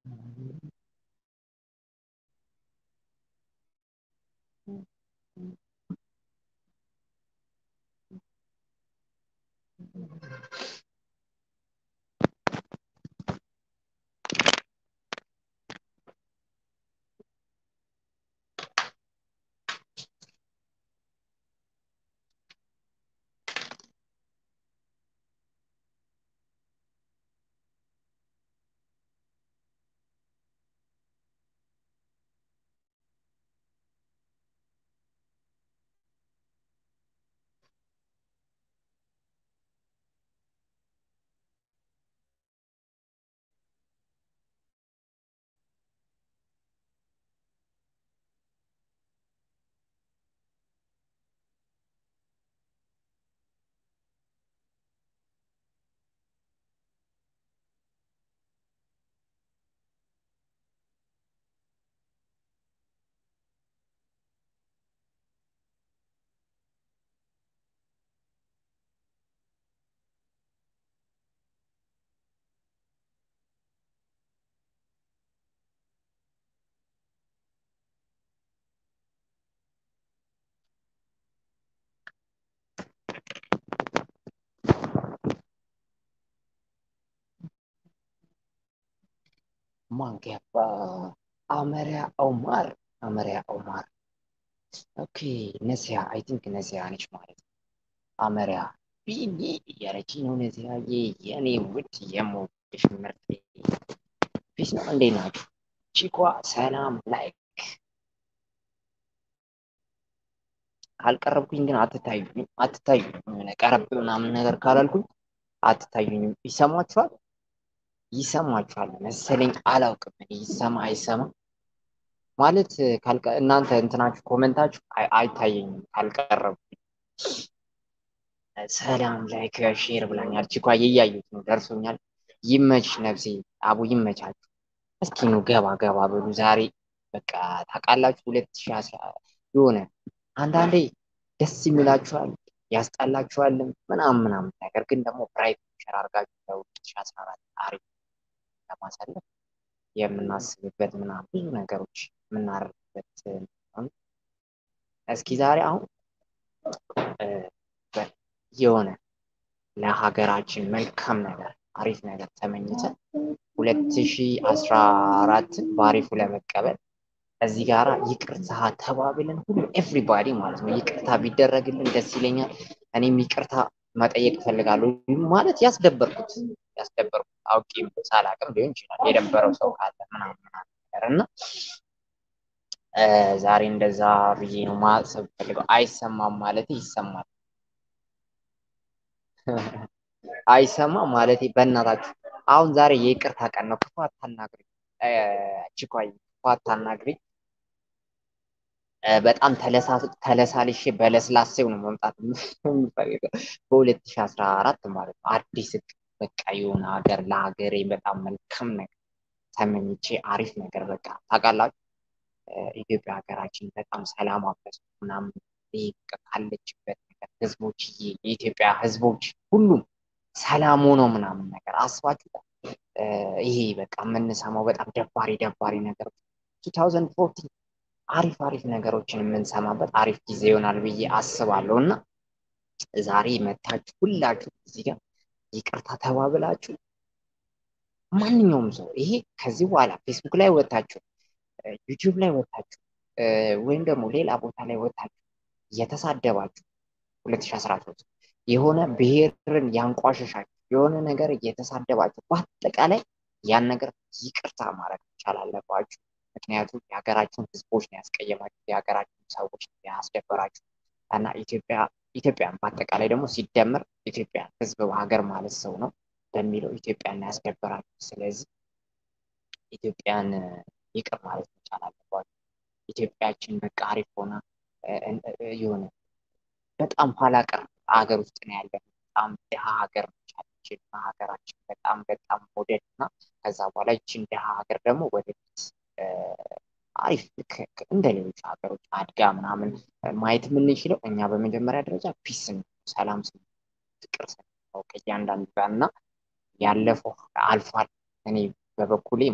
ማን ገባ? አመሪያ ኦማር አመሪያ ኦማር ኦኬ ነሲያ አይ ቲንክ ነሲያ ነች ማለት ነው። አመሪያ ቢኒ እያለች ነው ነሲያዬ፣ የኔ ውድ የምወድሽ ምርጥ ፊስ ነው። እንዴት ናችሁ? ቺኳ ሰላም ላይክ ካልቀረብኩኝ ግን አትታዩኝም አትታዩኝም። የሆነ ቀረብ ምናምን ነገር ካላልኩኝ አትታዩኝም። ይሰማችኋል ይሰማችኋል መሰለኝ አላውቅም። እኔ ይሰማ አይሰማ ማለት ካልቀ እናንተ እንትናችሁ ኮመንታችሁ አይ- አይታየኝም ካልቀረብኩኝ። ሰላም ላይክ ሼር ብላኛል። ቺኳ እያዩት ነው ደርሶኛል። ይመች ነፍሴ አቡ ይመቻችሁ። እስኪ ኑ ገባ ገባ በሉ ዛሬ በቃ ታውቃላችሁ ሁለት ሺህ አስራ የሆነ አንዳንዴ ደስ የሚላችኋል ያስጠላችኋልም ምናምን ምናምን ነገር ግን ደግሞ ብራይት ሸር አድርጋችሁ ለሁለት ሺህ አስራ አራት አሪፍ ለማሳለፍ የምናስብበት ምናምን ብዙ ነገሮች የምናደርግበት ነው። እስኪ ዛሬ አሁን እ፣ በ- የሆነ ለሀገራችን መልካም ነገር አሪፍ ነገር ተመኝተን ሁለት ሺህ አስራ አራትን በአሪፉ ለመቀበል እዚህ ጋራ ይቅርታ ተባብለን ሁሉ ኤቭሪባዲ ማለት ነው ይቅርታ ቢደረግልን ደስ ይለኛል። እኔም ይቅርታ መጠየቅ እፈልጋለሁ። ማለት ያስደበርኩት ያስደበርኩት አውቄ ሳላቅም ሊሆን ይችላል የደበረው ሰው ካለ ምናምን ምናምን ነገር እና እ፣ ዛሬ እንደዛ ብዬ ነው ማሰብ ፈልገው። አይሰማም ማለት ይሰማል፣ አይሰማም ማለት በእናታችሁ አሁን ዛሬ የይቅርታ ቀን ነው። ክፉ አታናግሪኝ እ፣ ችኳይ ክፉ አታናግሪኝ። እ፣ በጣም ተለሳ- ተለሳልሼ በለስላሴው ነው መምጣት የምፈልገው በሁለት ሺህ አስራ አራት ማለት ነው። አዲስ እቅድ በቃ የሆነ ሀገር ለሀገሬ በጣም መልካም ነገር ተመኝቼ አሪፍ ነገር በቃ ታውቃላችሁ እ፣ ኢትዮጵያ ሀገራችን በጣም ሰላም አበሱ ምናምን ይሄ በቃ ካለችበት ነገር ህዝቦችዬ የኢትዮጵያ ህዝቦች ሁሉም ሰላም ሆነው ምናምን ነገር አስባችሁ እ፣ ይሄ በቃ የምንሰማው በጣም ደባሪ ደባሪ ነገሮች 2014 አሪፍ አሪፍ ነገሮችን የምንሰማበት አሪፍ ጊዜ ይሆናል ብዬ አስባለሁ እና ዛሬ መታችሁ ሁላችሁ እዚህ ጋር ይቅርታ ተባብላችሁ ማንኛውም ሰው ይሄ ከዚህ በኋላ ፌስቡክ ላይ ወታችሁ ዩቲዩብ ላይ ወታችሁ እ፣ ወይም ደግሞ ሌላ ቦታ ላይ ወታችሁ እየተሳደባችሁ 2013 የሆነ ብሔርን ያንቋሸሻችሁ የሆነ ነገር እየተሳደባችሁ በአጠቃላይ ያን ነገር ይቅርታ ማድረግ መቻል አለባችሁ። ምክንያቱም የሀገራችን ህዝቦች ነው ያስቀየማችሁ፣ የሀገራችን ሰዎች ነው ያስደበራችሁ እና ኢትዮጵያ ኢትዮጵያን በአጠቃላይ ደግሞ ሲደመር ኢትዮጵያ ህዝብ ሀገር ማለት ሰው ነው በሚለው ኢትዮጵያን ነው ያስደበራችሁ። ስለዚህ ኢትዮጵያን እ፣ ይቅር ማለት መቻል አለባችሁ። ኢትዮጵያችን በቃ አሪፍ ሆና እ፣ እ፣ የሆነ በጣም ኋላ ቀር ሀገር ውስጥ ነው ያለ በጣም ድሃ ሀገር ነች ያለችን እና ሀገራችን በጣም በጣም ሞዴል እና ከዛ በኋላ ይችን ድሃ ሀገር ደግሞ ወደፊት እ፣ አሪፍ ልክ እንደ ሌሎች ሀገሮች አድጋ ምናምን ማየት የምንችለው እኛ በመጀመሪያ ደረጃ ፒስ ሰላም ስን ፍቅር ስንው ከእያንዳንዱ ጋር እና ያለፈው አልፏል። እኔ በበኩሌ ማለት ነው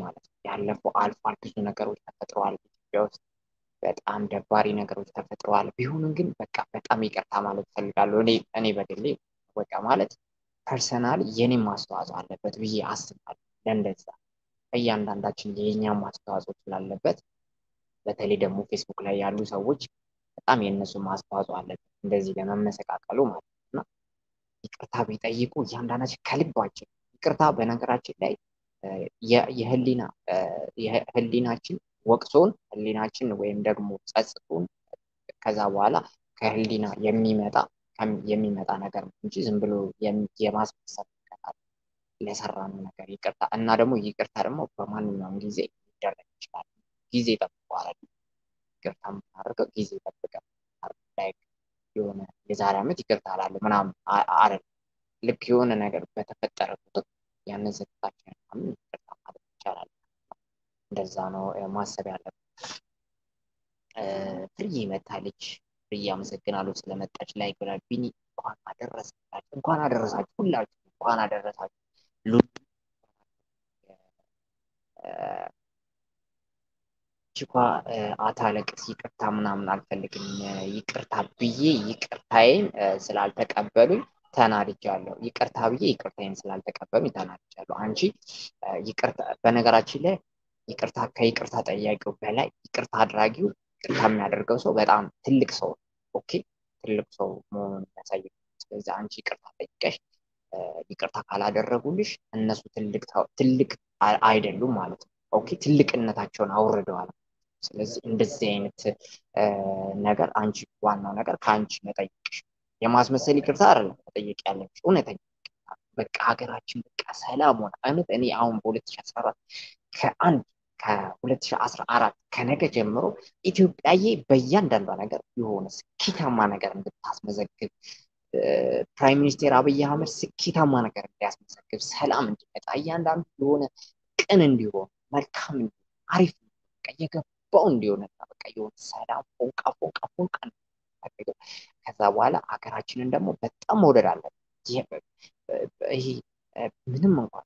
ያለፈው አልፏል። ብዙ ነገሮች ተፈጥረዋል ኢትዮጵያ ውስጥ በጣም ደባሪ ነገሮች ተፈጥረዋል። ቢሆንም ግን በቃ በጣም ይቅርታ ማለት እፈልጋለሁ። እኔ እኔ በግሌ በቃ ማለት ፐርሰናል የኔም አስተዋጽኦ አለበት ብዬ አስባለሁ። ለእንደዛ እያንዳንዳችን የኛም አስተዋጽኦ ስላለበት በተለይ ደግሞ ፌስቡክ ላይ ያሉ ሰዎች በጣም የእነሱም አስተዋጽኦ አለበት እንደዚህ ለመመሰቃቀሉ ማለት ነው እና ይቅርታ ቢጠይቁ እያንዳንዳችን ከልባችን ይቅርታ በነገራችን ላይ የህሊና ህሊናችን ወቅሶን ህሊናችን ወይም ደግሞ ጸጽቶን ከዛ በኋላ ከህሊና የሚመጣ የሚመጣ ነገር ነው እንጂ ዝም ብሎ የማስመሰል ነገር ለሰራነው ነገር ይቅርታ እና ደግሞ ይቅርታ ደግሞ በማንኛውም ጊዜ ሊደረግ ይችላል። ጊዜ ጠብቀዋል። ይቅርታ የምናደርገው ጊዜ ጠብቀን ላይክ የሆነ የዛሬ ዓመት ይቅርታ አላለ ምናምን አይደለም። ልክ የሆነ ነገር በተፈጠረ ቁጥር ያንን ስህተታችንን ምናምን ይቅርታ ማለት ይቻላል። እንደዛ ነው ማሰብ ያለብን። ፍርዬ መታለች። ፍርዬ አመሰግናለሁ ስለመጣች ላይ ብላ ቢኒ እንኳን አደረሳችሁ እንኳን አደረሳችሁ ሁላችሁ እንኳን አደረሳችሁ። ችኳ አታለቅስ ይቅርታ ምናምን አልፈልግም ይቅርታ ብዬ ይቅርታዬን ስላልተቀበሉኝ ተናድጃለሁ። ይቅርታ ብዬ ይቅርታዬን ስላልተቀበሉኝ ተናድጃለሁ። አንቺ ይቅርታ በነገራችን ላይ ይቅርታ ከይቅርታ ጠያቂው በላይ ይቅርታ አድራጊው ይቅርታ የሚያደርገው ሰው በጣም ትልቅ ሰው ኦኬ ትልቅ ሰው መሆኑን የሚያሳይ ስለዚህ አንቺ ይቅርታ ጠይቀሽ ይቅርታ ካላደረጉልሽ እነሱ ትልቅ ትልቅ አይደሉም ማለት ነው። ኦኬ ትልቅነታቸውን አውርደዋል። ስለዚህ እንደዚህ አይነት ነገር አንቺ ዋናው ነገር ከአንቺ መጠየቅሽ የማስመሰል ይቅርታ አይደለም መጠየቅ ያለብሽ እውነተኛ በቃ ሀገራችን በቃ ሰላም ሆነ። እውነት እኔ አሁን በ2014 ከአንድ ከ2014 ከነገ ጀምሮ ኢትዮጵያዬ በእያንዳንዷ ነገር የሆነ ስኬታማ ነገር እንድታስመዘግብ ፕራይም ሚኒስቴር አብይ አህመድ ስኬታማ ነገር እንዲያስመዘግብ ሰላም እንዲመጣ እያንዳንዱ የሆነ ቅን እንዲሆን መልካም እንዲሆን አሪፍ በቃ የገባው እንዲሆን በቃ የሆነ ሰላም ፎንቃ ፎንቃ ፎንቃ ፈልገው ከዛ በኋላ ሀገራችንን ደግሞ በጣም መውደድ አለብን። ይሄ ምንም እንኳን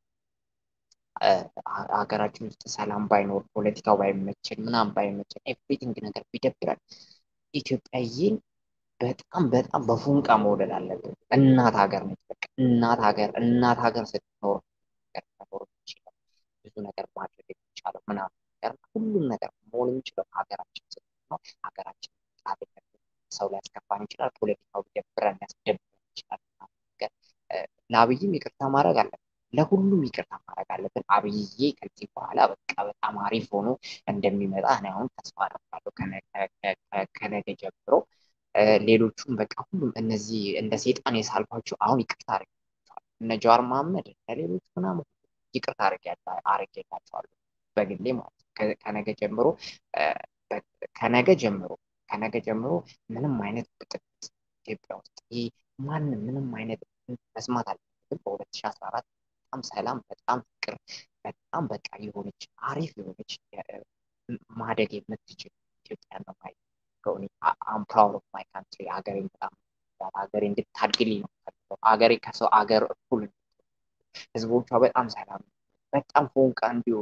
ሀገራችን ውስጥ ሰላም ባይኖር ፖለቲካው ባይመችን ምናምን ባይመችን ኤቭሪቲንግ ነገር ቢደብረን ኢትዮጵያዬን በጣም በጣም በፉንቃ መውደድ አለብን። እናት ሀገር ነች። በቃ እናት ሀገር እናት ሀገር ስትኖር ነገር መኖር የሚችለው ብዙ ነገር ማድረግ የሚቻለው ምናምን ነገር ሁሉም ነገር መሆን የሚችለው ሀገራችን ስትኖር ሀገራችን ሰው ሊያስከፋን ይችላል። ፖለቲካው ቢደብረን ሊያስደብረን ይችላል። ነገር ለአብይም ይቅርታ ማድረግ አለብን። ለሁሉም ይቅርታ ማድረግ አለብን። አብይዬ ከዚህ በኋላ በቃ በጣም አሪፍ ሆኖ እንደሚመጣ እኔ አሁን ተስፋ አደርጋለሁ ከነገ ጀምሮ ሌሎቹም በቃ ሁሉም እነዚህ እንደ ሴጣን የሳልኳቸው አሁን ይቅርታ አድርጌላቸዋለሁ። እነ ጀዋር መሐመድ እነ ሌሎች ምናምን ይቅርታ አድርጌላቸዋለሁ በግሌ ማለት ነው። ከነገ ጀምሮ ከነገ ጀምሮ ከነገ ጀምሮ ምንም አይነት ብጥብጥ ኢትዮጵያ ውስጥ ይህ ማንም ምንም አይነት መስማት አልፈልግም። በሁለት ሺህ አስራ አራት በጣም ሰላም፣ በጣም ፍቅር፣ በጣም በቃ የሆነች አሪፍ የሆነች ማደግ የምትችል ኢትዮጵያ ነው ማየት አም ፕራውድ ኦፍ ማይ ካንትሪ ሀገሬን በጣም ሀገሬ እንድታድግልኝ ነው የምፈልገው። ሀገሬ ከሰው ሀገር እኩል ህዝቦቿ በጣም ሰላም በጣም ፎንቃ እንዲሆኑ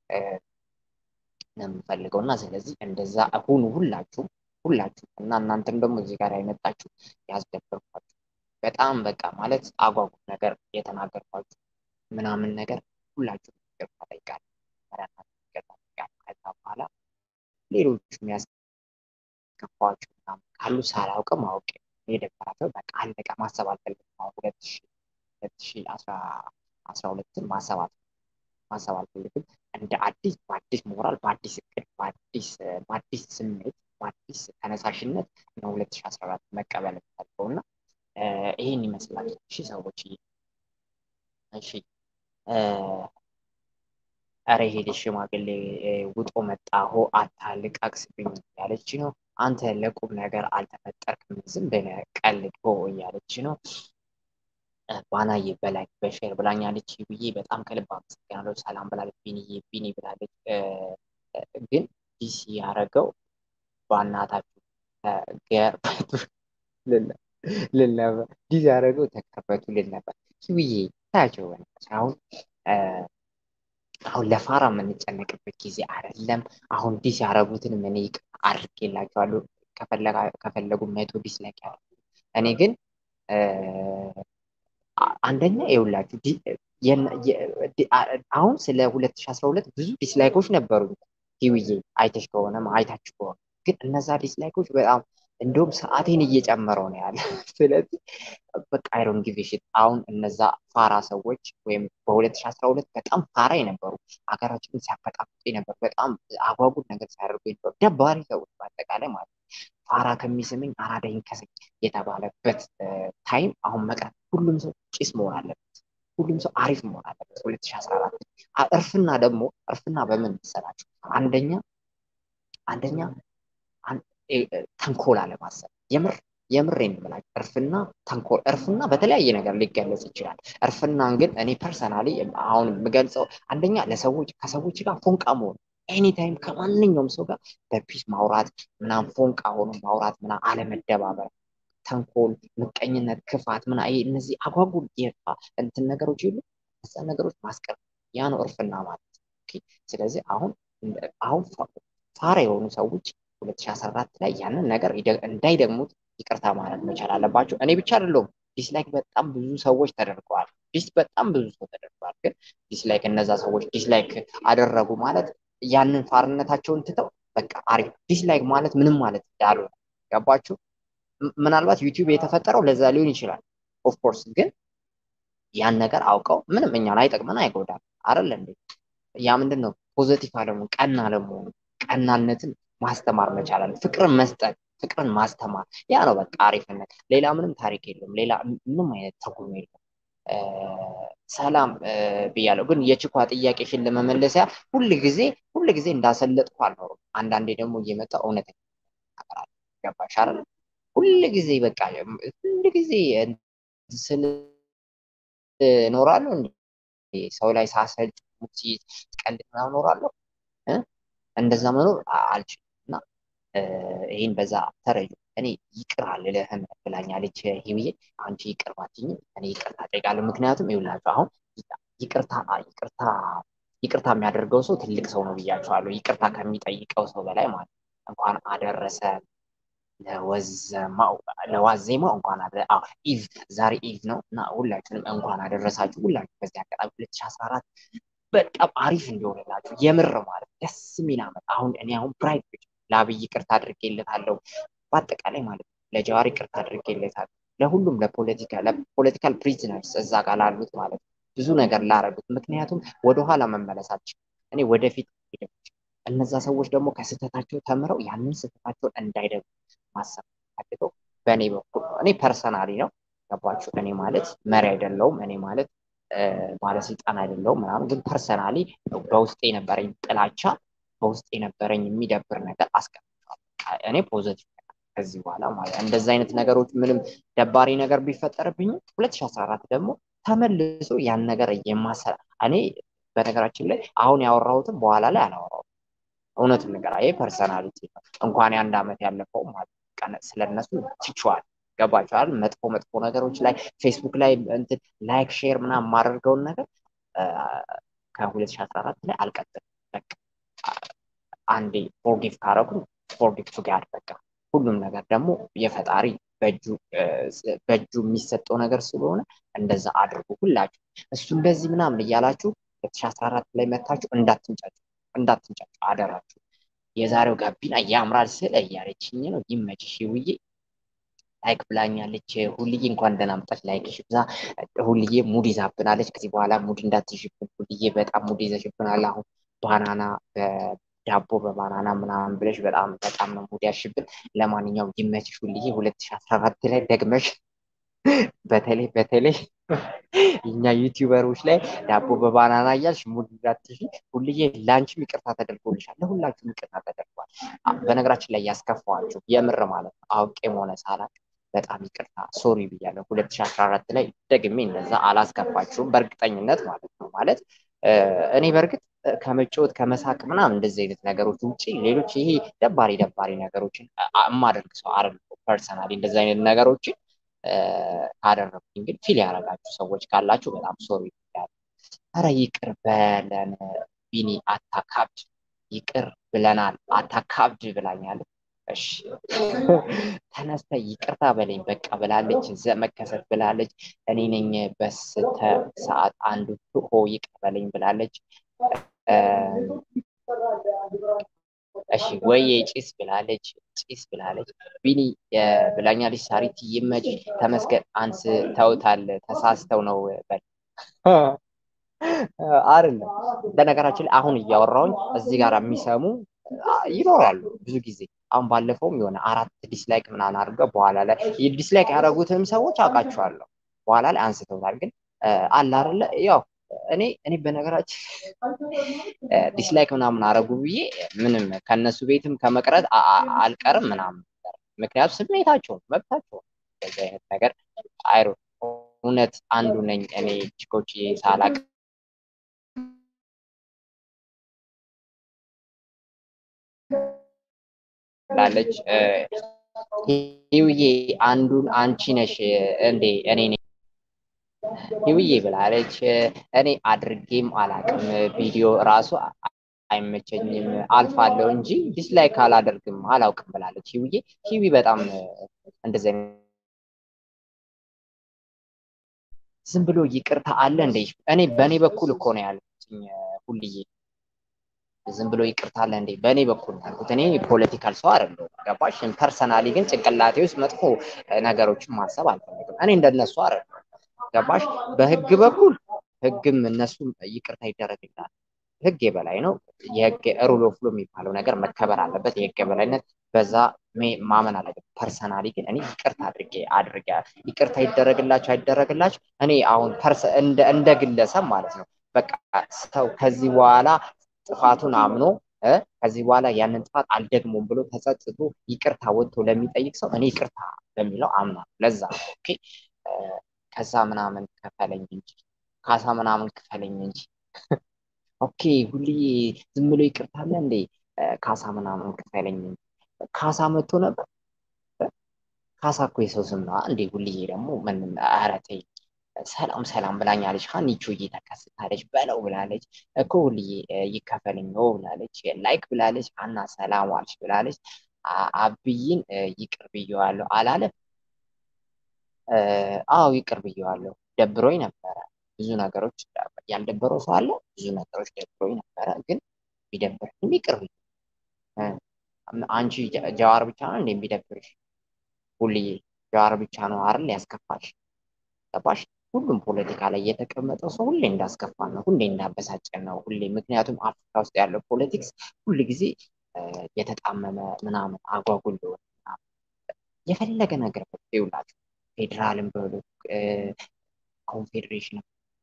ነው የምፈልገው እና ስለዚህ እንደዛ ሁኑ ሁላችሁም ሁላችሁም እና እናንተም ደግሞ እዚህ ጋር የመጣችሁ ያስደበርኳችሁ በጣም በቃ ማለት አጓጉ ነገር የተናገርኳችሁ ምናምን ነገር ሁላችሁም ይቅርታ ጠይቃለሁ። ይቅርታ ጠይቃለሁ። ከዛ በኋላ ሌሎቹም ያስከፋችሁ ምናምን ካሉ ሳላውቅም አውቄ የደበራቸው በቃ አለቀ። ማሰብ አልፈልግም። ሁለት ሺ ሁለት ሺ አስራ አስራ ሁለትን ማሰብ ማሰብ አልፈልግም። እንደ አዲስ በአዲስ ሞራል በአዲስ እቅድ በአዲስ በአዲስ ስሜት በአዲስ ተነሳሽነት ነው ሁለት ሺ አስራ አራት መቀበል የምፈልገው እና ይህን ይመስላል። እሺ ሰዎች እሺ ኧረ ሄደ ሽማግሌ ውጦ መጣ ሆ አታልቃቅስብኝ እያለች ነው። አንተ ለቁም ነገር አልተፈጠርክም ዝም ብለህ ቀልድ ሆ እያለች ነው። ባናዬ በላይ በሼር ብላኛለች ብዬ በጣም ከልብ አመሰግናለሁ። ሰላም ብላለች። ቢኒዬ ቢኒ ብላለች። ግን ዲሲ ያደረገው በእናታችሁ ተገርበቱ ልል ነበር። ዲሲ ያደረገው ተገርበቱ ልል ነበር። ብዬ ታያቸው በነበር አሁን አሁን ለፋራ የምንጨነቅበት ጊዜ አይደለም። አሁን ዲስ ያደረጉትን ምን ይቅርታ አድርጌላቸዋለሁ። ከፈለጉ መቶ ዲስላይክ ያደርጉ። እኔ ግን አንደኛ ይኸውላችሁ አሁን ስለ 2012 ብዙ ዲስላይኮች ነበሩ። ቲዊዬ አይተሽ ከሆነ አይታችሁ ከሆነ ግን እነዛ ዲስላይኮች በጣም እንደውም ሰዓቴን እየጨመረው ነው ያለ። ስለዚህ በቃ አይሮን ጊቭ ሽት አሁን እነዛ ፋራ ሰዎች ወይም በ2012 በጣም ፋራ የነበሩ ሀገራችንን ሲያበጣብጡ የነበሩ በጣም አጓጉል ነገር ሲያደርጉ የነበሩ ደባሪ ሰዎች በአጠቃላይ ማለት ነው። ፋራ ከሚስመኝ አራዳ ይንከሰኝ የተባለበት ታይም አሁን መቅረት፣ ሁሉም ሰው ጭስ መሆን አለበት። ሁሉም ሰው አሪፍ መሆን አለበት። 2014 እርፍና ደግሞ እርፍና በምን መሰላችሁ? አንደኛ አንደኛ ተንኮል አለማሰብ የምር የምሬን የምላችሁ እርፍና ተንኮል እርፍና በተለያየ ነገር ሊገለጽ ይችላል። እርፍናን ግን እኔ ፐርሰናሊ አሁን የምገልጸው አንደኛ ለሰዎች ከሰዎች ጋር ፎንቃ መሆን ኤኒታይም ከማንኛውም ሰው ጋር በፒስ ማውራት ምናምን ፎንቃ ሆኖ ማውራት ምናምን አለመደባበር፣ ተንኮል፣ ምቀኝነት፣ ክፋት ምና ይሄ እነዚህ አጓጉል የፋ እንትን ነገሮች የሉ እዛ ነገሮች ማስቀር ያ ነው እርፍና ማለት። ስለዚህ አሁን አሁን ፋራ የሆኑ ሰዎች 2014 ላይ ያንን ነገር እንዳይደግሙት ይቅርታ ማለት መቻል አለባቸው። እኔ ብቻ አይደለሁም። ዲስላይክ በጣም ብዙ ሰዎች ተደርገዋል። ዲስ በጣም ብዙ ሰው ተደርገዋል። ግን ዲስላይክ እነዛ ሰዎች ዲስላይክ አደረጉ ማለት ያንን ፋርነታቸውን ትተው በቃ አሪፍ ዲስላይክ ማለት ምንም ማለት እንዳልሆነ ገባችሁ? ምናልባት ዩቲዩብ የተፈጠረው ለዛ ሊሆን ይችላል። ኦፍኮርስ ግን ያን ነገር አውቀው ምንም እኛን አይጠቅመን አይጎዳም አይደል እንዴ? ያ ምንድን ነው ፖዘቲቭ አለመሆን ቀና አለመሆን ቀናነትን ማስተማር መቻላል። ፍቅርን መስጠት፣ ፍቅርን ማስተማር ያ ነው በቃ አሪፍነት። ሌላ ምንም ታሪክ የለውም። ሌላ ምንም አይነት ትርጉም የለውም። ሰላም ብያለሁ። ግን የችኳ ጥያቄሽን ለመመለሲያ ሁል ጊዜ ሁል ጊዜ እንዳሰለጥኩ አልኖርም። አንዳንዴ ደግሞ እየመጣ እውነት ነገር አለ። ገባሽ አይደል? ሁል ጊዜ በቃ ሁል ጊዜ ስል እኖራለሁ እንዴ? ሰው ላይ ሳሰልጥ ቀልድ ምናምን እኖራለሁ። እንደዛ መኖር አልችልም እና ይህን በዛ ተረጁ። እኔ ይቅር አልልህም ብላኛለች ሂውዬ። አንቺ ይቅር ባትይኝም እኔ ይቅርታ እጠይቃለሁ። ምክንያቱም ይኸውላችሁ አሁን ይቅርታ ይቅርታ ይቅርታ የሚያደርገው ሰው ትልቅ ሰው ነው ብያቸዋለሁ። ይቅርታ ከሚጠይቀው ሰው በላይ ማለት እንኳን አደረሰ ለዋዜማው እንኳን ኢቭ ዛሬ ኢቭ ነው እና ሁላችንም እንኳን አደረሳችሁ። ሁላችሁ በዚህ አጋጣሚ ሁለት ሺህ አስራ አራት በጣም አሪፍ እንዲሆንላችሁ የምር ማለት ደስ የሚል ዓመት። አሁን እኔ አሁን ፕራይድ ለአብይ ይቅርታ አድርጌለታለሁ። በአጠቃላይ ማለት ነው ለጀዋር ይቅርታ አድርጌለታለሁ። ለሁሉም ለፖለቲካ ለፖለቲካል ፕሪዝነርስ እዛ ጋር ላሉት ማለት ነው ብዙ ነገር ላረጉት። ምክንያቱም ወደኋላ መመለሳቸው እኔ ወደፊት እነዛ ሰዎች ደግሞ ከስህተታቸው ተምረው ያንን ስህተታቸውን እንዳይደግሙ ማሰብ ፈልገው በእኔ በኩል እኔ ፐርሰናሊ ነው ገባችሁ። እኔ ማለት መሪ አይደለውም። እኔ ማለት ባለስልጣን አይደለውም ምናምን፣ ግን ፐርሰናሊ በውስጤ የነበረኝ ጥላቻ በውስጥ የነበረኝ የሚደብር ነገር አስቀምጠዋል። እኔ ፖዘቲቭ ከዚህ በኋላ ማለት እንደዚህ አይነት ነገሮች ምንም ደባሪ ነገር ቢፈጠርብኝ 2014 ደግሞ ተመልሶ ያን ነገር የማሰራ እኔ በነገራችን ላይ አሁን ያወራሁትም በኋላ ላይ አላወራሁትም። እውነቱን ነገር ይሄ ፐርሰናሊቲ ነው። እንኳን የአንድ ዓመት ያለፈው ማለት ስለነሱ ትችዋል ገባችኋል። መጥፎ መጥፎ ነገሮች ላይ ፌስቡክ ላይ እንትን ላይክ ሼር ምናምን የማደርገውን ነገር ከ2014 ላይ አልቀጥልም። በቃ አንዴ ፎርጊቭ ካረጉ ፎርጊቭ ቱ ጋድ በቃ ሁሉም ነገር ደግሞ የፈጣሪ በእጁ የሚሰጠው ነገር ስለሆነ እንደዛ አድርጉ ሁላችሁ። እሱ እንደዚህ ምናምን እያላችሁ 2014 ላይ መታችሁ እንዳትንጫጩ እንዳትንጫጩ አደራችሁ። የዛሬው ጋቢና ያምራል ስለ እያለችኝ ነው። ይመችሽ ውዬ ላይክ ብላኛለች። ሁልዬ እንኳን ደህና መጣች። ላይክ ሽብዛ። ሁልዬ ሙድ ይዛብናለች። ከዚህ በኋላ ሙድ እንዳትይዥብን ሁልዬ፣ በጣም ሙድ ይዘሽብናል። አሁን ባናና ዳቦ በባናና ምናምን ብለሽ በጣም በጣም ነው ሙድ ያሽብን። ለማንኛውም ይመችሽ ሁልዬ። ሁለት ሺህ አስራ አራት ላይ ደግመሽ በተለይ በተለይ እኛ ዩቲዩበሮች ላይ ዳቦ በባናና እያልሽ ሙድ እንዳትይዥ ሁልዬ። ለአንቺም ይቅርታ ተደርጎልሻል፣ ለሁላችሁም ይቅርታ ተደርጓል። በነገራችን ላይ ያስከፋዋችሁ የምር ማለት ነው አውቄም ሆነ ሳላቅ በጣም ይቅርታ ሶሪ ብያለሁ። ሁለት ሺህ አስራ አራት ላይ ደግሜ እንደዛ አላስከፋችሁም በእርግጠኝነት ማለት ነው። ማለት እኔ በእርግጥ ከመጫወት ከመሳቅ ምናምን እንደዚህ አይነት ነገሮች ውጭ ሌሎች ይሄ ደባሪ ደባሪ ነገሮችን የማደርግ ሰው አይደለሁም። ፐርሰናሊ እንደዚህ አይነት ነገሮችን ካደረግኩኝ ግን ፊል ያደረጋችሁ ሰዎች ካላችሁ በጣም ሶሪ ብያለሁ። ኧረ ይቅር በለን ቢኒ አታካብድ፣ ይቅር ብለናል አታካብድ ብላኛለች። እሺ ተነስተ ይቅርታ በለኝ በቃ ብላለች። መከሰት ብላለች። እኔ ነኝ በስተ ሰዓት አንዱ ሆ ይቅር በለኝ ብላለች። እሺ ወይዬ ጭስ ብላለች። ጭስ ብላለች። ቢኒ ብላኛለች። ሳሪት ይመች ተመስገን አንስተውታል ተሳስተው ነው በል አይደለም። በነገራችን ላይ አሁን እያወራሁኝ እዚህ ጋር የሚሰሙ ይኖራሉ ብዙ ጊዜ። አሁን ባለፈውም የሆነ አራት ዲስላይክ ምናምን አድርገው በኋላ ላይ ዲስላይክ ያደረጉትንም ሰዎች አውቃቸዋለሁ። በኋላ ላይ አንስተውታል። ግን አለ አይደለ ያው እኔ እኔ በነገራችን ዲስላይክ ምናምን አረጉ ብዬ ምንም ከነሱ ቤትም ከመቅረት አልቀርም ምናምን ምክንያቱም ስሜታቸው መብታቸው እንደዚህ አይነት ነገር አይሮ እውነት አንዱ ነኝ እኔ ችኮች ሳላቅ ላለች ህውዬ አንዱን አንቺ ነሽ እንዴ እኔ ነኝ ህውዬ ብላለች። እኔ አድርጌም አላቅም ቪዲዮ ራሱ አይመቸኝም አልፋለሁ እንጂ ዲስላይክ አላደርግም አላውቅም ብላለች ህውዬ። ህዊ በጣም እንደዚህ ዝም ብሎ ይቅርታ አለ እንደ እኔ በእኔ በኩል እኮ ነው ያለችኝ ሁልዬ ዝም ብሎ ይቅርታ አለ እንዴ? በእኔ በኩል ያልኩት እኔ ፖለቲካል ሰው አይደለሁም። ገባሽ? ፐርሰናሊ ግን ጭንቅላቴ ውስጥ መጥፎ ነገሮችን ማሰብ አልፈልግም። እኔ እንደነሱ አይደለሁም። ገባሽ? በህግ በኩል ህግም እነሱም ይቅርታ ይደረግላል። ህግ የበላይ ነው። የህግ ሩል ኦፍ ሎ የሚባለው ነገር መከበር አለበት። የህግ የበላይነት በዛ ማመን አለበት። ፐርሰናሊ ግን እኔ ይቅርታ አድርጌ አድርጌ ይቅርታ ይደረግላቸው አይደረግላቸው እኔ አሁን እንደ ግለሰብ ማለት ነው በቃ ሰው ከዚህ በኋላ ጥፋቱን አምኖ ከዚህ በኋላ ያንን ጥፋት አልደግሞም ብሎ ተጸጽቶ ይቅርታ ወጥቶ ለሚጠይቅ ሰው እኔ ይቅርታ በሚለው አምናለሁ። ለዛ ኦኬ ከዛ ምናምን ክፈለኝ እንጂ ካሳ ምናምን ክፈለኝ እንጂ ኦኬ ሁሌ ዝም ብሎ ይቅርታ አለ እንዴ? ካሳ ምናምን ክፈለኝ እንጂ ካሳ መጥቶ ነበር። ካሳ እኮ የሰው ስም ነው እንዴ? ሁልዬ ደግሞ ምን ኧረ ተይ ሰላም ሰላም ብላኛለች። ሀኒቾ እየተከስታለች በለው ብላለች እኮ ሁልዬ ይከፈልኝ ነው ብላለች። ላይክ ብላለች። ሀና ሰላም ዋልሽ ብላለች። አብይን ይቅር ብየዋለሁ አላለም? አዎ ይቅር ብየዋለሁ። ደብሮኝ ነበረ ብዙ ነገሮች ያልደበረው ሰው አለ። ብዙ ነገሮች ደብሮኝ ነበረ፣ ግን ቢደብርም ይቅር ብዬ አንቺ ጀዋር ብቻ ነው እንዴ ቢደብርሽ? ሁልዬ ጀዋር ብቻ ነው አይደል ያስከፋሽ? ገባሽ? ሁሉም ፖለቲካ ላይ የተቀመጠው ሰው ሁሌ እንዳስከፋን ነው፣ ሁሌ እንዳበሳጨን ነው። ሁሌ ምክንያቱም አፍሪካ ውስጥ ያለው ፖለቲክስ ሁል ጊዜ የተጣመመ ምናምን አጓጉል እንደሆነ የፈለገ ነገር ይውላችሁ ፌዴራልን በሉ ኮንፌዴሬሽን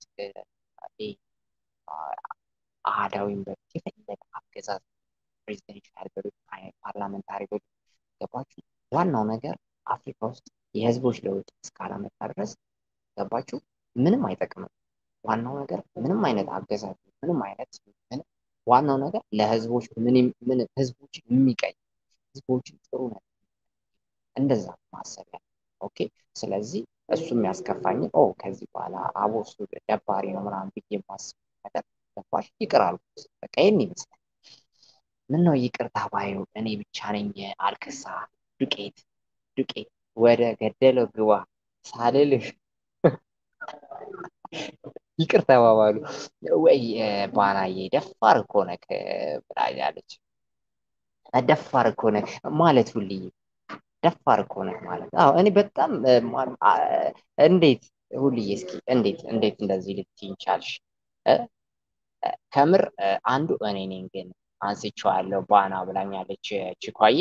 አህዳዊም በሉት የፈለገ አገዛዝ ፕሬዚደንሻል በሉት ፓርላመንታሪ በሉት ገባችሁ። ዋናው ነገር አፍሪካ ውስጥ የህዝቦች ለውጥ እስካላመጣ ድረስ ገባችሁ ምንም አይጠቅምም። ዋናው ነገር ምንም አይነት አገዛዝ ምንም አይነት ምንም ዋናው ነገር ለህዝቦች ምንም ምን ህዝቦችን የሚቀይ ህዝቦችን ጥሩ ነገር እንደዛ ማሰብ ያለ ኦኬ። ስለዚህ እሱ የሚያስከፋኝ ኦ ከዚህ በኋላ አቦ እሱ ደባሪ ነው ምናምን ብዬ የማስብ ነገር ገባሽ ይቅር አልኩት። በቃ ይህን ይመስላል። ምን ነው ይቅርታ ባዩ እኔ ብቻ ነኝ አልክሳ ዱቄት ዱቄት ወደ ገደለው ግባ ሳልልህ ይቅር ተባባሉ ወይ ባናዬ ደፋር እኮ ነህ ብላኛለች። ደፋር እኮ ነህ ማለት ሁልዬ ደፋር እኮ ነህ ማለት አዎ እኔ በጣም እንዴት ሁልዬ እስኪ እንዴት እንዴት እንደዚህ ልትይኝ ቻልሽ? ከምር አንዱ እኔ ነኝ ግን አንስቼዋለሁ ባና ብላኛለች ችኳዬ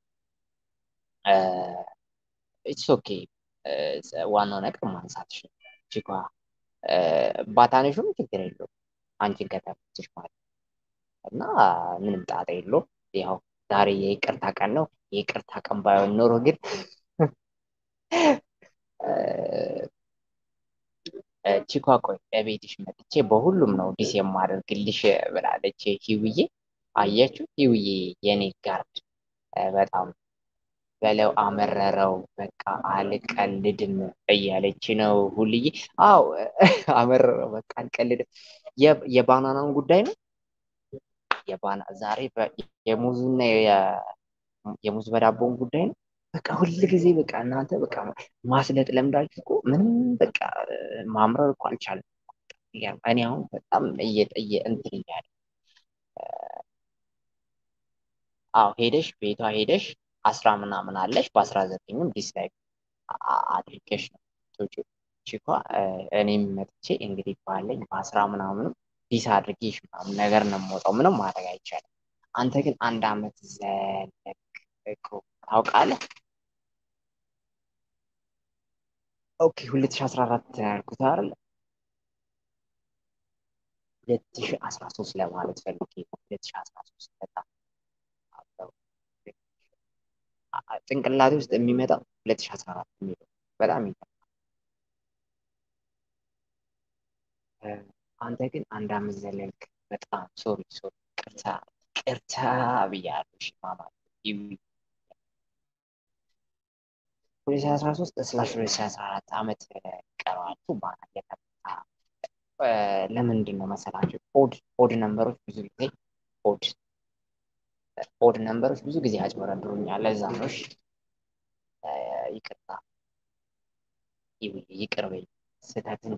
ኢትስ ኦኬ ዋናው ነገር ማንሳትሽ ችኳ ባታነሹም ችግር የለውም አንቺን ከተመችሽ ማለት እና ምንም ጣጣ የለውም። ያው ዛሬ የይቅርታ ቀን ነው። የይቅርታ ቀን ባይሆን ኖሮ ግን ቺኳ ቆይ እቤትሽ መጥቼ በሁሉም ነው ዲስ የማደርግልሽ ብላለች ሂውዬ። አየችው ሂውዬ የኔ ጋርድ በጣም በለው አመረረው በቃ አልቀልድም እያለች ነው ሁልዬ። አዎ አመረረው በቃ አልቀልድም። የባናናውን ጉዳይ ነው የባና ዛሬ የሙዙና የሙዝ በዳቦን ጉዳይ ነው። በቃ ሁል ጊዜ በቃ እናንተ በቃ ማስለጥ ለምዳችሁ እኮ ምንም በቃ ማምረር እኮ አልቻለም። እኔ አሁን በጣም እየጠየ እንትን እያለ አዎ ሄደሽ ቤቷ ሄደሽ አስራ ምናምን አለሽ በአስራ ዘጠኙም ዲስላይክ አድርገሽ ነው ቶቹ ቺኳ እኔም መጥቼ እንግዲህ ባለኝ በአስራ ምናምንም ዲስ አድርጌሽ ምናምን ነገር ነው የምወጣው። ምንም ማድረግ አይቻልም። አንተ ግን አንድ አመት ዘለቅ እኮ ታውቃለህ። ኦኬ ሁለት ሺ አስራ አራት ያልኩት አይደል? ሁለት ሺ አስራ ሶስት ለማለት ፈልጌ ነው። ሁለት ሺ አስራ ሶስት በጣም ጭንቅላቴ ውስጥ የሚመጣው ሁለት ሺ አስራ አራት የሚለው በጣም ይገርማል። አንተ ግን አንድ አመት ዘለልክ። በጣም ሶሪ ሶሪ፣ ቅርታ ቅርታ ብያለሁ። እሺ ማማ ሁለት ሺ አስራ ሶስት ስላሽ ሁለት ሺ አስራ አራት አመት ቀረዋል። ባና የተመታ ለምንድን ነው መሰላቸው? ኦድ ኦድ ነንበሮች ብዙ ጊዜ ኦድ ኦድ ነንበሮች ብዙ ጊዜ ያጭበረብሩኛል። ለዛ ነው። እሺ ይቅርታ ይቅር በይ ስህተትን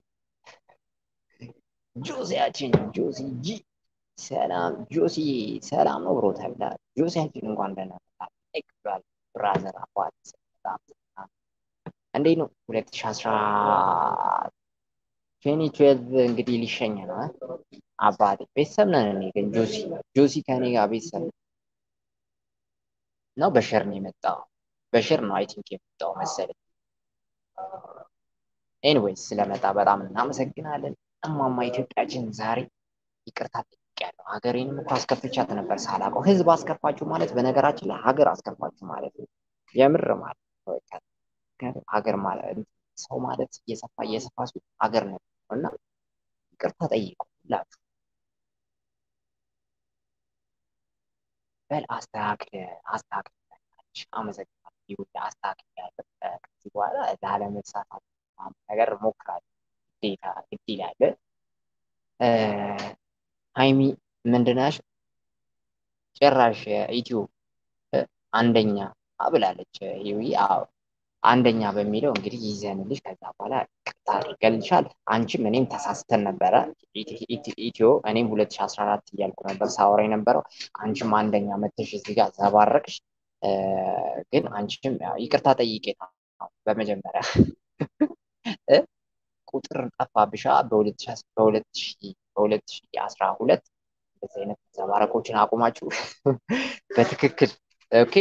ጆሲያችን ጆሲ ጂ ሰላም ጆሲ ሰላም ነው ብሮ ተብላ ጆሲያችን እንኳን ደህና መጣህ ብሏል። ብራዘር አባት እንዴት ነው ሁለት ሺ አስራ ትዌንቲ ትዌልቭ እንግዲህ ሊሸኝ ነው አባቴ ቤተሰብ ነን። እኔ ግን ጆሲ ጆሲ ከኔ ጋር ቤተሰብ ነው። በሸር ነው የመጣው በሸር ነው አይ ቲንክ የመጣው መሰለኝ። ኤኒዌይስ ስለመጣ በጣም እናመሰግናለን። እማማ ኢትዮጵያችን ዛሬ ይቅርታ ጠይቄያለሁ። ሀገሬንም እኮ አስከፍቻት ነበር ሳላውቀው። ህዝብ አስከፋችሁ ማለት በነገራችን ላይ ሀገር አስከፋችሁ ማለት ነው። የምር ማለት ነው። ሀገር ማለት ሰው ማለት እየሰፋ እየሰፋ ሲሆን ሀገር ነው እና ይቅርታ ጠይቁ ሁላችሁ። በል አስተካክል አስተካክል። አመሰግናለሁ። ይሁን አስተካክል ያለ ከዚህ በኋላ ላለመሳሳት ነገር እሞክራለሁ። ግዴታ ግድ ይላል። ሀይሚ ምንድናሽ ጭራሽ ኢትዮ አንደኛ ብላለች። ይዊ አዎ አንደኛ በሚለው እንግዲህ ይዘንልሽ ከዛ በኋላ ቅጣ አድርገልሻል። አንቺም እኔም ተሳስተን ነበረ። ኢትዮ እኔም ሁለት ሺ አስራ አራት እያልኩ ነበር ሳወራ የነበረው። አንቺም አንደኛ መተሽ እዚህ ጋር ዘባረቅሽ። ግን አንቺም ይቅርታ ጠይቄ በመጀመሪያ ቁጥር ጠፋብሻ በሁለት ሺ አስራ ሁለት እንደዚህ አይነት ዘባረቆችን አቁማችሁ በትክክል ኦኬ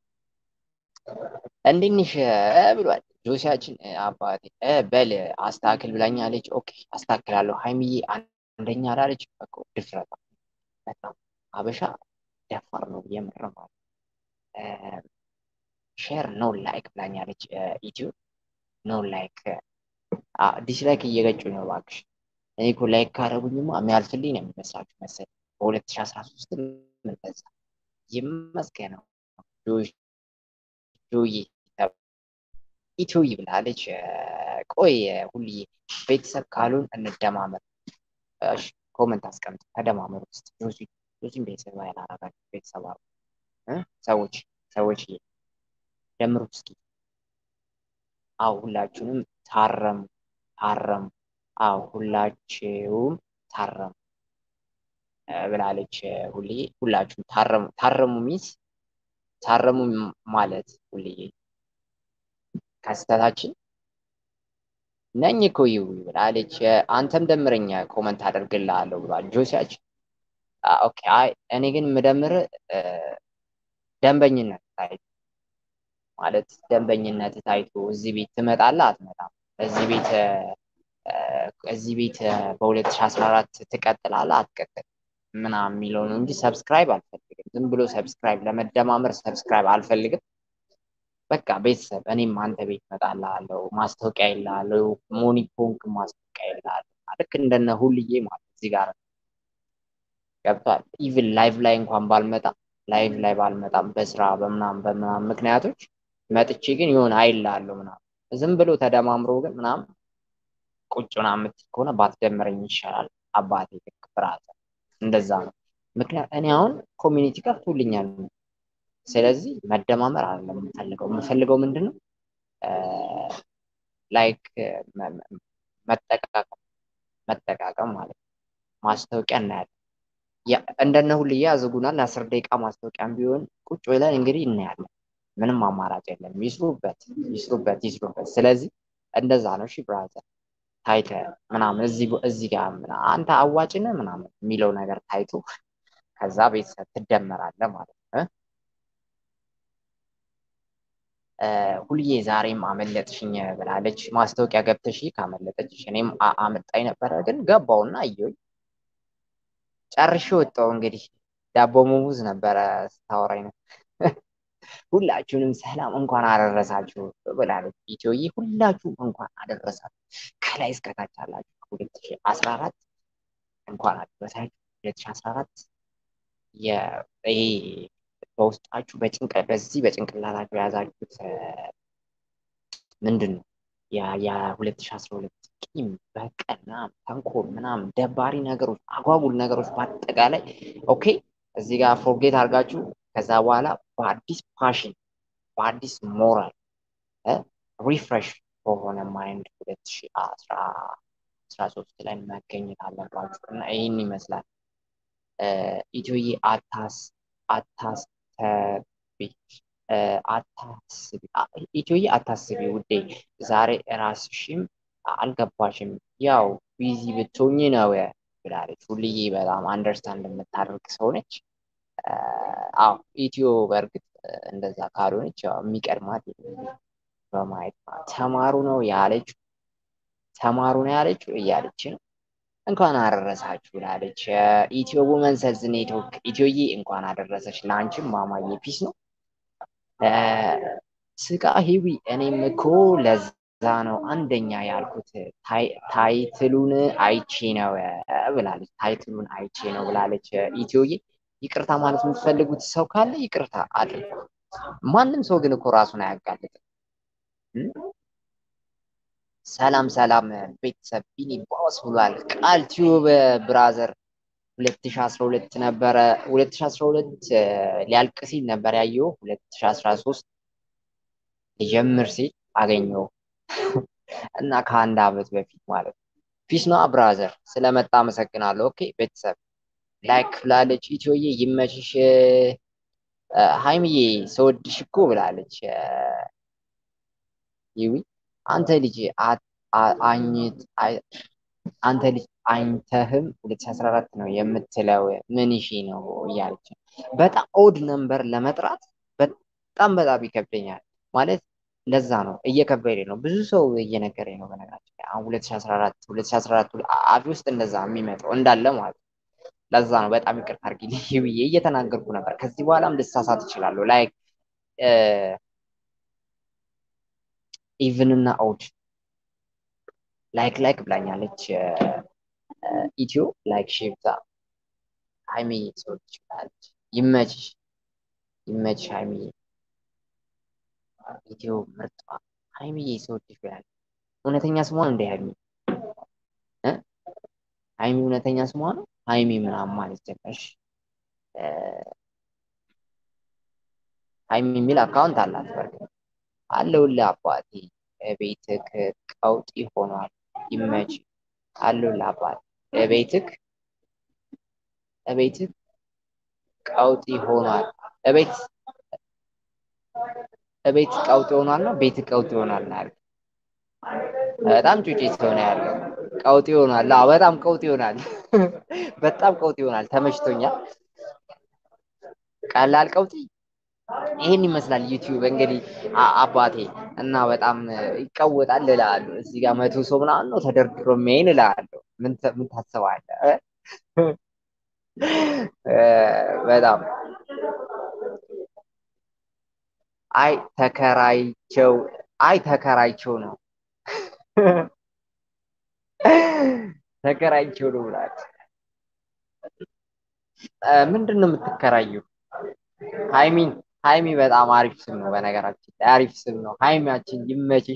እንዴት ነሽ ብሏል ጆሲያችን። አባቴ በል አስተካክል ብላኛለች። ኦኬ አስተካክላለሁ። ሀይሚዬ አንደኛ ላለች እኮ ድፍረቷ በጣም አበሻ ደፋር ነው የምር ማለት ሼር ኖ ላይክ ብላኛለች። ኢትዮ ኖ ላይክ ዲስላይክ እየገጩ ነው እባክሽ። እኔ እኮ ላይክ ካደረጉኝማ የሚያልፍልኝ ነው የሚመስላችሁ መሰለኝ። በሁለት ሺ አስራ ሶስት ምንበዛ ይመስገነው ጆይ ኢትዮይ ብላለች። ቆይ ሁልዬ ቤተሰብ ካሉን እንደማመር ኮመንት አስቀምጥ። ተደማመሩ ውስጥ ጆሲ ጆሲን ቤተሰብ ያላረጋችሁ ቤተሰብ አሉ ሰዎች ሰዎች ደምሩ እስኪ። አው ሁላችሁንም ታረሙ ታረሙ። አው ሁላችሁም ታረሙ ብላለች ሁሌ። ሁላችሁም ታረሙ ታረሙ ሚስ ታረሙ ማለት ሁልዬ ከስተታችን ነኝ እኮ ይው ብላለች። አንተም ደምረኛ ኮመንት አደርግልሃለሁ ብሏል ጆሲያችን። ኦኬ አይ እኔ ግን የምደምር ደንበኝነት ታይቶ ማለት ደንበኝነት ታይቶ እዚህ ቤት ትመጣለህ አትመጣም፣ እዚህ ቤት እዚህ ቤት በ2014 ትቀጥላለህ አትቀጥል ምናምን የሚለው ነው እንጂ ሰብስክራይብ አልፈልግም። ዝም ብሎ ሰብስክራይብ ለመደማመር ሰብስክራይብ አልፈልግም። በቃ ቤተሰብ እኔም አንተ ቤት እመጣልሃለሁ፣ ማስታወቂያ ይልሃለሁ፣ ሞኒፖንክ ማስታወቂያ ይልሃለሁ። ልክ እንደነ ሁልዬ ማለት እዚህ ጋር ገብቷል። ኢቭን ላይቭ ላይ እንኳን ባልመጣ ላይቭ ላይ ባልመጣም በስራ በምናም በምናም ምክንያቶች መጥቼ ግን የሆነ አይልሃለሁ ምናምን ዝም ብሎ ተደማምሮ ግን ምናምን ቁጭ ምናምን የምትል ከሆነ ባትደምረኝ ይሻላል። አባቴ ልክ ብራዘር እንደዛ ነው። ምክንያት እኔ አሁን ኮሚኒቲ ከፍቶልኛል። ስለዚህ መደማመር አይደለም የምፈልገው የምፈልገው ምንድን ነው ላይክ መጠቃቀም መጠቃቀም ማለት ነው። ማስታወቂያ እናያለን። እንደነ ሁልዬ ያዝጉናል። ለአስር ደቂቃ ማስታወቂያም ቢሆን ቁጭ ብለን እንግዲህ እናያለን። ምንም አማራጭ የለም። ይስሩበት ይስሩበት ይስሩበት። ስለዚህ እንደዛ ነው። እሺ ብራዘር ታይተ ምናምን እዚህ እዚህ ጋር አንተ አዋጭ ነህ ምናምን የሚለው ነገር ታይቶ ከዛ ቤተሰብ ትደመራለህ ማለት ነው። ሁልዬ ዛሬም አመለጥሽኝ ብላለች። ማስታወቂያ ገብተሽ ካመለጠች እኔም አመጣኝ ነበረ፣ ግን ገባውና አየሁኝ ጨርሼ ወጣሁ። እንግዲህ ዳቦ ሙሙዝ ነበረ ስታወራኝ ነው። ሁላችሁንም ሰላም እንኳን አደረሳችሁ ብላለች ኢትዮዬ። ሁላችሁም እንኳን አደረሳችሁ ከላይ እስከታች አላችሁ። ሁለት ሺህ አስራ አራት እንኳን አደረሳችሁ ሁለት ሺህ አስራ አራት ይሄ በውስጣችሁ በጭንቀ በዚህ በጭንቅላታችሁ የያዛችሁት ምንድን ነው? የሁለት ሺህ አስራ ሁለት ቂም፣ በቀል፣ ምናምን ተንኮል፣ ምናምን ደባሪ ነገሮች፣ አጓጉል ነገሮች በአጠቃላይ ኦኬ እዚህ ጋር ፎርጌት አድርጋችሁ ከዛ በኋላ በአዲስ ፓሽን በአዲስ ሞራል ሪፍሬሽ በሆነ ማይንድ ሁለት ሺህ አስራ ሶስት ላይ መገኘት አለባችሁ እና ይህን ይመስላል። ኢትዮዬ አታስ አታስተቢ አታስቢ ኢትዮዬ አታስቢ ውዴ፣ ዛሬ ራስሽም አልገባሽም፣ ያው ቢዚ ብትሆኝ ነው ብላለች። ሁልዬ በጣም አንደርስታንድ የምታደርግ ሰው ነች። አዎ ኢትዮ በእርግጥ እንደዛ ካልሆነች ያው የሚቀድማት በማየት ተማሩ ነው ያለችው ተማሩ ነው ያለችው እያለች ነው። እንኳን አደረሳችሁ ብላለች። ኢትዮ ውመን ሰዝ ኔትወርክ ኢትዮዬ እንኳን አደረሰች። ለአንቺም ማማዬ ፒስ ነው ስቃ ሂዊ እኔም እኮ ለዛ ነው አንደኛ ያልኩት ታይትሉን አይቼ ነው ብላለች። ታይትሉን አይቼ ነው ብላለች ኢትዮዬ። ይቅርታ ማለት የምትፈልጉት ሰው ካለ ይቅርታ አድርጉ። ማንም ሰው ግን እኮ ራሱን አያጋልጥም። ሰላም ሰላም ቤተሰብ ቢኒ ባስ ብሏል። ቃል ቲዩብ ብራዘር 2012 ነበረ 2012 ሊያልቅ ሲል ነበር ያየው 2013 ሊጀምር ሲል አገኘው እና ከአንድ አመት በፊት ማለት ነው። ፒስ ነው ብራዘር ስለመጣ አመሰግናለሁ። ኦኬ ቤተሰብ ላይክ ብላለች። ኢትዮዬ ይመችሽ። ሀይምዬ ሰወድሽ እኮ ብላለች። ይዊ አንተ ልጅ አኝት አንተ ልጅ አኝተህም 2014 ነው የምትለው ምን ሺ ነው እያለች በጣም ኦድ ነምበር ለመጥራት በጣም በጣም ይከብደኛል። ማለት ለዛ ነው እየከበደ ነው። ብዙ ሰው እየነገረኝ ነው። በነገራችን ላይ አሁን 2014 2014 አፍ ውስጥ እንደዛ የሚመጣው እንዳለ ማለት ነው። ለዛ ነው በጣም ይቅርታ አድርጊልኝ ብዬ እየተናገርኩ ነበር። ከዚህ በኋላም ልሳሳት እችላለሁ። ላይክ ኢቭን እና ኦድ ላይክ ላይክ ብላኛለች ኢትዮ ላይክ ሼብታ ሀይሚ ሰዎች ይችላለች። ይመችሽ ይመችሽ ሀይሚዬ ኢትዮ ምርጧ ሀይሚዬ ሰዎች ይችላል። እውነተኛ ስሟ እንደ ሀይሚ ሀይሚ እውነተኛ ስሟ ነው። ሀይሚ ምናምን ማለት ጀመርሽ። ሀይሚ የሚል አካውንት አላት። በርግጥ አለሁልህ አባቴ ቤትክ ቀውጢ ሆኗል። ይመች አለሁልህ አባቴ ቤትክ ቤትክ ቀውጢ ሆኗል። እቤት እቤት ቀውጢ ሆኗል ነው ቤት ቀውጢ ሆኗል ነው ያልኩት። በጣም ጩጬ ስለሆነ ያለው ቀውጢ ሆኗል። አዎ በጣም ቀውጢ ይሆናል። በጣም ቀውጢ ይሆናል። ተመችቶኛል። ቀላል ቀውጢ ይሄን ይመስላል ዩቲዩብ እንግዲህ አባቴ እና በጣም ይቀወጣል እላለሁ። እዚህ ጋር መቶ ሰው ምናምን ነው ተደርድሮ የሚያይን እላለሁ። ምን ምን ታስባለህ? በጣም አይ ተከራይቸው አይ ተከራይቸው ነው ተከራይቸው ነው ብላት ምንድን ነው የምትከራየው? ሃይሚን ሃይሚ በጣም አሪፍ ስም ነው። በነገራችን ላይ አሪፍ ስም ነው። ሃይሚያችን ይመችሽ።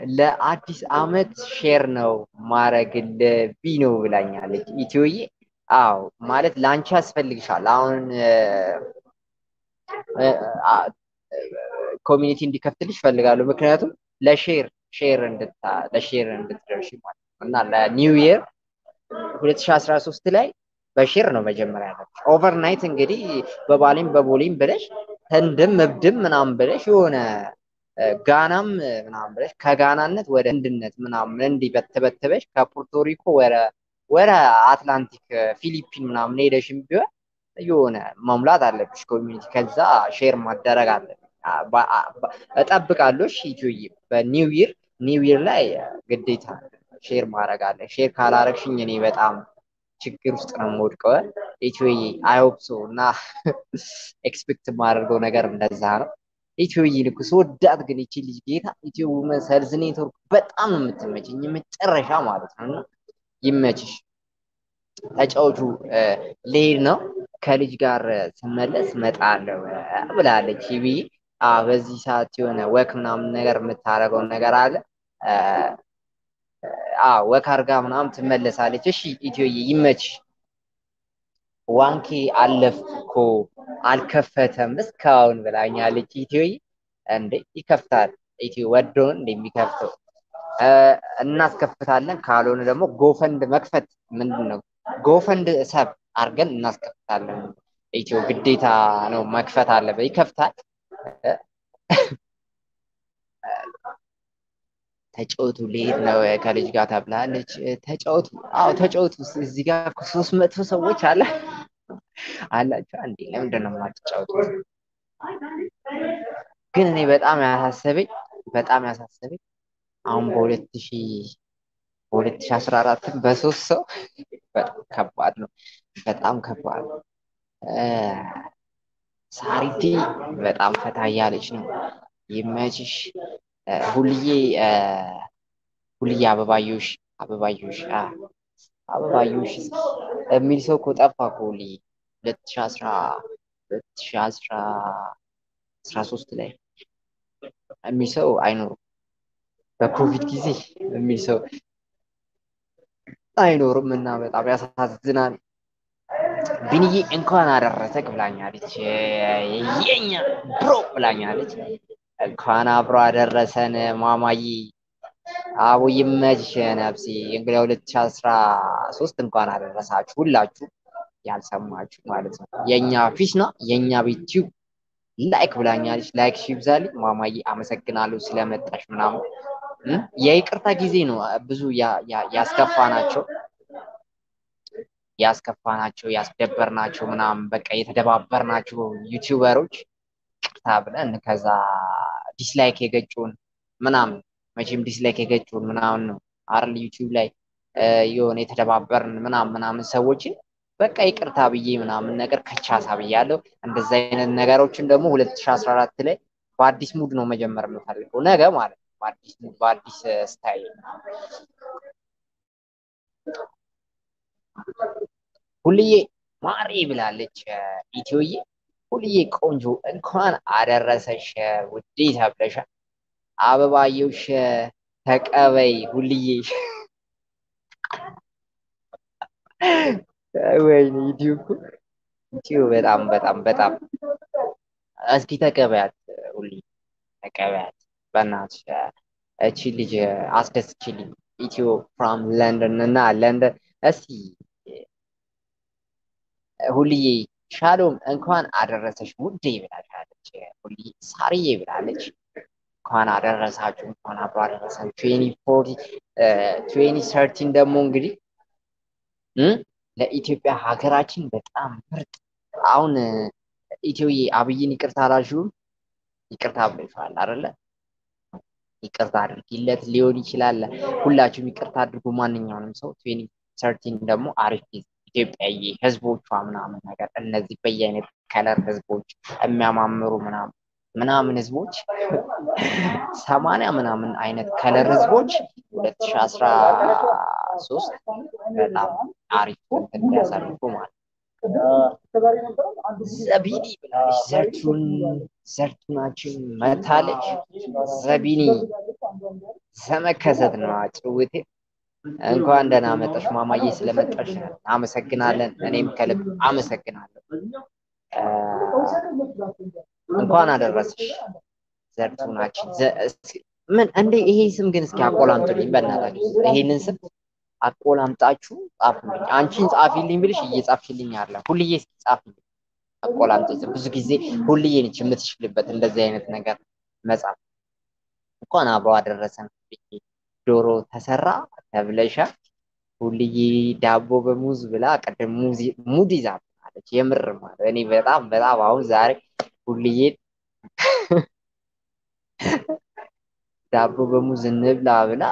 ለአዲስ አመት ሼር ነው ማረግልህ ቢኖ ብላኛለች ኢትዮዬ። አዎ ማለት ለአንቺ ያስፈልግሻል። አሁን ኮሚኒቲ እንዲከፍትልሽ እፈልጋለሁ። ምክንያቱም ለሼር ሼር እንድታ ለሼር እንድትደርሺ ማለት ነው እና ለኒው ይር 2013 ላይ በሼር ነው መጀመሪያ ያለብሽ። ኦቨርናይት እንግዲህ በባሌም በቦሌም ብለሽ ህንድም እብድም ምናምን ብለሽ የሆነ ጋናም ምናምን ብለሽ ከጋናነት ወደ ህንድነት ምናምን እንዲህ በተበተበሽ ከፑርቶሪኮ ወደ ወደ አትላንቲክ ፊሊፒን ምናምን ሄደሽም ቢሆን የሆነ መሙላት አለብሽ ኮሚኒቲ። ከዛ ሼር ማደረግ አለብሽ። እጠብቃለሁ። እሺ ኢትዮዬ በኒው ይር ኒው ይር ላይ ግዴታ ሼር ማድረግ አለ። ሼር ካላረግሽኝ እኔ በጣም ችግር ውስጥ ነው የምወድቀው። ኢትዮዬ አይሆፕ ሶ እና ኤክስፔክት የማደርገው ነገር እንደዛ ነው። ኢትዮዬ ልኩ ስወዳት ግን ይቺ ልጅ ጌታ ኢትዮ ውመን ሰልዝ ኔትወርክ በጣም ነው የምትመችኝ፣ የመጨረሻ ማለት ነው። እና ይመችሽ፣ ተጫወቹ። ልሄድ ነው ከልጅ ጋር ስመለስ መጣለሁ ብላለች ብዬ በዚህ ሰዓት የሆነ ወክ ምናምን ነገር የምታደርገውን ነገር አለ ወክ አርጋ ምናምን ትመለሳለች። እሺ ኢትዮዬ ይመችሽ። ዋንኬ አለፍኩ እኮ አልከፈተም እስካሁን ብላኛለች። ኢትዮዬ እንዴ ይከፍታል። ኢትዮ ወዶን እንደሚከፍተው እናስከፍታለን። ካልሆነ ደግሞ ጎፈንድ መክፈት ምንድን ነው ጎፈንድ ሰብ አድርገን እናስከፍታለን። ኢትዮ ግዴታ ነው መክፈት አለበት። ይከፍታል። ተጫወቱ ልሄድ ነው ከልጅ ጋር ተብላለች። ተጫወቱ። አዎ ተጫወቱ። እዚህ ጋር ሶስት መቶ ሰዎች አለ አላቸው። አንዴ ለምንድን ነው የማትጫወቱት? ግን እኔ በጣም ያሳሰበኝ በጣም ያሳሰበኝ አሁን በሁለት ሺ በሁለት ሺ አስራ አራትም በሶስት ሰው በጣም ከባድ ነው። በጣም ከባድ ነው። ሳሪቲ በጣም ፈታ እያለች ነው። ይመችሽ። ሁልዬ ሁልዬ አበባዮሽ አበባዮሽ አበባዮሽ የሚል ሰው እኮ ጠፋ እኮ ሁልዬ ሁለት ሺ አስራ ሁለት ሺ አስራ አስራ ሶስት ላይ የሚል ሰው አይኖርም። በኮቪድ ጊዜ የሚል ሰው አይኖርም እና በጣም ያሳዝናል። ቢንዬ እንኳን አደረሰክ ብላኛለች። የኛ ብሮ ብላኛለች። እንኳን አብሮ አደረሰን ማማዬ። አቦ ይመችሽ ነፍሴ። እንግዲህ ሁለት ሺህ አስራ ሶስት እንኳን አደረሳችሁ ሁላችሁ ያልሰማችሁ ማለት ነው። የእኛ ፊሽ ነው የእኛ ቤት ቲዩብ ላይክ ብላኛለች። ላይክ ሺ ይብዛልኝ ማማዬ። አመሰግናለሁ ስለመጣሽ ምናምን። የይቅርታ ጊዜ ነው ብዙ ያስከፋ ናቸው ያስከፋናቸው ያስደበርናቸው ምናምን በቃ የተደባበርናቸው ዩቲዩበሮች ቅርታ ብለን ከዛ ዲስላይክ የገጩን ምናምን መቼም ዲስላይክ የገጩን ምናምን ነው አይደል ዩቲዩብ ላይ የሆነ የተደባበርን ምናምን ምናምን ሰዎችን በቃ ይቅርታ ብዬ ምናምን ነገር ከቻሳ ብያለሁ። እንደዚ አይነት ነገሮችን ደግሞ ሁለት ሺህ አስራ አራት ላይ በአዲስ ሙድ ነው መጀመር የምፈልገው ነገ ማለት ነው። በአዲስ ሙድ በአዲስ ስታይል ሁልዬ ማሬ ብላለች ኢትዮዬ። ሁልዬ ቆንጆ እንኳን አደረሰሽ ውዴ ተብለሻል። አበባየውሽ ተቀበይ ሁልዬ። ወይኔ ኢትዮ እኮ ኢትዮ በጣም በጣም በጣም እስኪ ተቀበያት ሁልዬ ተቀበያት በእናትሽ እቺ ልጅ አስደስችልኝ። ኢትዮ ፍራም ለንደን እና ለንደን እስቲ ሁልዬ ሻሎም እንኳን አደረሰሽ ውዴ ብላለች። ሁልዬ ሳርዬ ብላለች። እንኳን አደረሳችሁ እንኳን አብሮ አደረሰን። ትዌኒ ፎርቲ ትዌኒ ሰርቲን ደግሞ እንግዲህ ለኢትዮጵያ ሀገራችን በጣም ምርጥ አሁን ኢትዮዬ አብይን ይቅርታ አላልሽውም? ይቅርታ ብለሽዋል አይደለ? ይቅርታ አድርጊለት ሊሆን ይችላል። ሁላችሁም ይቅርታ አድርጉ። ማንኛውንም ሰው ትዌኒ ሰርቲን ደግሞ አሪፍ ጊዜ ኢትዮጵያዊ ህዝቦቿ ምናምን ነገር እነዚህ በየአይነት ከለር ህዝቦች የሚያማምሩ ምናምን ምናምን ህዝቦች ሰማንያ ምናምን አይነት ከለር ህዝቦች ሁለት ሺህ አስራ ሶስት በጣም አሪፍ እንዲያሳልፉ ማለት ዘቢኒ ብላለች። ዘርቱን ዘርቱናችን መታለች። ዘቢኒ ዘመከሰት ነው ጭውቴ እንኳን ደህና መጣሽ ማማዬ፣ ስለመጣሽ አመሰግናለን። እኔም ከልብ አመሰግናለሁ። እንኳን አደረሰሽ ዘርቱናችን። ምን እንዴ! ይሄ ስም ግን እስኪ አቆላምጡልኝ በእናታችሁ። ይሄንን ስም አቆላምጣችሁ ጻፉልኝ። አንቺን ጻፊልኝ ብልሽ እየጻፍሽልኝ አለ። ሁልዬ እስኪ ጻፊልኝ አቆላምጠኝ። ብዙ ጊዜ ሁልዬ ነች የምትችልበት እንደዚህ አይነት ነገር መጻፍ። እንኳን አብሮ አደረሰን። ዶሮ ተሰራ ተብለሻል። ሁልዬ ዳቦ በሙዝ ብላ ቅድም ሙድ ይዛ አለች። የምር ማለት እኔ በጣም በጣም አሁን ዛሬ ሁልዬን ዳቦ በሙዝ እንብላ ብላ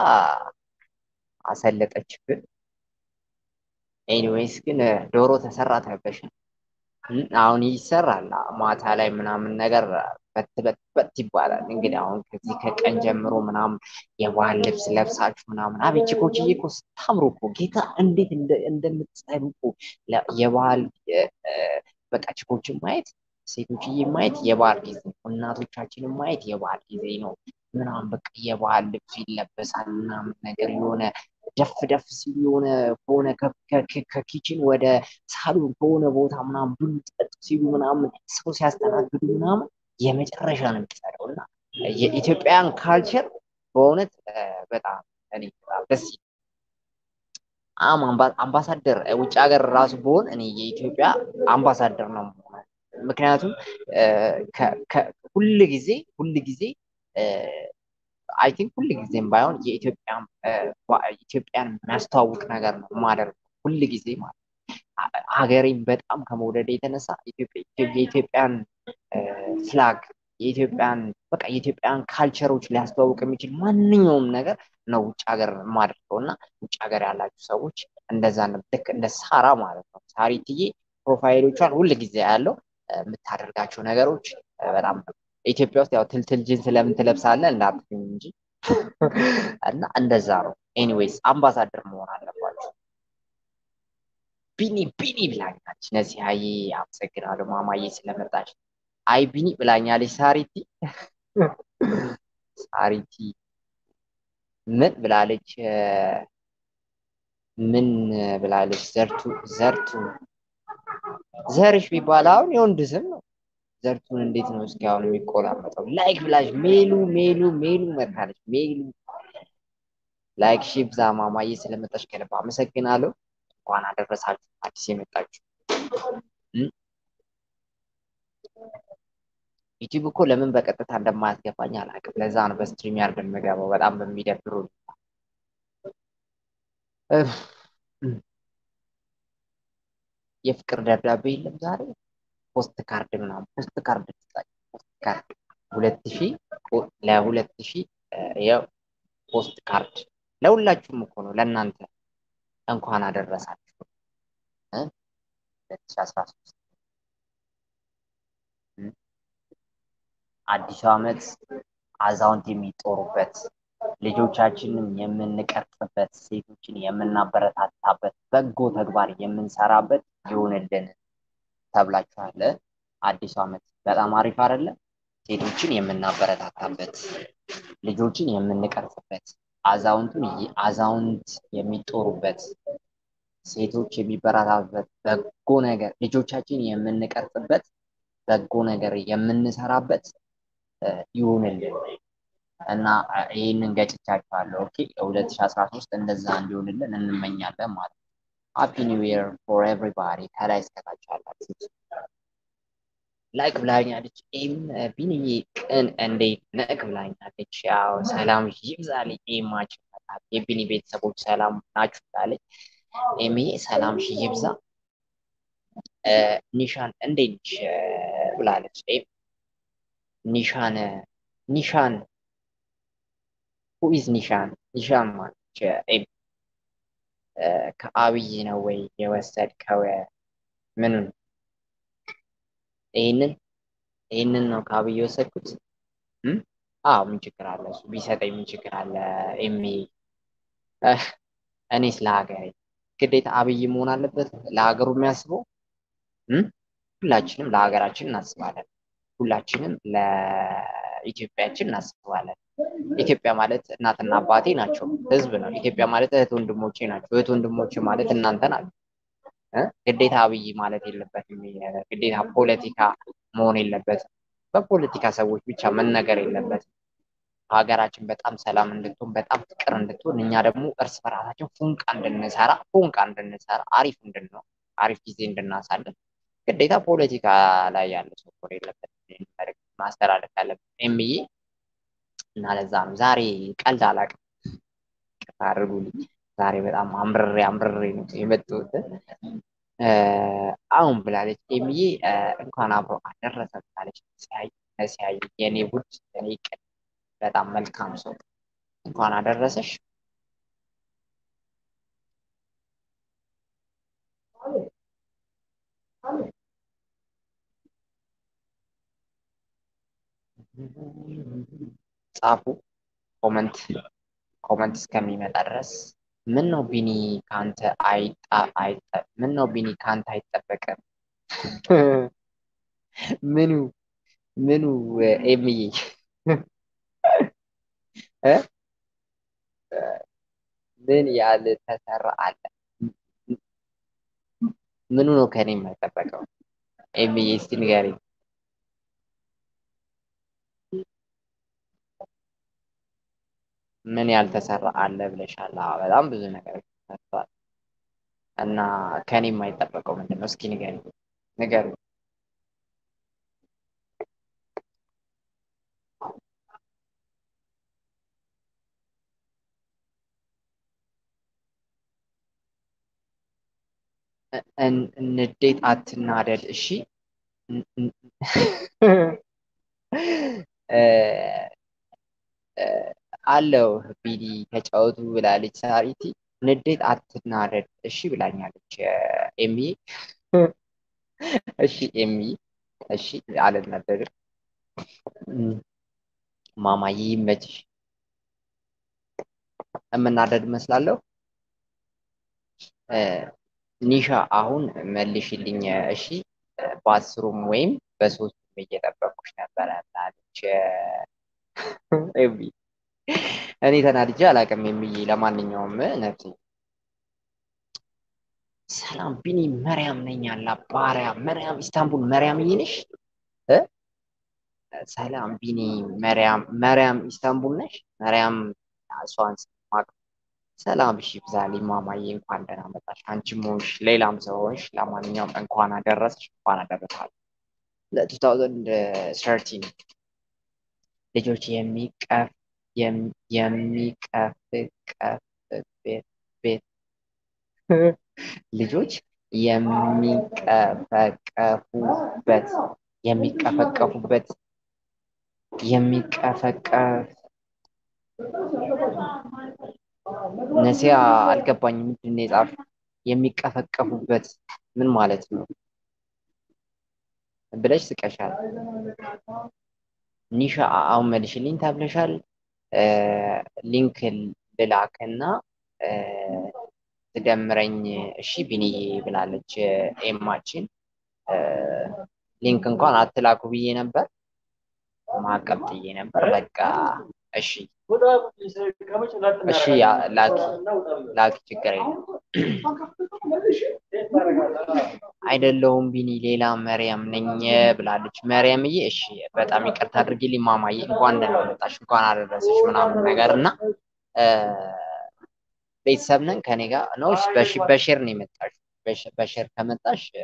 አሰለጠችብን። ኤኒዌይስ ግን ዶሮ ተሰራ ተብለሻል። አሁን ይሰራል ማታ ላይ ምናምን ነገር በት በት በት ይባላል። እንግዲህ አሁን ከዚህ ከቀን ጀምሮ ምናምን የባህል ልብስ ለብሳችሁ ምናምን አቤት ቺኮችዬ እኮ ስታምሩ እኮ ጌታ እንዴት እንደምትጸዱ እኮ የባህል በቃ ቺኮችን ማየት ሴቶችዬ ማየት የባህል ጊዜ ነው። እናቶቻችንን ማየት የባህል ጊዜ ነው። ምናምን በቃ የባህል ልብስ ይለበሳል ምናምን ነገር የሆነ ደፍ ደፍ ሲሉ የሆነ ከሆነ ከኪችን ወደ ሳሎን ከሆነ ቦታ ምናምን ቡን ጠጡ ሲሉ ምናምን ሰው ሲያስተናግዱ ምናምን የመጨረሻ ነው የሚጸደው እና የኢትዮጵያን ካልቸር በእውነት በጣም እኔ በጣም ደስ ይላል። አም አምባሳደር ውጭ ሀገር ራሱ በሆን እኔ የኢትዮጵያ አምባሳደር ነው የምሆነው። ምክንያቱም ሁል ጊዜ ሁል ጊዜ አይ ቲንክ ሁል ጊዜም ባይሆን የኢትዮጵያን የሚያስተዋውቅ ነገር ነው የማደርገው ሁል ጊዜ ማለት ሀገሬን በጣም ከመውደድ የተነሳ የኢትዮጵያን ፍላግ የኢትዮጵያን በቃ የኢትዮጵያን ካልቸሮች ሊያስተዋውቅ የሚችል ማንኛውም ነገር ነው ውጭ ሀገር የማደርገው እና ውጭ ሀገር ያላችሁ ሰዎች እንደዛ ልክ እንደ ሳራ ማለት ነው ሳሪትዬ ፕሮፋይሎቿን ሁል ጊዜ ያለው የምታደርጋቸው ነገሮች በጣም ኢትዮጵያ ውስጥ ያው ትልትል ጅንስ ለምን ትለብሳለህ እንዳትሉኝ እንጂ እና እንደዛ ነው። ኤኒዌይስ አምባሳደር መሆን አለባቸው። ቢኒ ቢኒ ብላኛለች። ነሲሀዬ አመሰግናለሁ ማማዬ ስለመጣች። አይ ቢኒ ብላኛለች። ሳሪቲ ሳሪቲ ምን ብላለች? ምን ብላለች? ዘርቱ ዘርቱ ዘርሽ ቢባል አሁን የወንድ ስም ነው። ዘርቱን እንዴት ነው እስኪ አሁን የሚቆላመጠው? ላይክ ብላሽ ሜሉ ሜሉ ሜሉ መታለች። ሜሉ ላይክ ሺ ብዛ ማማዬ ስለመጣች ከልብ አመሰግናለሁ። እንኳን አደረሳችሁ አዲስ የመጣችሁ ዩቲዩብ እኮ ለምን በቀጥታ እንደማያስገባኝ አላውቅም። ለዛ ነው በስትሪም ያርገን የምገባው በጣም በሚደብሩ የፍቅር ደብዳቤ የለም ዛሬ ፖስት ካርድ ምናምን ፖስት ካርድ ፖስት ካርድ ሁለት ሺ ለሁለት ሺ ያው ፖስት ካርድ ለሁላችሁም እኮ ነው ለእናንተ እንኳን አደረሳችሁ ሁለት ሺ አስራ ሶስት አዲሱ ዓመት አዛውንት የሚጦሩበት ልጆቻችንን የምንቀርጽበት ሴቶችን የምናበረታታበት በጎ ተግባር የምንሰራበት ይሆንልን ተብላችኋል። አዲሱ ዓመት በጣም አሪፍ አይደለ? ሴቶችን የምናበረታታበት ልጆችን የምንቀርጽበት አዛውንቱን አዛውንት የሚጦሩበት ሴቶች የሚበረታቱበት በጎ ነገር ልጆቻችን የምንቀርጽበት በጎ ነገር የምንሰራበት ይሁንልን እና ይህንን ገጭቻችኋለሁ። ኦኬ ሁለት ሺ አስራ ሶስት እንደዛ እንዲሆንልን እንመኛለን ማለት ነው። ሃፒ ኒው ይር ፎር ኤቭሪባዲ ከላይ እስከታች ያላችሁ ላይክ ብላኛለች። ኤም ቢንዬ ቅን እንዴት ነቅ ብላኛለች። ያው ሰላም ይብዛልኝ። ኤማች የቢኒ ቤተሰቦች ሰላም ናችሁ ብላለች። ኤምዬ ሰላም ሺ ይብዛ። ኒሻን እንዴት ነሽ ብላለች። ኤም ኒሻን ኒሻን ሁኢዝ ኒሻን ኒሻን ማለች ኤም ከአብይ ነው ወይ የወሰድከው? ምኑን? ይህንን ይህንን ነው ከአብይ የወሰድኩት። አዎ ምን ችግር አለ? እሱ ቢሰጠኝ ምን ችግር አለ? ኤሚ እኔስ ለሀገሬ ግዴታ አብይ መሆን አለበት ለሀገሩ የሚያስበው። ሁላችንም ለሀገራችን እናስባለን። ሁላችንም ለኢትዮጵያችን እናስባለን። ኢትዮጵያ ማለት እናትና አባቴ ናቸው፣ ህዝብ ነው። ኢትዮጵያ ማለት እህት ወንድሞቼ ናቸው፣ እህት ወንድሞቼ ማለት እናንተ ናቸው። እ? ግዴታ አብይ ማለት የለበትም። ግዴታ ፖለቲካ መሆን የለበትም። በፖለቲካ ሰዎች ብቻ መነገር የለበትም። ሀገራችን በጣም ሰላም እንድትሆን በጣም ፍቅር እንድትሆን እኛ ደግሞ እርስ በራሳችን ፉንቃ እንድንሰራ ፉንቃ እንድንሰራ አሪፍ እንድንሆን አሪፍ ጊዜ እንድናሳልፍ ግዴታ ፖለቲካ ላይ ያለ ሰው መኖር የለበትም። ይህን መልዕክት ማስተላለፍ ያለብን ኤምዬ እና ለዛ ነው ዛሬ ቀልድ አላውቅም። ይቅርታ አድርጉልኝ። ዛሬ በጣም አምርሬ አምርሬ ነው የመጣሁት። እ፣ አሁን ብላለች ኤምዬ እ፣ እንኳን አብሮ አደረሰ ብላለች። ሲያይ ሲያይ የኔ ውድ የኔ ቅን በጣም መልካም ሰው እንኳን አደረሰሽ። ጻፉ ኮመንት ኮመንት እስከሚመጣ ድረስ ምን ነው ቢኒ ካንተ አይጣ አይጠ ምን ነው ቢኒ ካንተ አይጠበቅም? ምኑ ምኑ ኤምዬ እ? ምን ያልተሰራ አለ? ምኑ ነው ከኔ የማይጠበቀው? ኤምዬ እስቲ ንገሪኝ። ምን ያልተሰራ አለ ብለሻል። አዎ በጣም ብዙ ነገሮች ተሰርተዋል እና ከኔ የማይጠበቀው ምንድን ነው? እስኪ ንገሪኝ ንገሪኝ። እ- እን- ንዴት አትናደድ እሺ። ን- ን- እ፣ እ፣ አለው ቢኒ ተጫወቱ ብላለች ሳሪቲ። ንዴት አትናደድ እሺ ብላኛለች ኤምዬ። እሺ ኤምዬ እሺ አልናደድም። እም፣ ማማዬ ይመችሽ። የምናደድ እመስላለሁ። እ፣ ኒሻ አሁን መልሽልኝ እሺ። በአስሩም ወይም በሶስቱም እየጠበቅኩሽ ነበረ ብላለች ኤምዬ። እኔ ተናድጄ አላውቅም ኤምዬ። ለማንኛውም ነፍሴ ሰላም ቢኒ መርያም ነኝ አላ ባሪያ መርያም ኢስታንቡል መርያም ነሽ እ? ሰላም ቢኒ መርያም መርያም ኢስታንቡል ነሽ መርያም እሷን ስማቅ ሰላም እሺ ብዛልኝ ማማዬ እንኳን ደህና መጣሽ አንቺም ሆንሽ ሌላም ሰው ሆንሽ ለማንኛውም እንኳን አደረሰሽ እንኳን አደረሳል ለቱ ታውዘንድ ሰርቲን ልጆች የሚቀፍ የም- የሚቀፍቀፍ ቤት ቤት ልጆች የሚቀፈቀፉበት የሚቀፈቀፉበት የሚቀፈቀፍ ነሲያ አልገባኝም። ምንድን ነው የጻፍሽው? የሚቀፈቀፉበት ምን ማለት ነው ብለሽ ስቀሻል። ኒሻ አሁን መልሽልኝ ተብለሻል። እ፣ ሊንክ ልላክና እ፣ ትደምረኝ እሺ ቢኒዬ ብላለች ኤማችን። እ፣ ሊንክ እንኳን አትላኩ ብዬ ነበር፣ ማዕቀብ ጥዬ ነበር። በቃ እሺ እሺ ያ- ላኪ ላኪ፣ ችግር የለም። አይደለሁም ቢኒ ሌላ መርያም ነኝ ብላለች መርያምዬ። እሺ በጣም ይቅርታ አድርጊልኝ ማማዬ። እንኳን ደህና መጣሽ፣ እንኳን አደረሰሽ ምናምን ነገር እና እ፣ ቤተሰብ ነን ከኔ ጋር ነው። በሺ- በሼር ነው የመጣሽ። በሽ- በሼር ከመጣሽ እ፣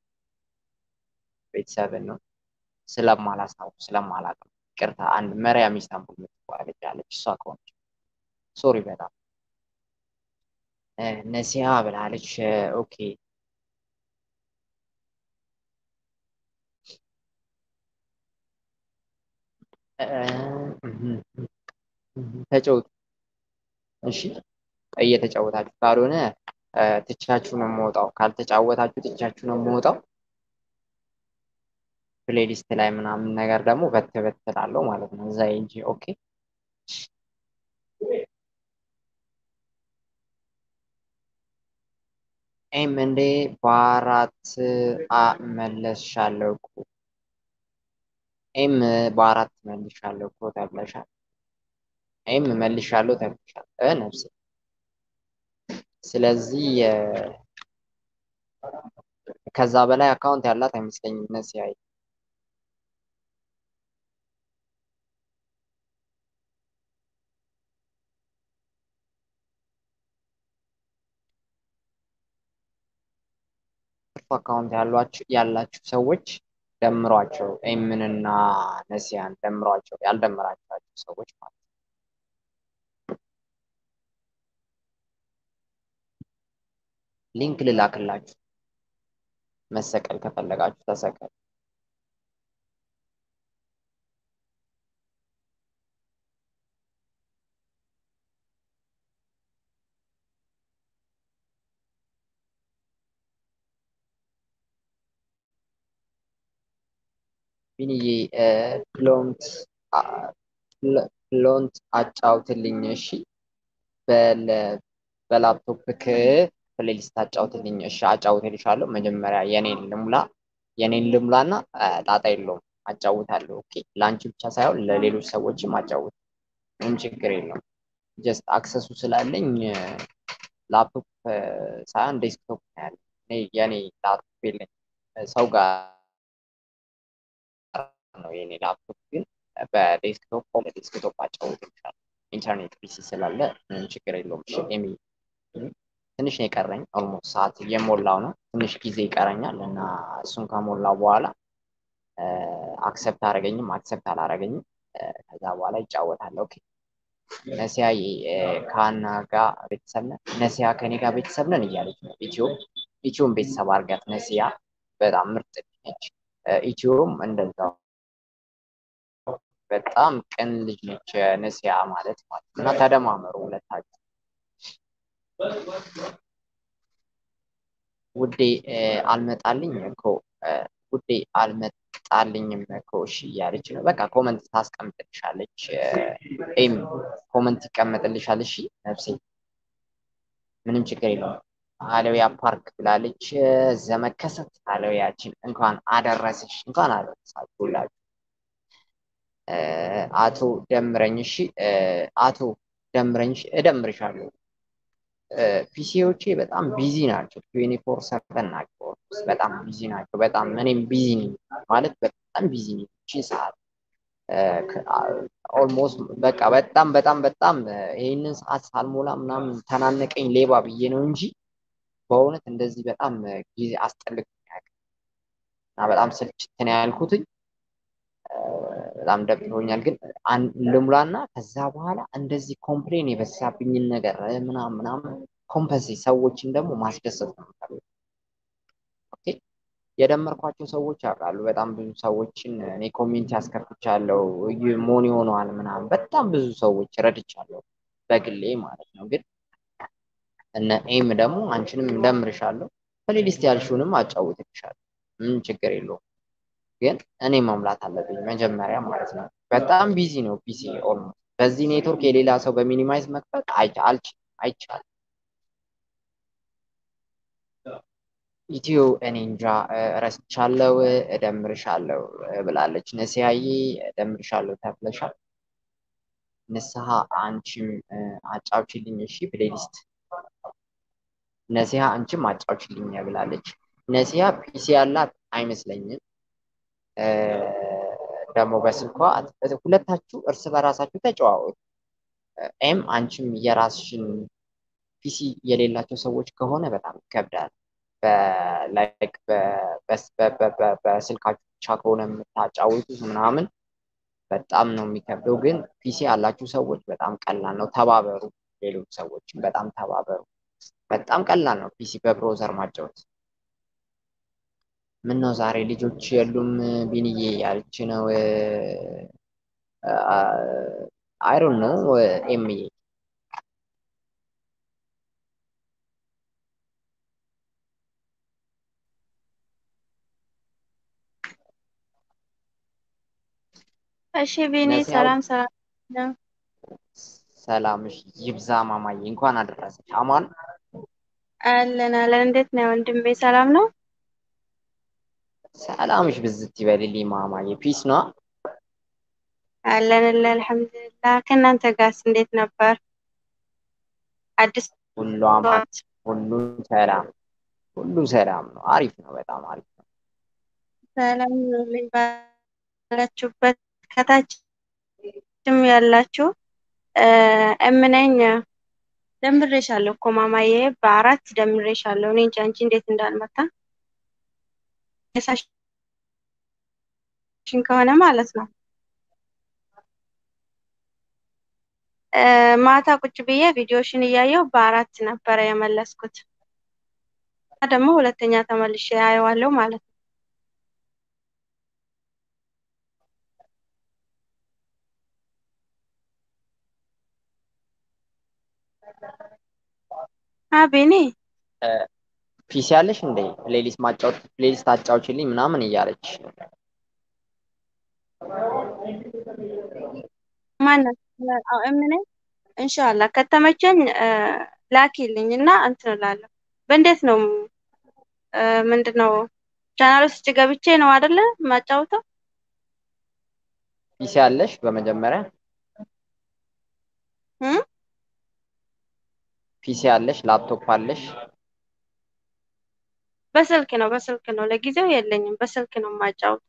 ቤተሰብን ነው ስለማላስታውቅ ስለማላውቅ ነው። ይቅርታ። አንድ መርያም ኢስታንቡል የምትባለች አለች። እሷ ከሆነች ሶሪ በጣም እ፣ ነሲያ ብላለች። እ፣ ኦኬ እ፣ እህ፣ እህ፣ ተጫወቱ እሺ። እየተጫወታችሁ ካልሆነ እ፣ ትቻችሁ ነው የምወጣው። ካልተጫወታችሁ ትቻችሁ ነው የምወጣው። ፕሌሊስት ላይ ምናምን ነገር ደግሞ በት በት እላለሁ ማለት ነው እዛ እንጂ ኦኬ ኤም እንዴ በአራት አ መለስሻለሁ እኮ ኤም በአራት መልሻለሁ እኮ ተብለሻል። ይህም መልሻለሁ ተብሻል ነፍሴ። ስለዚህ ከዛ በላይ አካውንት ያላት አይመስለኝም ነሲያ አካውንት ያላችሁ ሰዎች ደምሯቸው ኤምንና ነሲያን ደምሯቸው ያልደመራችኋቸው ሰዎች ማለት ነው። ሊንክ ልላክላችሁ መሰቀል ከፈለጋችሁ ተሰቀል። ቢንዬ ፕሎንት ፕሎንት አጫውትልኝ እሺ። በላፕቶፕክ ፕሌሊስት አጫውትልኝ እሺ። አጫውትልሻለሁ። መጀመሪያ የኔን ልሙላ የኔን ልሙላና ጣጣ የለውም አጫውታለሁ። ኦኬ ለአንቺ ብቻ ሳይሆን ለሌሎች ሰዎችም አጫውት፣ ምንም ችግር የለውም። ጀስት አክሰሱ ስላለኝ ላፕቶፕ ሳይሆን ዴስክቶፕ ነው ያለ። የኔ ላፕቶፕ የለኝ ሰው ጋር ነው የኔ ላፕቶፕ ግን በዴስክቶፕ በዴስክቶፕ አጫውትልሻለሁ። ኢንተርኔት ፒሲ ስላለ ምንም ችግር የለውም። እሺ ኤሚ ትንሽ ነው የቀረኝ። ኦልሞስት ሰዓት እየሞላው ነው። ትንሽ ጊዜ ይቀረኛል እና እሱን ከሞላው በኋላ አክሰፕት አረገኝም አክሰፕት አላረገኝም ከዛ በኋላ ይጫወታል። ኦኬ ነሲያ ከሀና ጋር ቤተሰብ ነን፣ ነሲያ ከኔ ጋር ቤተሰብ ነን እያለች ነው። ኢትዮ ኢትዮን ቤተሰብ አድርጋት። ነሲያ በጣም ምርጥ ነች። ኢትዮም እንደዛው በጣም ቅን ልጅ ነች ነሲያ ማለት ማለት እና ተደማመሩ ሁለታችሁ። ውዴ አልመጣልኝ እኮ ውዴ አልመጣልኝም እኮ እሺ እያለች ነው። በቃ ኮመንት ታስቀምጥልሻለች። ኤም ኮመንት ይቀመጥልሻል። እሺ ነፍሴ ምንም ችግር የለውም። አለውያ ፓርክ ብላለች። ዘመከሰት አለውያችን እንኳን አደረሰሽ፣ እንኳን አደረሳችሁ ሁላችሁ። አቶ ደምረኝ እሺ፣ አቶ ደምረኝ እደምርሻለሁ። ፒሲዎቼ በጣም ቢዚ ናቸው። ትዌንቲ ፎር ሰቨን ናቸው። በጣም ቢዚ ናቸው። በጣም እኔም ቢዚ ነኝ ማለት በጣም ቢዚ ነኝ። እቺ ሰዓት ኦልሞስት በቃ በጣም በጣም በጣም ይህንን ሰዓት ሳልሞላ ምናምን ተናነቀኝ ሌባ ብዬ ነው እንጂ በእውነት እንደዚህ በጣም ጊዜ አስጠልቅ እና በጣም ስልችት ነው ያልኩትኝ። በጣም ደብሮኛል። ግን ልሙላና ከዛ በኋላ እንደዚህ ኮምፕሌን የበዛብኝን ነገር ምናምን ምናምን ኮምፐንሴ ሰዎችን ደግሞ ማስደሰት ነው የምፈልገው። ኦኬ የደመርኳቸው ሰዎች ያውቃሉ። በጣም ብዙ ሰዎችን እኔ ኮሚኒቲ አስከፍቻለሁ። ሞኒ ሆነዋል ምናምን በጣም ብዙ ሰዎች ረድቻለሁ በግሌ ማለት ነው። ግን እነ ኤም ደግሞ አንቺንም እንደምርሻለሁ ፕሌሊስት ያልሽውንም አጫውትልሻለሁ። ምን ችግር የለውም። ግን እኔ መሙላት አለብኝ መጀመሪያ ማለት ነው። በጣም ቢዚ ነው ፒሲ ኦልሞስት። በዚህ ኔትወርክ የሌላ ሰው በሚኒማይዝ መክፈት አይቻልም። ኢትዮ እኔ እንጃ ረስቻለው፣ እደምርሻለሁ ብላለች ነሲያዬ። እደምርሻለሁ ተብለሻል። ንስሐ አንቺም አጫውችልኝ እሺ። ፕሌሊስት ነሲያ አንቺም አጫውችልኝ ብላለች። ነሲያ ፒሲ ያላት አይመስለኝም። ደግሞ በስልኳ ሁለታችሁ እርስ በራሳችሁ ተጨዋወቱ። ኤም አንቺም የራስሽን ፒሲ የሌላቸው ሰዎች ከሆነ በጣም ይከብዳል። ላይክ በስልካችሁ ብቻ ከሆነ የምታጫውቱት ምናምን በጣም ነው የሚከብደው። ግን ፒሲ ያላችሁ ሰዎች በጣም ቀላል ነው። ተባበሩ፣ ሌሎች ሰዎችም በጣም ተባበሩ። በጣም ቀላል ነው ፒሲ በብሮዘር ማጫወት። ምን ነው ዛሬ ልጆች የሉም ቢንዬ ያልች ነው። አይሮን ነው ኤምዬ እሺ ቢኒ ሰላም ሰላም ነው። ሰላምሽ ይብዛ ማማዬ፣ እንኳን አደረሰሽ። አማን አለን አለን። እንዴት ነው ወንድሜ? ሰላም ነው። ሰላምሽ ብዝት ይበልልኝ ማማዬ። ፒስ ነው አለን አለን። አልሐምዱሊላህ አልሐምዱሊላህ። ከእናንተ ጋርስ እንዴት ነበር? አዲስ ሁሉ አማን፣ ሁሉ ሰላም፣ ሁሉ ሰላም ነው። አሪፍ ነው። በጣም አሪፍ ነው። ሰላም ነኝ ባላችሁበት ከታችም ያላችሁ እምነኝ ደምሬሻለሁ እኮ ማማዬ፣ በአራት ደምሬሻለሁ። እኔ እንጃ አንቺ እንዴት እንዳልመታ የሳሽን ከሆነ ማለት ነው። ማታ ቁጭ ብዬ ቪዲዮሽን እያየሁ በአራት ነበረ የመለስኩት። ደግሞ ሁለተኛ ተመልሼ አየዋለሁ ማለት ነው። አቤኔ ፒሲ ያለሽ እንዴ? ፕሌሊስት ማጫወት ፕሌሊስት አጫውችልኝ ምናምን እያለች ማናት? እምኔ እንሻላ ከተመቸኝ ላኪልኝ እና እንትን እላለሁ። በእንዴት ነው ምንድን ነው ቻናል ውስጥ ገብቼ ነው አይደለ ማጫውተው? ፒሲ ያለሽ በመጀመሪያ ፒሲ ያለሽ ላፕቶፕ አለሽ? በስልክ ነው በስልክ ነው። ለጊዜው የለኝም። በስልክ ነው የማጫውተው።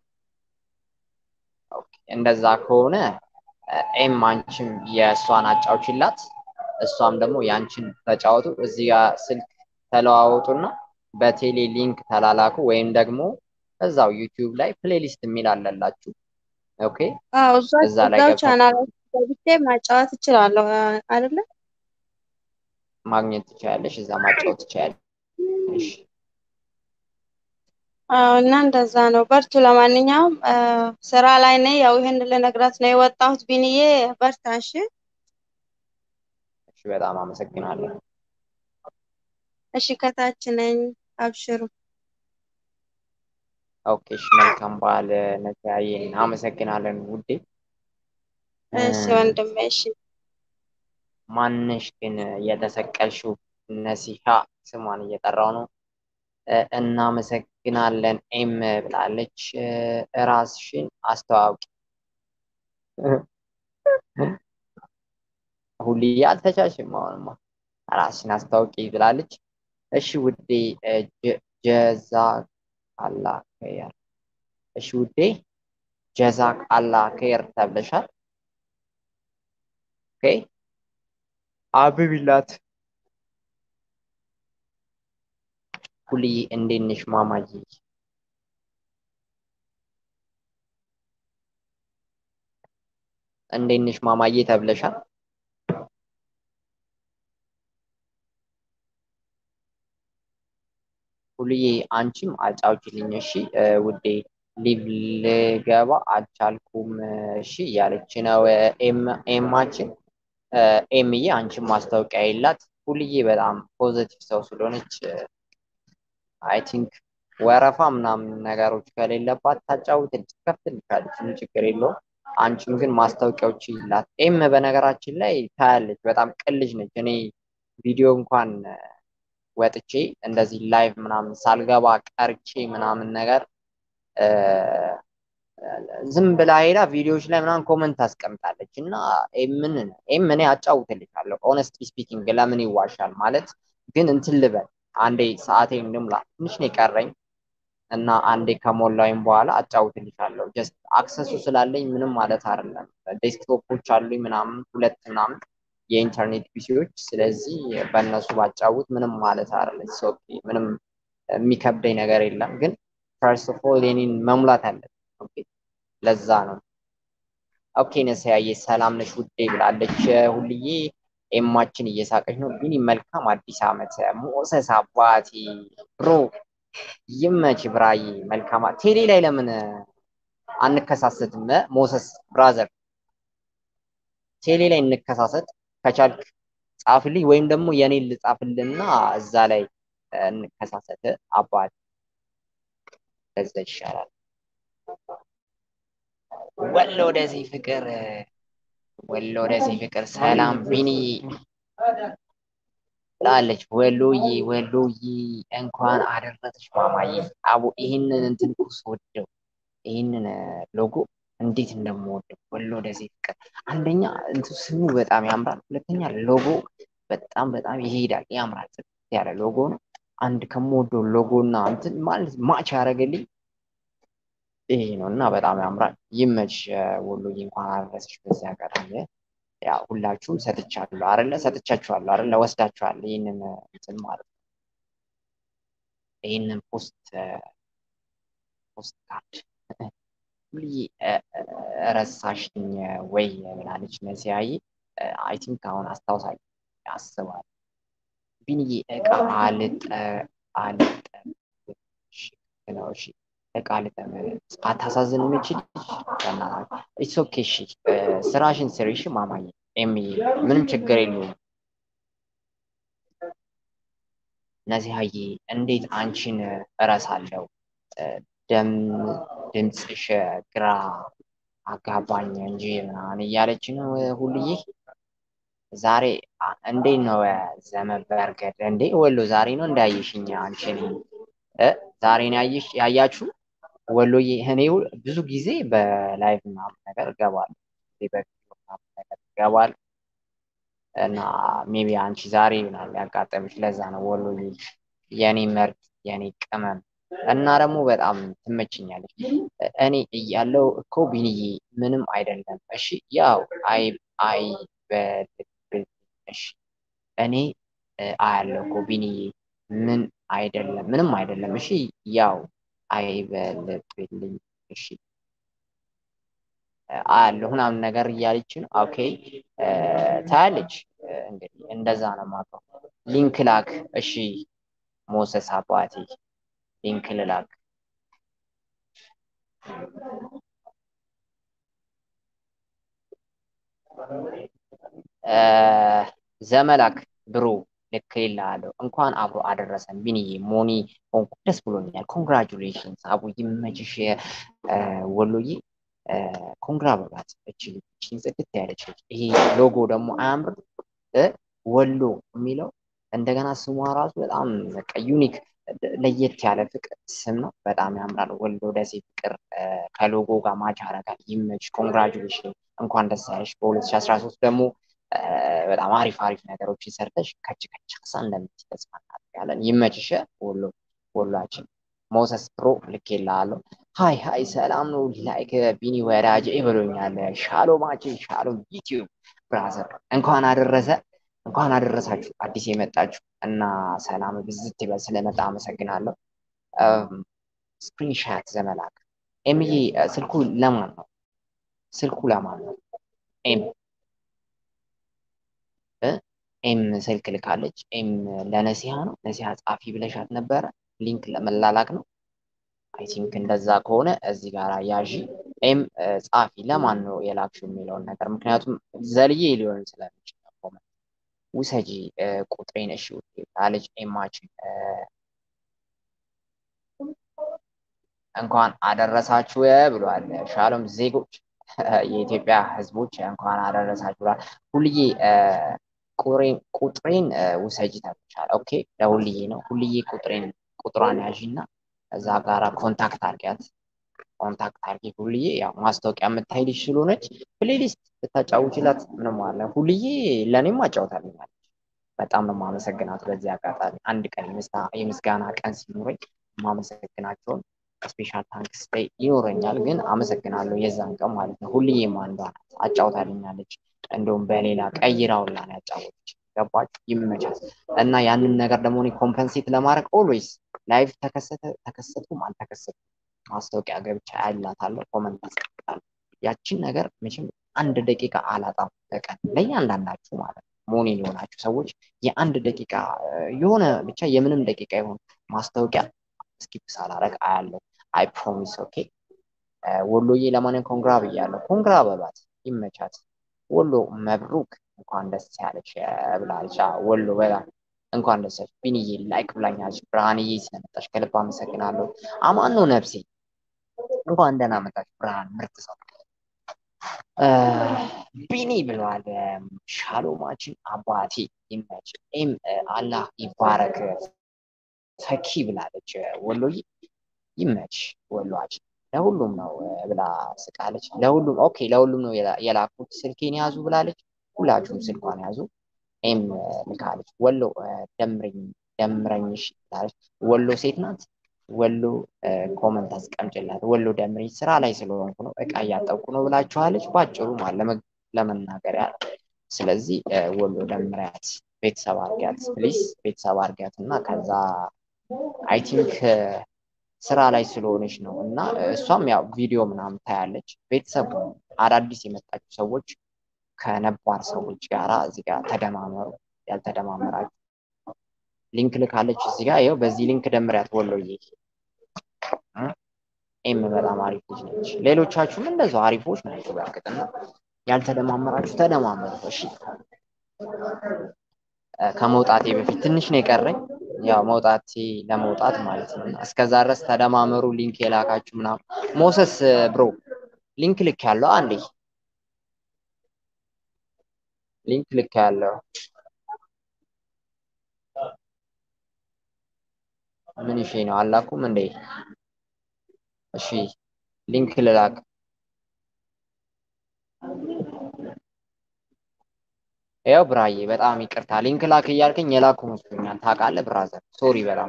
እንደዛ ከሆነ ኤም አንቺም የእሷን አጫውችላት፣ እሷም ደግሞ የአንቺን ተጫወቱ። እዚህ ጋር ስልክ ተለዋወጡና በቴሌ ሊንክ ተላላኩ፣ ወይም ደግሞ እዛው ዩቲዩብ ላይ ፕሌሊስት የሚል አለላችሁ። ኦኬ አዎ፣ እዛ ላይ እዛው ገብታ ቻናል ገብቼ ማጫወት እችላለሁ አይደለ? ማግኘት ትችያለሽ። እዛ ማጫወት ትችያለሽ። አዎ እና እንደዛ ነው። በርቱ። ለማንኛውም ስራ ላይ ነኝ። ያው ይህን ልነግራት ነው የወጣሁት። ቢንዬ በርታ። እሺ እሺ፣ በጣም አመሰግናለሁ። እሺ፣ ከታች ነኝ። አብሽሩ። ኦኬ፣ እሺ፣ መልካም በዓል ነጃዬ። አመሰግናለን ውዴ። እሺ ወንድሜ። እሺ ማንሽ ግን የተሰቀልሽው ነሲሃ ስሟን እየጠራው ነው። እናመሰግናለን ኤም ብላለች። ራስሽን አስተዋውቂ። ሁልዬ አልተቻልሽም። አሁንማ ራስሽን አስታውቂ ብላለች። እሺ ውዴ ጀዛክ አላህ ከየር። እሺ ውዴ ጀዛክ አላህ ከየር ተብለሻል። ኦኬ አብቢላት ሁልዬ እንዴት ነሽ ማማዬ? እንዴት ነሽ ማማዬ ተብለሻል። ሁልዬ አንቺም አጫውችልኝ እሺ ውዴ። ሊቭ ልገባ አልቻልኩም እሺ እያለች ነው ኤማችን። ኤምዬ አንቺም ማስታወቂያ የላት ሁልዬ በጣም ፖዘቲቭ ሰው ስለሆነች አይ ቲንክ ወረፋ ምናምን ነገሮች ከሌለባት ታጫውትልሽ ትከፍትልሻለች፣ ምን ችግር የለውም። አንቺም ግን ማስታወቂያዎች ይላት። ኤም በነገራችን ላይ ታያለች፣ በጣም ቅልጅ ነች። እኔ ቪዲዮ እንኳን ወጥቼ እንደዚህ ላይቭ ምናምን ሳልገባ ቀርቼ ምናምን ነገር ዝም ብላ ሄዳ ቪዲዮዎች ላይ ምናምን ኮመንት ታስቀምጣለች እና ኤምን ኤም እኔ አጫውትልሻለሁ። ኦነስትሊ ስፒኪንግ ለምን ይዋሻል ማለት ግን እንትን ልበል አንዴ ሰዓቴን ልሙላ፣ ትንሽ ነው የቀረኝ እና አንዴ ከሞላውኝ በኋላ አጫውትልሻለሁ። ጀስት አክሰሱ ስላለኝ ምንም ማለት አይደለም። ዴስክቶፖች አሉኝ ምናምን ሁለት ምናምን የኢንተርኔት ፒሲዎች። ስለዚህ በእነሱ ባጫውት ምንም ማለት አይደለም። ኦኬ ምንም የሚከብደኝ ነገር የለም። ግን ፈርስት ኦፍ ኦል የኔን መሙላት አለብን። ኦኬ ለዛ ነው። ኦኬ ነሰያዬ ሰላም ነሽ ውዴ ብላለች ሁልዬ ኤማችን እየሳቀች ነው። ቢኒ መልካም አዲስ ዓመት ሞሰስ አባቴ ብሮ ይመች ብራዬ መልካም ቴሌ ላይ ለምን አንከሳሰትም? ሞሰስ ብራዘር ቴሌ ላይ እንከሳሰት ከቻልክ ጻፍልኝ፣ ወይም ደግሞ የኔን ልጻፍልና እዛ ላይ እንከሳሰት አባት ለዛ ይሻላል። ወሎ ደሴ ፍቅር ወሎ ደሴ ፍቅር ሰላም ቢኒ ላለች ወሎዬ ወሎዬ እንኳን አደረሰሽ ማማዬ። አቦ ይህንን እንትን እኮ ስወደው ይህንን ሎጎ እንዴት እንደምወደው ወሎ ደሴ ፍቅር አንደኛ እንትን ስሙ በጣም ያምራል። ሁለተኛ ሎጎ በጣም በጣም ይሄዳል፣ ያምራል። ጽድት ያለ ሎጎ ነው። አንድ ከምወደው ሎጎ እና እንትን ማለት ማች ያደረገልኝ ይሄ ነው እና በጣም ያምራል። ይመች ወሎዬ፣ እንኳን አደረሰሽ። በዚህ አጋጣሚ ያው ሁላችሁም ሰጥቻለሁ አይደለ? ሰጥቻችኋለሁ አይደለ? ወስዳችኋል ይህንን እንትን ማለት ነው። ይህንን ፖስት ፖስት ካርድ ሁልዬ ረሳሽኝ ወይ ብላለች መሲያዬ። አይ ቲንክ አሁን አስታውሳለሁ ያስባል ቢንዬ እቃ አልጠ አልጠ ነው እሺ እቃ ልጠም አታሳዝን የምችል ኢትስ ኦኬ እሺ ስራሽን ስሪ እሺ ማማዬ ኤምዬ ምንም ችግር የለውም ነዚሀዬ እንዴት አንቺን እረሳለሁ ደም ድምፅሽ ግራ አጋባኝ እንጂ ምናምን እያለች ነው ሁልዬ ዛሬ እንዴት ነው ዘመበርገድ እንዴ ወሎ ዛሬ ነው እንዳየሽኝ አንቺን ዛሬ ነው ያየሽ ያያችሁ ወሎዬ እኔ ብዙ ጊዜ በላይቭ ምናምን ነገር እገባለሁ በቪዲዮ ምናምን ነገር እገባለሁ እና ሜቢ አንቺ ዛሬ ይሆናል ያጋጠምሽ ለዛ ነው ወሎዬ የኔ ምርጥ የኔ ቅመም እና ደግሞ በጣም ትመችኛለች እኔ እያለው እኮ ቢንዬ ምንም አይደለም እሺ ያው አይ አይ እሺ እኔ አያለው እኮ ቢንዬ ምን አይደለም ምንም አይደለም እሺ ያው አይበልብልኝ እሺ አያለሁ ምናምን ነገር እያለች ነው ኦኬ ታያለች እንግዲህ እንደዛ ነው የማውቀው ሊንክ ላክ እሺ ሞሰስ አባቴ ሊንክ ልላክ ዘመላክ ብሮ ልክ ይላለሁ እንኳን አብሮ አደረሰን ቢንዬ ሞኒ ሆንኩ ደስ ብሎኛል ኮንግራጁሌሽንስ አቡ ይመችሽ ወሎዬ ኮንግራ በባት እችል ጽድት ያለች ይሄ ሎጎ ደግሞ አያምርም ወሎ የሚለው እንደገና ስሟ ራሱ በጣም በቃ ዩኒክ ለየት ያለ ፍቅር ስም ነው። በጣም ያምራል። ወሎ ደሴ ፍቅር ከሎጎ ጋር ማች ያደርጋል። ይመች። ኮንግራጁሌሽን እንኳን ደስ ያለሽ። በ2013 ደግሞ በጣም አሪፍ አሪፍ ነገሮችን ሰርተሽ ከች ከች ሳ እንደምትይ ተስፋ እናደርጋለን። ይመችሽ ወሎ ወሏችን። ሞሰስ ፕሮ ልኬልሃለሁ። ሀይ ሀይ ሰላም ነው ላይክ ቢኒ ወዳጅ ብሎኛል። ሻሎማችን ሻሎም ዩቲዩብ ብራዘር እንኳን አደረሰ እንኳን አደረሳችሁ አዲስ የመጣችሁ እና ሰላም ብዝት ይበል ስለመጣ አመሰግናለሁ። ስክሪንሻት ዘመላክ ኤምዬ ስልኩ ለማን ነው? ስልኩ ለማን ነው? ኤም ኤም ስልክ ልካለች። ኤም ለነሲሃ ነው። ነሲሃ ጻፊ ብለሻት ነበረ። ሊንክ ለመላላክ ነው። አይ ቲንክ እንደዛ ከሆነ እዚህ ጋር ያዢ ኤም ጻፊ ለማን ነው የላክሽው የሚለውን ነገር ምክንያቱም ዘልዬ ሊሆን ስለሚችል ውሰጂ ቁጥሬን እሺ አለች ኤማችን እንኳን አደረሳችሁ ብሏል። ሻሎም ዜጎች የኢትዮጵያ ሕዝቦች እንኳን አደረሳችሁ ብሏል። ሁልዬ ቁጥሬን ውሰጂ ተብቻል። ኦኬ ለሁልዬ ነው። ሁልዬ ቁጥሬን ቁጥሯን ያዥና እዛ ጋራ ኮንታክት አድርጊያት። ኮንታክት አድርጊ ሁልዬ። ያው ማስታወቂያ የምታይ ልጅ ስለሆነች ፕሌሊስት ብታጫውችላት ምንም አለ። ሁልዬ ለእኔም አጫውታልኛለች። በጣም ነው የማመሰግናት። በዚህ አጋጣሚ አንድ ቀን የምስጋና ቀን ሲኖረኝ የማመሰግናቸውን ስፔሻል ታንክስ ላይ ይኖረኛል፣ ግን አመሰግናለሁ የዛን ቀን ማለት ነው። ሁልዬም አንዷ ናት፣ አጫውታልኛለች። እንደውም በሌላ ቀይራውላ ነው ያጫወተች። ገባችሁ? ይመቻት እና ያንን ነገር ደግሞ እኔ ኮምፐንሴት ለማድረግ ኦልዌይስ ላይቭ ተከሰተ ተከሰቱም አልተከሰቱም ማስታወቂያ ገብቻ ያላታለሁ፣ ኮመንት አስቀምጣለሁ። ያችን ነገር መቼም አንድ ደቂቃ አላጣም በቀን ለእያንዳንዳችሁ ማለት ነው። ሞኒ ሊሆናችሁ ሰዎች የአንድ ደቂቃ የሆነ ብቻ የምንም ደቂቃ የሆነ ማስታወቂያ ስኪፕ ሳላረግ አያለሁ። አይ ፕሮሚስ ኦኬ። ወሎዬ ለማንን ኮንግራ ብያለሁ። ኮንግራ በሏት፣ ይመቻት። ወሎ መብሩክ፣ እንኳን ደስ ያለች ብላለች። ወሎ በጣም እንኳን ደስ ያለች። ቢንዬ ላይክ ብላኛለች። ብርሃንዬ ስለመጣች ከልብ አመሰግናለሁ። አማን ነው ነፍሴ፣ እንኳን ደህና መጣች ብርሃን፣ ምርጥ ሰው ቢኒ ብለዋል። ሻሎማችን አባቴ ይመች። ኤም አላህ ይባረክ። ፈኪ ብላለች። ወሎዬ ይመች ወሏችን። ለሁሉም ነው ብላ ስቃለች። ለሁሉም ኦኬ፣ ለሁሉም ነው የላኩት ስልኬን ያዙ ብላለች። ሁላችሁም ስልኳን ያዙ። ኤም ልካለች። ወሎ ደምረኝ ደምረኝሽ ብላለች። ወሎ ሴት ናት። ወሎ ኮመንት አስቀምጭላት። ወሎ ደምረኝ ስራ ላይ ስለሆንኩ ነው እቃ እያጠብኩ ነው ብላችኋለች። ባጭሩ ማለት ለመናገር ያለ ስለዚህ ወሎ ደምሪያት ቤተሰብ አድርጊያት ፕሊስ፣ ቤተሰብ አድርጊያት እና ከዛ አይ ቲንክ ስራ ላይ ስለሆነች ነው እና እሷም ያው ቪዲዮ ምናምን ታያለች። ቤተሰብ አዳዲስ የመጣችሁ ሰዎች ከነባር ሰዎች ጋራ እዚህ ጋር ተደማመሩ። ያልተደማመራችሁ ሊንክ ልካለች እዚህ ጋር ይኸው በዚህ ሊንክ ደምሪያት ወሎዬ። ኤም በጣም አሪፍ ልጅ ነች። ሌሎቻችሁም እንደዛው አሪፎች ናቸው። በእርግጥና ያልተደማመራችሁ ተደማመሩ። እሺ ከመውጣቴ በፊት ትንሽ ነው የቀረኝ። ያው መውጣቴ ለመውጣት ማለት ነው። እስከዛ ድረስ ተደማመሩ። ሊንክ የላካችሁ ምናምን ሞሰስ ብሮ ሊንክ ልክ ያለው አንዴ ሊንክ ልክ ያለው ምን እሺ ነው አላኩም እንዴ? እሺ ሊንክ ልላክ ያው ብራዬ በጣም ይቅርታ ሊንክ ላክ እያልከኝ የላኩ መስሎኛል። ታውቃለህ ብራዘር፣ ሶሪ በጣም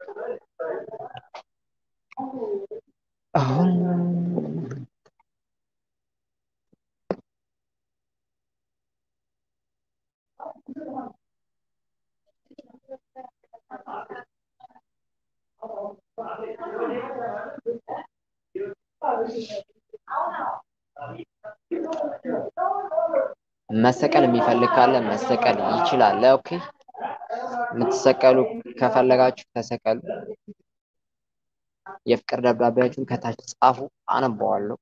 አሁን መሰቀል የሚፈልግ ካለ መሰቀል ይችላል። ኦኬ የምትሰቀሉ ከፈለጋችሁ ተሰቀሉ። የፍቅር ደብዳቤያችሁን ከታች ጻፉ፣ አነበዋለሁ።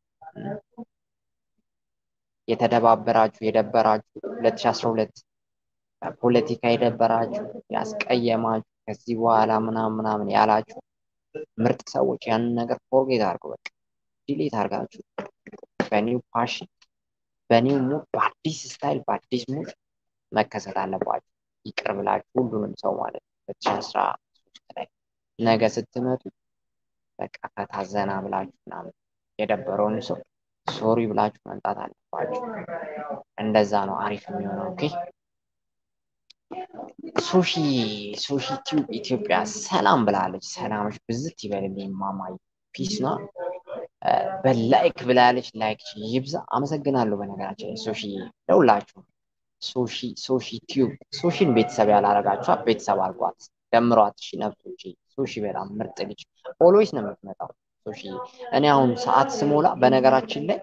የተደባበራችሁ የደበራችሁ 2012 ፖለቲካ የደበራችሁ ያስቀየማችሁ ከዚህ በኋላ ምናምን ምናምን ያላችሁ ምርጥ ሰዎች ያንን ነገር ፎርጌት አድርጉ። በቃ ዲሌት አድርጋችሁ በኒው ፓሽን በኒው ሙድ በአዲስ ስታይል በአዲስ ሙድ መከሰት አለባችሁ። ይቅር ብላችሁ ሁሉንም ሰው ማለት ነው። ሁለት ሺህ አስራ ሶስት ላይ ነገ ስትመጡ በቃ ከታዘና ብላችሁ ምናምን የደበረውን ሰው ሶሪ ብላችሁ መምጣት አለባችሁ። እንደዛ ነው አሪፍ የሚሆነው። ኦኬ ሱሺ ሱሺ ቲዩብ ኢትዮጵያ ሰላም ብላለች። ሰላምሽ ብዝት ይበልልኝ ማማዬ ፒስ ነው። በላይክ ብላለች። ላይክ ይብዛ። አመሰግናለሁ። በነገራችን ላይ ሶሺ ለሁላችሁ ሶሺ ሶሺ ቲዩብ ሶሺን ቤተሰብ ያላረጋችኋ ቤተሰብ አድርጓት፣ ደምሯት። እሺ ነብሶች ሶሺ በጣም ምርጥ ልጅ ኦልዌይስ ነው የምትመጣው ሶሺ። እኔ አሁን ሰዓት ስሞላ በነገራችን ላይ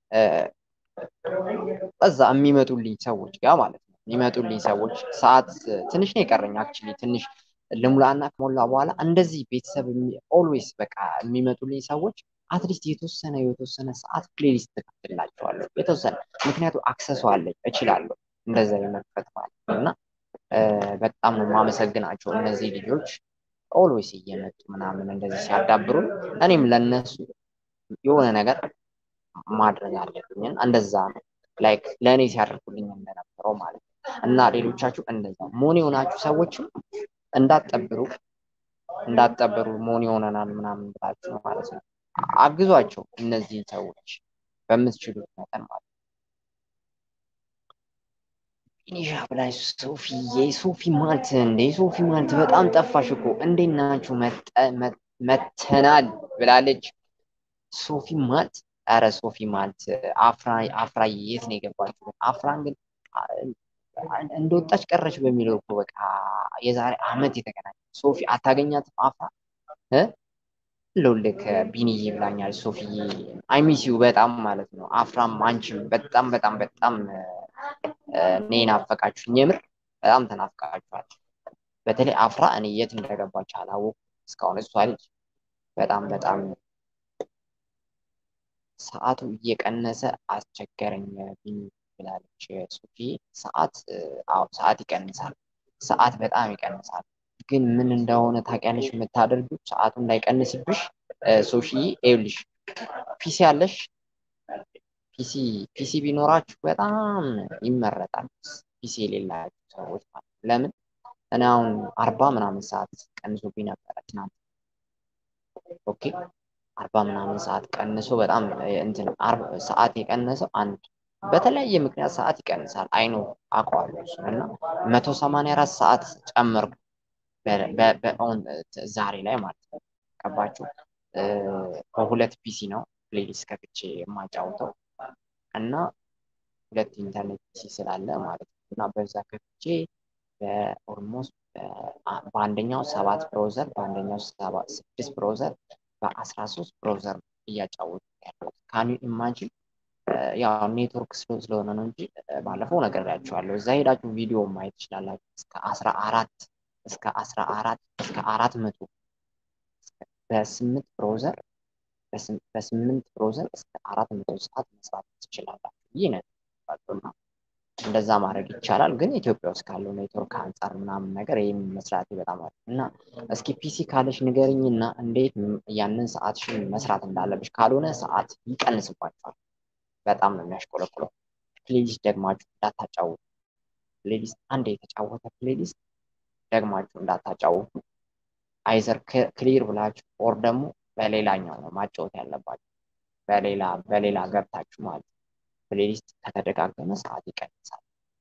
እዛ የሚመጡልኝ ሰዎች ጋር ማለት ነው የሚመጡልኝ ሰዎች ሰዓት ትንሽ ነው የቀረኝ አክቹሊ ትንሽ ልሙላና ከሞላ በኋላ እንደዚህ ቤተሰብ ኦልዌይስ በቃ የሚመጡልኝ ሰዎች አትሊስት የተወሰነ የተወሰነ ሰዓት ፕሌሊስት ተከፍትላቸዋለሁ የተወሰነ ምክንያቱ አክሰሱ አለኝ እችላለሁ እንደዛ የመክፈት ማለት ነው እና በጣም ነው የማመሰግናቸው እነዚህ ልጆች ኦልዌይስ እየመጡ ምናምን እንደዚህ ሲያዳብሩ እኔም ለነሱ የሆነ ነገር ማድረግ አለብኝ እንደዛ ነው ላይክ ለእኔ ሲያደርጉልኝ እንደነበረው ማለት ነው እና ሌሎቻችሁ እንደዛ ሞን የሆናችሁ ሰዎችም እንዳትጠብሩ እንዳትጠብሩ ሞን የሆነናል ምናምን ብላችሁ ነው ማለት ነው አግዟቸው እነዚህን ሰዎች በምትችሉት መጠን ማለት ነው ፊኒሻ ብላይ ሶፊዬ ሶፊ ማልት እንዴ ሶፊ ማልት በጣም ጠፋሽ እኮ እንዴት ናችሁ መተናል ብላለች ሶፊ ማልት ኧረ ሶፊ ማልት አፍራ አፍራ የት ነው የገባችሁ አፍራን ግን እንደወጣች ቀረች በሚለው እኮ በቃ የዛሬ አመት የተገናኘ ሶፊ አታገኛትም አፍራ ልውልክ ቢኒዬ ብላኛል ሶፊዬ አይሚሲዩ በጣም ማለት ነው አፍራም አንቺም በጣም በጣም በጣም እኔ ናፈቃችሁኝ የምር በጣም ተናፍቃችኋል በተለይ አፍራ እኔ የት እንደገባች አላወኩም እስካሁን እሷ ልጅ በጣም በጣም ሰዓቱ እየቀነሰ አስቸገረኝ ቢኒ ብላለች ሶፊ ሰዓት አዎ ሰዓት ይቀንሳል ሰዓት በጣም ይቀንሳል ግን ምን እንደሆነ ታውቂያለሽ የምታደርጊው ሰዓቱ እንዳይቀንስብሽ ሶሺ ይኸውልሽ ፒሲ አለሽ ፒሲ ፒሲ ቢኖራችሁ በጣም ይመረጣል ፒሲ የሌላችሁ ሰዎች ማለት ለምን እኔ አሁን አርባ ምናምን ሰዓት ቀንሶብኝ ነበረ ትናንት ኦኬ አርባ ምናምን ሰዓት ቀንሶ በጣም እንትን ሰዓት የቀነሰው አንድ በተለያየ ምክንያት ሰዓት ይቀንሳል። አይኖ አውቀዋለሁ እሱን እና መቶ ሰማንያ አራት ሰዓት ጨመርኩ ዛሬ ላይ ማለት ነው። ገባችሁ? በሁለት ፒሲ ነው ፕሌሊስት ከፍቼ የማጫውተው እና ሁለት ኢንተርኔት ፒሲ ስላለ ማለት ነው እና በዛ ከፍቼ በኦልሞስት በአንደኛው ሰባት ብሮዘር በአንደኛው ስድስት ብሮዘር በአስራ ሶስት ብሮዘር እያጫወቱ ያለሁት ካን ዩ ኢማጂን ያው ኔትወርክ ስሎ ስለሆነ ነው እንጂ ባለፈው ነግሬያችኋለሁ። እዛ ሄዳችሁ ቪዲዮ ማየት ትችላላችሁ። እስከ አስራ አራት እስከ አስራ አራት እስከ አራት መቶ በስምንት ብሮዘር በስምንት ብሮዘር እስከ አራት መቶ ሰዓት መስራት ትችላላችሁ። ይህ ነው እና እንደዛ ማድረግ ይቻላል። ግን ኢትዮጵያ ውስጥ ካለው ኔትወርክ አንጻር ምናምን ነገር ይህም መስራት በጣም አሪፍ እና እስኪ ፒሲ ካለሽ ንገርኝና እንዴት ያንን ሰዓትሽን መስራት እንዳለብሽ፣ ካልሆነ ሰዓት ይቀንስባቸዋል። በጣም ነው የሚያሽቆለቁለው። ፕሌሊስት ደግማችሁ እንዳታጫውቱ። ፕሌሊስት አንድ የተጫወተ ፕሌሊስት ደግማችሁ እንዳታጫውቱ። አይዘር ክሊር ብላችሁ ኦር ደግሞ በሌላኛው ነው ማጫወት ያለባችሁ። በሌላ በሌላ ገብታችሁ ማለት ነው። ፕሌሊስት ከተደጋገመ ሰዓት ይቀንሳል።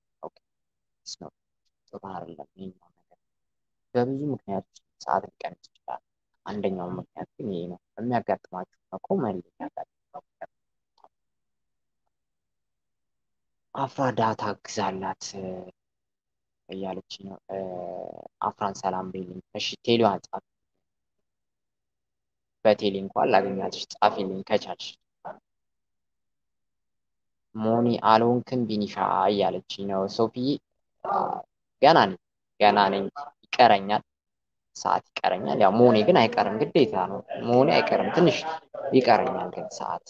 ጥሩ አይደለም ይሄኛው ነገር። በብዙ ምክንያቶች ሰዓት ሊቀንስ ይችላል። አንደኛው ምክንያት ግን ይሄ ነው። የሚያጋጥማችሁ መቆም የሚያጋጥመው አፍራ ዳታ ግዛላት እያለች ነው። አፍራን ሰላም በይልኝ። እሺ ቴሌዋን ጻፍ። በቴሌ እንኳን ላገኛትሽ ጻፊልኝ ከቻልሽ። ሞኒ አልሆንክም ቢኒሻ እያለች ነው። ሶፊዬ ገና ነኝ ገና ነኝ፣ ይቀረኛል፣ ሰዓት ይቀረኛል። ያው ሞኒ ግን አይቀርም፣ ግዴታ ነው። ሞኒ አይቀርም፣ ትንሽ ይቀረኛል ግን ሰዓት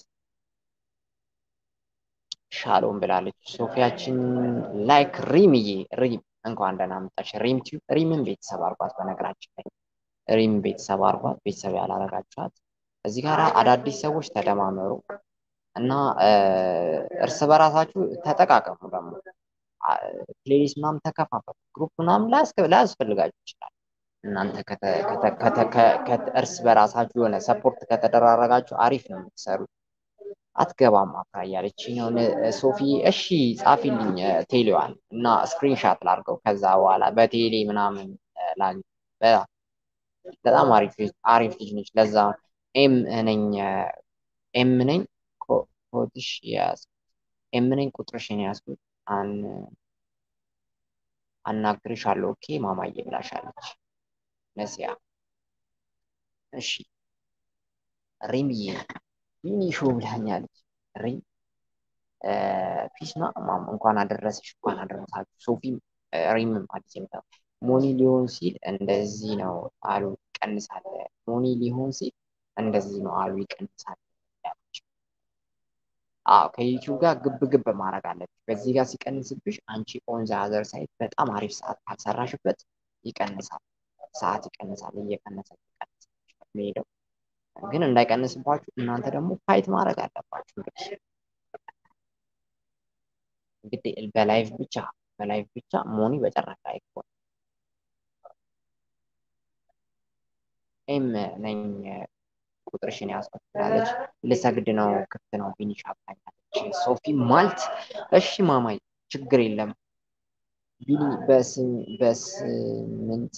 ሻሎም ብላለች ሶፊያችን። ላይክ ሪምዬ ሪም እንኳን ደህና መጣሽ። ሪም ቲዩብ ሪምን ቤተሰብ አርጓት። በነገራችን ላይ ሪም ቤተሰብ አርጓት። ቤተሰብ ያላረጋችኋት እዚህ ጋር አዳዲስ ሰዎች ተደማመሩ እና እርስ በራሳችሁ ተጠቃቀሙ። ደግሞ ፕሌሊስት ምናምን ተከፋፈሉ። ግሩፕ ምናምን ላያስፈልጋችሁ ይችላል። እናንተ እርስ በራሳችሁ የሆነ ሰፖርት ከተደራረጋችሁ አሪፍ ነው የምትሰሩት። አትገባም አፍራ እያለች ነው ሶፊ። እሺ ጻፊልኝ ቴሌዋን እና ስክሪንሻት ላርገው ከዛ በኋላ በቴሌ ምናምን ላግ በጣም አሪፍ ልጅ ነች። ለዛ ኤም ነኝ ኤም ነኝ ኮድሽ ያዝኩት ኤም ነኝ ቁጥርሽን ያዝኩት አን አናግርሻለሁ ኦኬ ማማዬ ብላሻለች ነሲያ። እሺ ሪምዬ ሚኒሾ ብላኛለች። ሪም ፒስ ና ማም እንኳን አደረሰሽ እንኳን አደረሳችሁ። ሶፊም ሪምም አዲስ የመጣ ሞኒ ሊሆን ሲል እንደዚህ ነው አሉ ይቀንሳል። ሞኒ ሊሆን ሲል እንደዚህ ነው አሉ ይቀንሳል ያለች። አዎ ከዩቲዩብ ጋር ግብ ግብ ማድረግ አለብሽ። በዚህ ጋር ሲቀንስብሽ አንቺ ኦን ዘ አዘር ሳይት በጣም አሪፍ ሰዓት ካልሰራሽበት ይቀንሳል። ሰዓት ይቀንሳል። እየቀነሰ ይቀንሳል ሄደው ግን እንዳይቀንስባችሁ እናንተ ደግሞ ፋይት ማድረግ አለባችሁ። እንግዲህ በላይቭ ብቻ በላይቭ ብቻ ሞኒ በጨረቃ አይኮን ኤም ነኝ ቁጥርሽን ያዝኩት ትላለች። ልሰግድ ነው ክፍት ነው ፊኒሽ አብታኛለች። ሶፊ ማልት እሺ ማማይ ችግር የለም ቢኒ በስምንት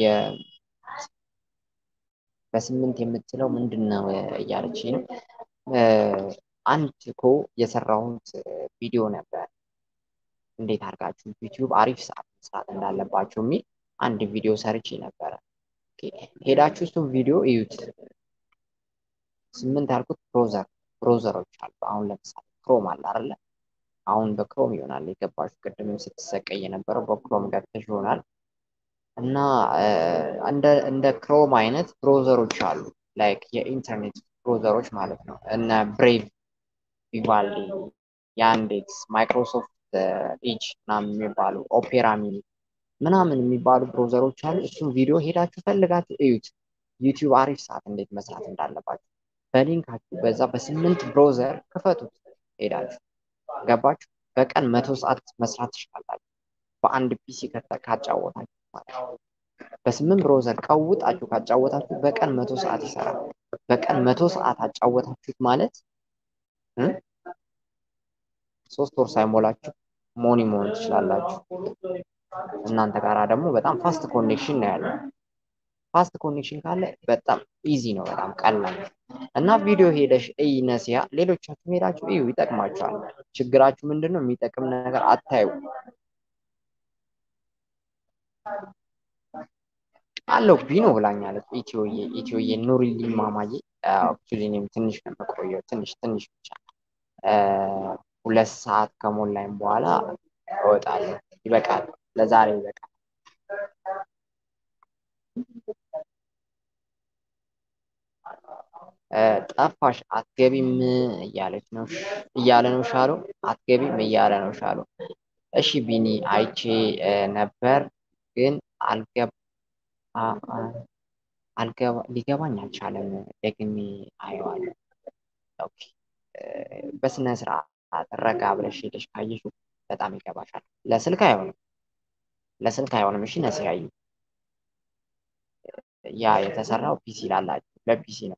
በስምንት የምትለው ምንድን ነው እያለች ነው። አንድ እኮ የሰራሁት ቪዲዮ ነበር እንዴት አድርጋችሁ ዩቲዩብ አሪፍ ሰዓት መስራት እንዳለባችሁ የሚል አንድ ቪዲዮ ሰርቼ ነበረ። ሄዳችሁ እሱም ቪዲዮ እዩት። ስምንት ያልኩት ብሮዘር ብሮዘሮች አሉ። አሁን ለምሳሌ ክሮም አለ አይደለ? አሁን በክሮም ይሆናል የገባችሁ። ቅድምም ስትሰቀይ የነበረው በክሮም ገብተሽ ይሆናል። እና እንደ ክሮም አይነት ብሮዘሮች አሉ፣ ላይክ የኢንተርኔት ብሮዘሮች ማለት ነው። እነ ብሬቭ፣ ቪቫልዲ፣ ያንዴክስ፣ ማይክሮሶፍት ኢጅ ምናምን የሚባሉ ኦፔራ ሚኒ ምናምን የሚባሉ ብሮዘሮች አሉ። እሱም ቪዲዮ ሄዳችሁ ፈልጋችሁ እዩት። ዩቲዩብ አሪፍ ሰዓት እንዴት መስራት እንዳለባችሁ በሊንካችሁ በዛ በስምንት ብሮዘር ክፈቱት። ሄዳችሁ ገባችሁ። በቀን መቶ ሰዓት መስራት ትችላላችሁ በአንድ ፒሲ ካጫወታችሁ ማለት ነው። በስምንት ብሮዘር ቀውጣችሁ ካጫወታችሁ በቀን መቶ ሰዓት ይሰራል። በቀን መቶ ሰዓት አጫወታችሁት ማለት ሶስት ወር ሳይሞላችሁ ሞኒ መሆን ትችላላችሁ። እናንተ ጋራ ደግሞ በጣም ፋስት ኮኔክሽን ነው ያለው። ፋስት ኮኔክሽን ካለ በጣም ኢዚ ነው፣ በጣም ቀላል እና ቪዲዮ ሄደሽ እይ ነሲያ፣ ሌሎቻችሁ ሄዳችሁ እዩ፣ ይጠቅማችኋል። ችግራችሁ ምንድን ነው? የሚጠቅም ነገር አታዩ። አለው ቢኖ ብላኛለች ኢትዮዬ ኢትዮዬ ኑሪልኝ ማማዬ። አክቹሊ እኔም ትንሽ ነው የምቆየው፣ ትንሽ ትንሽ ብቻ ሁለት ሰዓት ከሞላኝ በኋላ እወጣለሁ። ይበቃል፣ ለዛሬ ይበቃል። ጠፋሽ አትገቢም እያለች ነው እያለ ነው ሻሎ። አትገቢም እያለ ነው ሻሎ። እሺ ቢኒ አይቼ ነበር ግን አልገባ አልገባ ሊገባኝ አልቻለም። ደግሜ አየዋለሁ። ኦኬ በስነ ስርዓት ረጋ ብለሽ ሄደሽ ካየሽው በጣም ይገባሻል። ለስልክ አይሆንም፣ ለስልክ አይሆንም። እሺ ነሲያዩ ያ የተሰራው ፒሲ ላላችሁ ለፒሲ ነው።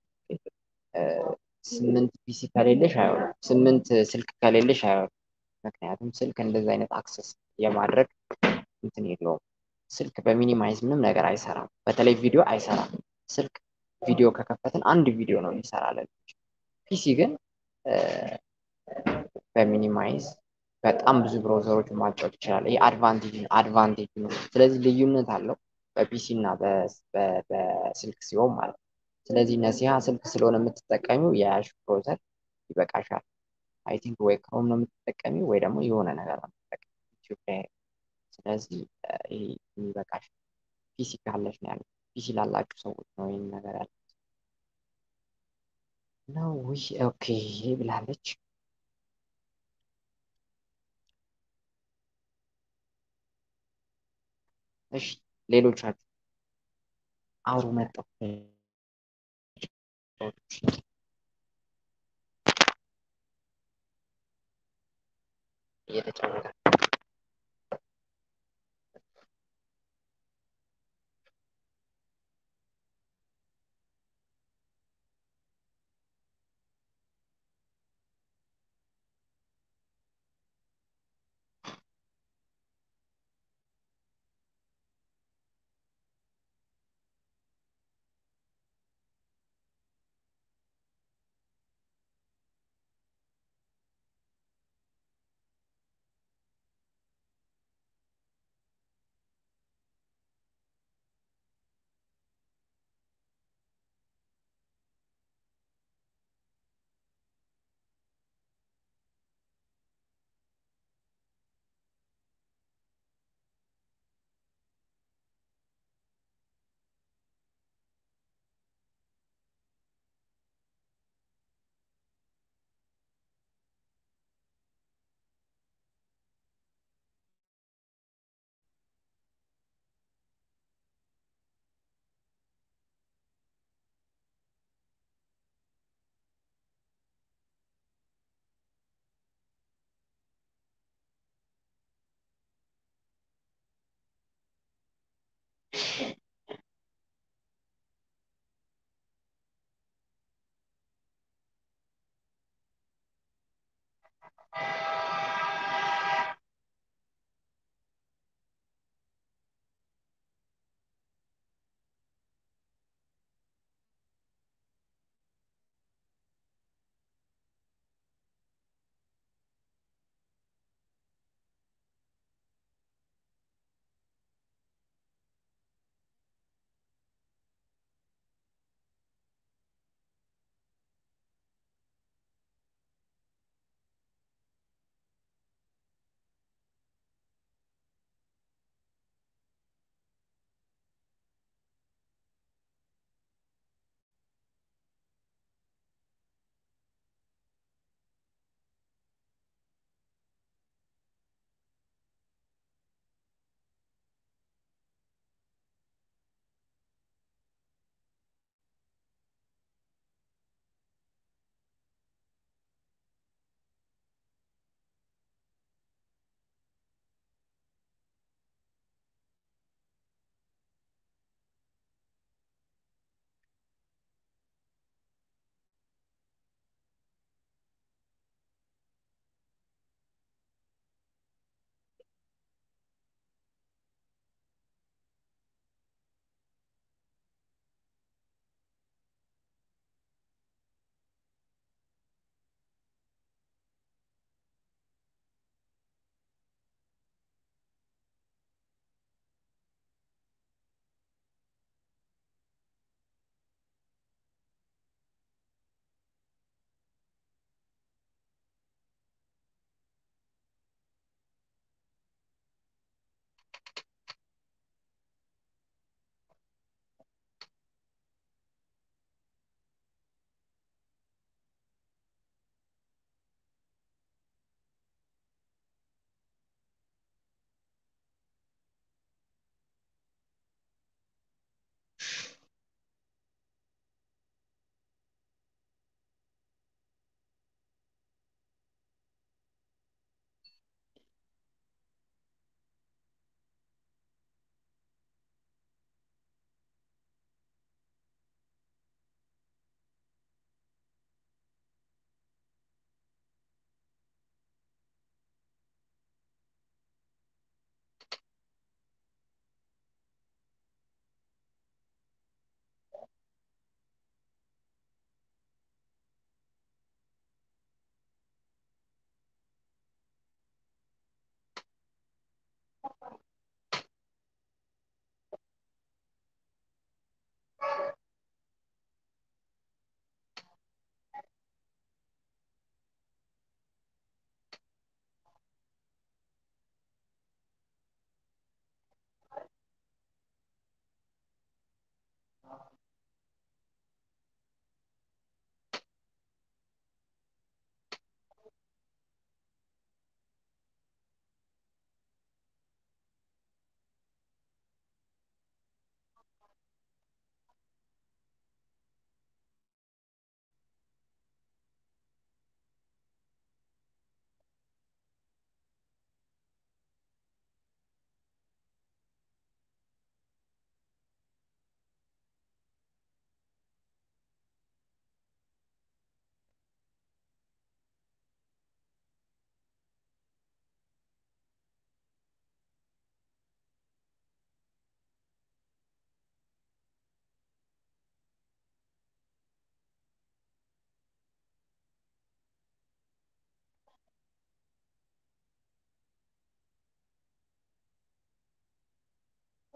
ስምንት ፒሲ ከሌለሽ አይሆንም። ስምንት ስልክ ከሌለሽ አይሆንም። ምክንያቱም ስልክ እንደዚህ አይነት አክሰስ የማድረግ እንትን የለውም። ስልክ በሚኒማይዝ ምንም ነገር አይሰራም። በተለይ ቪዲዮ አይሰራም። ስልክ ቪዲዮ ከከፈትን አንድ ቪዲዮ ነው የሚሰራለን። ፒሲ ግን በሚኒማይዝ በጣም ብዙ ብሮዘሮች ማጫወት ይችላል። ይህ አድቫንቴጅ ነው አድቫንቴጅ ነው። ስለዚህ ልዩነት አለው በፒሲ እና በስልክ ሲሆን ማለት ነው። ስለዚህ ነሲሃ ስልክ ስለሆነ የምትጠቀሚው የያዥ ብሮዘር ይበቃሻል። አይ ቲንክ ወይ ክሮም ነው የምትጠቀሚው ወይ ደግሞ የሆነ ነገር ነው የምትጠቀሚው ኢትዮጵያ። ስለዚህ ይሄ የሚበቃሽ ፒሲ ካለሽ ነው ያለው። ፒሲ ላላችሁ ሰዎች ነው ይህን ነገር ያለ ነው። ውይ ኦኬ ብላለች። እሺ ሌሎቻችሁ አውሩ መጣሁ እየተጫወተ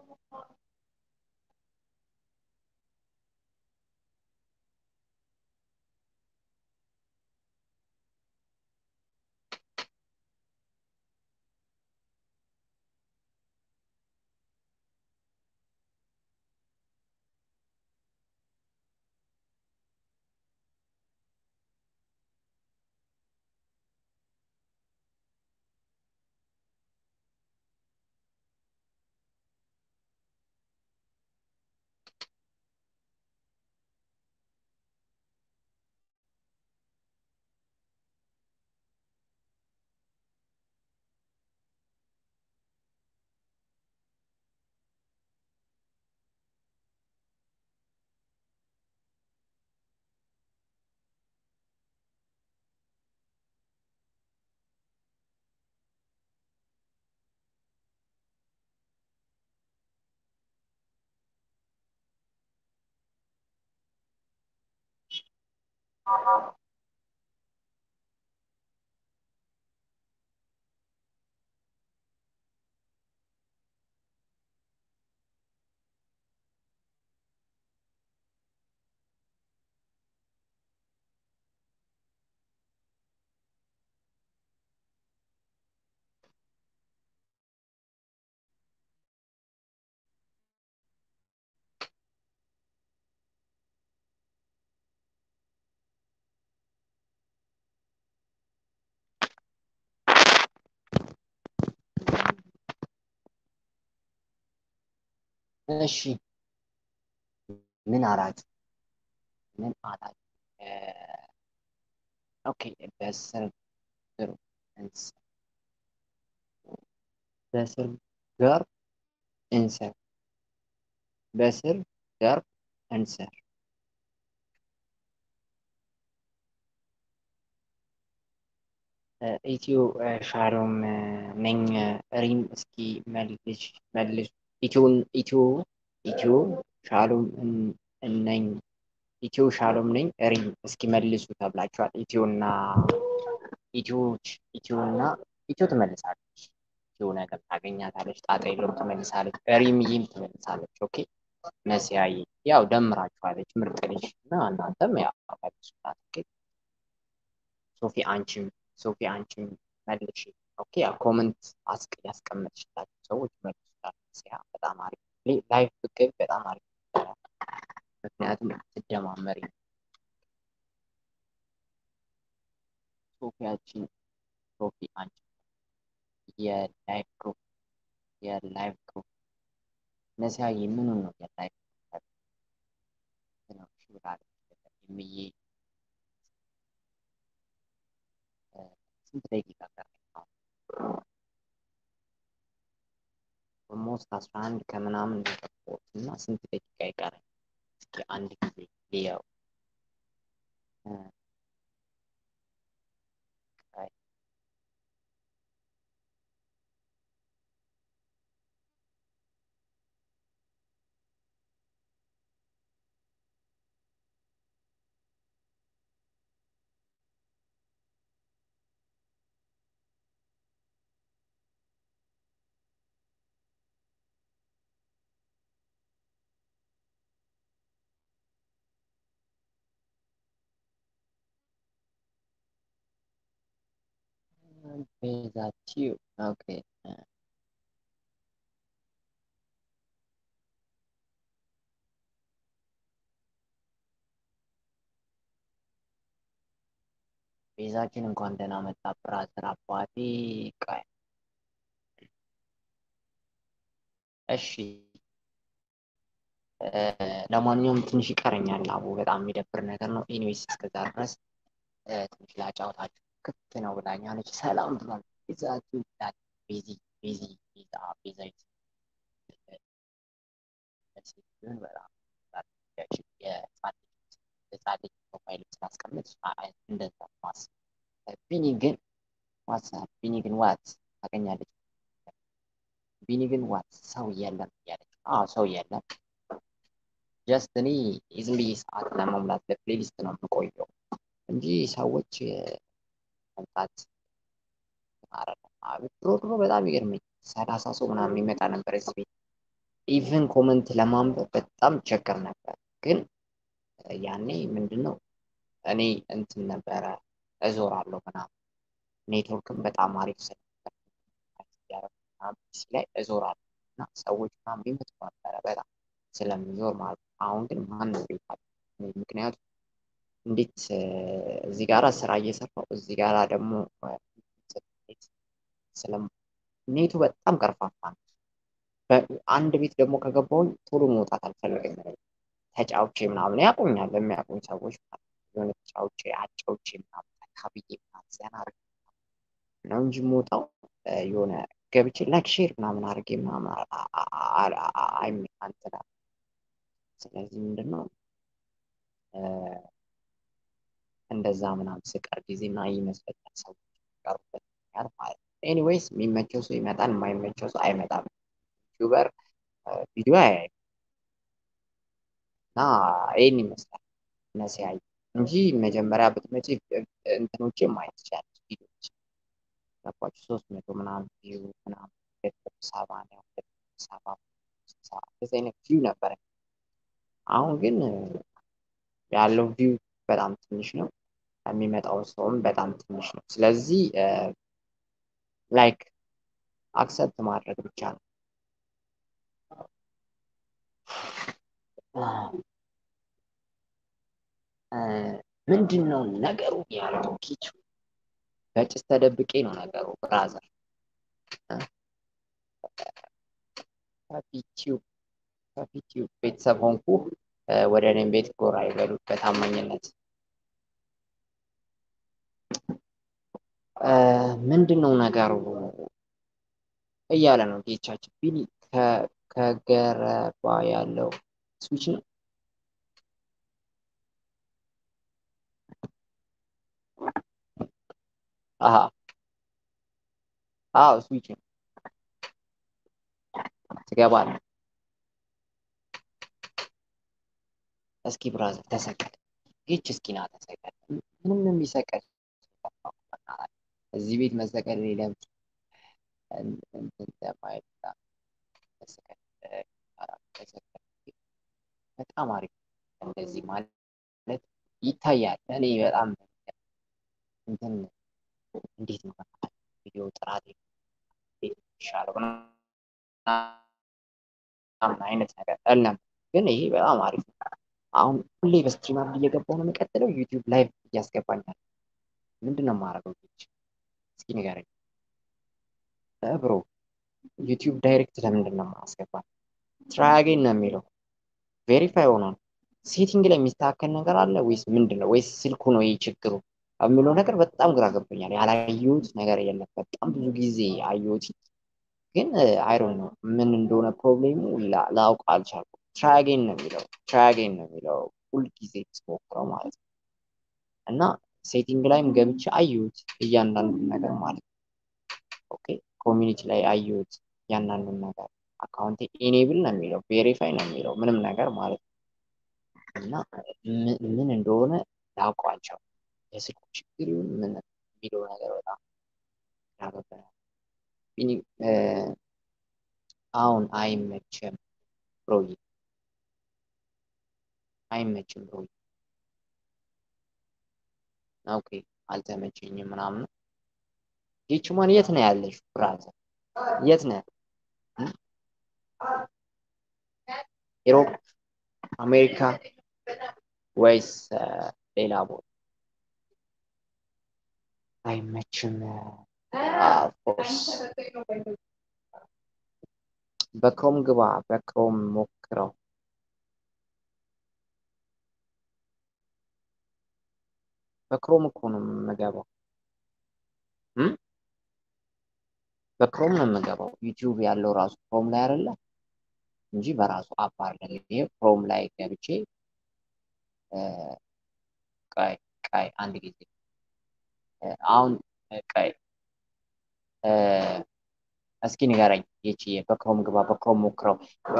እሺ ምን አላችሁ? ምን አላችሁ? ኦኬ በስር እንስ በስር ጋር እንሰር በስር ጋር እንሰር ኢትዮ ሻሎም ነኝ። ሪም እስኪ መልሽ መልሽ ኢትዮን ኢትዮ ኢትዮ ሻሎም ነኝ ኢትዮ ሻሎም ነኝ። ሪም እስኪ መልሱ ተብላችኋል። ኢትዮና ኢትዮች ኢትዮና ኢትዮ ትመልሳለች። ኢትዮ ነገር ታገኛታለች። ጣጣ የለውም ትመልሳለች። ሪምዬም ትመልሳለች። ኦኬ ነሲያዬ ያው ደምራችኋለች። ምርጥ ልጅ እና እናንተም ያው መልሱላት። ኦኬ ሶፊ አንቺም ሶፊ አንቺም መልሽ። ኦኬ ያው ኮመንት አስቅ ያስቀመጥሽላችሁ ሰዎች መልሱላት። ነሲያ በጣም አሪፍ ላይፍ ብትገቢ በጣም አሪፍ ምክንያቱም ትደማመሪ ሶፊያችን ሶፊ አንቺ የላይፍ ግሩፕ የላይፍ ግሩፕ ነሲያ ምኑን ነው የላይፍ ነው ሽብላለች የሚዬ ስንት ደቂቃ ቀረ? ኦልሞስት አስራ አንድ ከምናምን የገባሁት እና ስንት ደቂቃ ይቀረኝ? እስኪ አንድ ጊዜ ልየው። ቤዛችሁ ኦኬ ቤዛችን እንኳን ደህና መጣ ብራዘር አባቴ ቃይ እሺ ለማንኛውም ትንሽ ይቀረኛል አቡ በጣም የሚደብር ነገር ነው ኤኒዌይስ እስከዛ ድረስ ትንሽ ላጫውታችሁ ክፍት ነው ብላኛለች ሰላም ብሏል ቤዛችሁ ይላል ቤዚ ቤዚ ቤዛ ቤዛዊት ሴትዮን በጣም የህፃን ልጅ ፕሮፋይል ስላስቀምጥ እንደዛ ማስብ ቢኒ ግን ዋትሳፕ ቢኒ ግን ዋት ታገኛለች ቢኒ ግን ዋት ሰው የለም እያለች አዎ ሰው የለም ጀስት እኔ ዝም ብዬ ሰዓት ለመሙላት ለፕሌሊስት ነው የምቆየው እንጂ ሰዎች መምጣት ድሮ ድሮ በጣም ይገርመኝ ሰላሳ ሰው ምናምን የሚመጣ ነበር እዚህ ቤት ኢቭን ኮመንት ለማንበብ በጣም ቸገር ነበር። ግን ያኔ ምንድን ነው እኔ እንትን ነበረ እዞራለሁ ምናምን ኔትወርክም በጣም አሪፍ ስለነበር ፒሲ ላይ እዞራለሁ እና ሰዎች ምናምን ይመጡ ነበረ በጣም ስለምዞር ማለት ነው። አሁን ግን ማንም ቤት አለ። ምክንያቱም እንዴት እዚህ ጋራ ስራ እየሰራሁ እዚህ ጋራ ደግሞ ስለም ኔቱ በጣም ቀርፋፋ ነው። አንድ ቤት ደግሞ ከገባሁኝ ቶሎ መውጣት አልፈልግም። ተጫውቼ ምናምን ያውቁኛል የሚያውቁኝ ሰዎች የሆነ ተጫውቼ አጫውቼ ምናምን ካብዬ ምናምን ዘና አድርጌ ነው እንጂ የምወጣው የሆነ ገብቼ ላይክ ሼር ምናምን አድርጌ ምናምን አይመጣንትና ስለዚህ ምንድን ነው እንደዛ ምናምን ስቀር ጊዜና ይመስለኛል ሰዎች ቀሩበት ምክንያት ማለት ነው። ኤኒዌይስ የሚመቸው ሰው ይመጣል፣ የማይመቸው ሰው አይመጣም። ዩቲዩበር ቪዲዮ አያይም እና ይህን ይመስላል ነሲያይ እንጂ መጀመሪያ ብትመጪ እንትኖቼ ማየት ትችላለች ቪዲዮች ገባችሁ ሶስት መቶ ምናምን ቪው ምናምን ሁለት መቶ ሰባ ነው ሁለት መቶ ሰባ እንደዚህ አይነት ቪው ነበረ። አሁን ግን ያለው ቪው በጣም ትንሽ ነው። የሚመጣው ሰውም በጣም ትንሽ ነው። ስለዚህ ላይክ አክሰፕት ማድረግ ብቻ ነው። ምንድን ነው ነገሩ ያለው ኪቹ በጭስ ተደብቄ ነው ነገሩ ብራዘር ከፊቲዩብ ከፊቲዩብ ቤተሰብ ሆንኩ ወደ እኔም ቤት ጎራ ይበሉ በታማኝነት ምንድን ነው ነገሩ እያለ ነው ጌቻችን ቢኒ ከገረባ ያለው ስዊች ነው አሀ አዎ ስዊች ነው ትገባለህ እስኪ ብራዘር ተሰቀል ይች እስኪ ና ተሰቀል ምንም የሚሰቀል እዚህ ቤት መሰቀል ሌለም ለማየት በጣም አሪፍ እንደዚህ ማለት ይታያል። እኔ በጣም እንትን እንዴት ነው ቪዲዮ ጥራት ይሻለው ምናምን አይነት ነገር እለም ግን ይሄ በጣም አሪፍ ነው። አሁን ሁሌ በስትሪመር እየገባሁ ነው የምቀጥለው። ዩቲዩብ ላይቭ እያስገባኛል። ምንድን ነው የማደርገው? እስኪ ንገረኝ ብሮ። ዩቲዩብ ዳይሬክት ለምንድን ነው የማስገባት? ትራይ አጌን ነው የሚለው ቬሪፋይ ሆኗል። ሴቲንግ ላይ የሚስተካከል ነገር አለ ወይስ ምንድን ነው? ወይስ ስልኩ ነው ይህ ችግሩ የሚለው ነገር በጣም ግራ ገብቶኛል። ያላየሁት ነገር የለም። በጣም ብዙ ጊዜ አየሁት፣ ግን አይሮን ነው ምን እንደሆነ ፕሮብሌሙ ላውቅ አልቻልኩም። ትራያጌን ነው የሚለው ትራያጌን ነው የሚለው ሁልጊዜ ስሞክረው ማለት ነው። እና ሴቲንግ ላይም ገብቼ አየሁት እያንዳንዱን ነገር ማለት ነው። ኦኬ ኮሚኒቲ ላይ አየሁት እያንዳንዱን ነገር አካውንቴ ኢኔብል ነው የሚለው ቬሪፋይ ነው የሚለው ምንም ነገር ማለት ነው። እና ምን እንደሆነ ላውቀው አልቻልኩም። የስልኩ ችግር ይሁን ምን የሚለው ነገር በጣም ያገባኛል። አሁን አይመችም ብሮዬ አይመችም ብሮዬ። ኦኬ አልተመቸኝም ምናምን። ጌችማን የት ነው ያለሽ ብራዘር? የት ነው ኢሮፕ፣ አሜሪካ ወይስ ሌላ ቦታ? አይመችም ኦፍኮርስ። በክሮም ግባ፣ በክሮም ሞክረው። በክሮም እኮ ነው የምገባው። በክሮም ነው የምገባው። ዩቲዩብ ያለው ራሱ ክሮም ላይ አይደለ እንጂ በራሱ አፕ አይደለም። ይሄ ክሮም ላይ ገብቼ ቀይ ቀይ አንድ ጊዜ አሁን ቀይ እስኪ ንገረኝ ይቺ በክሮም ግባ፣ በክሮም ሞክረው።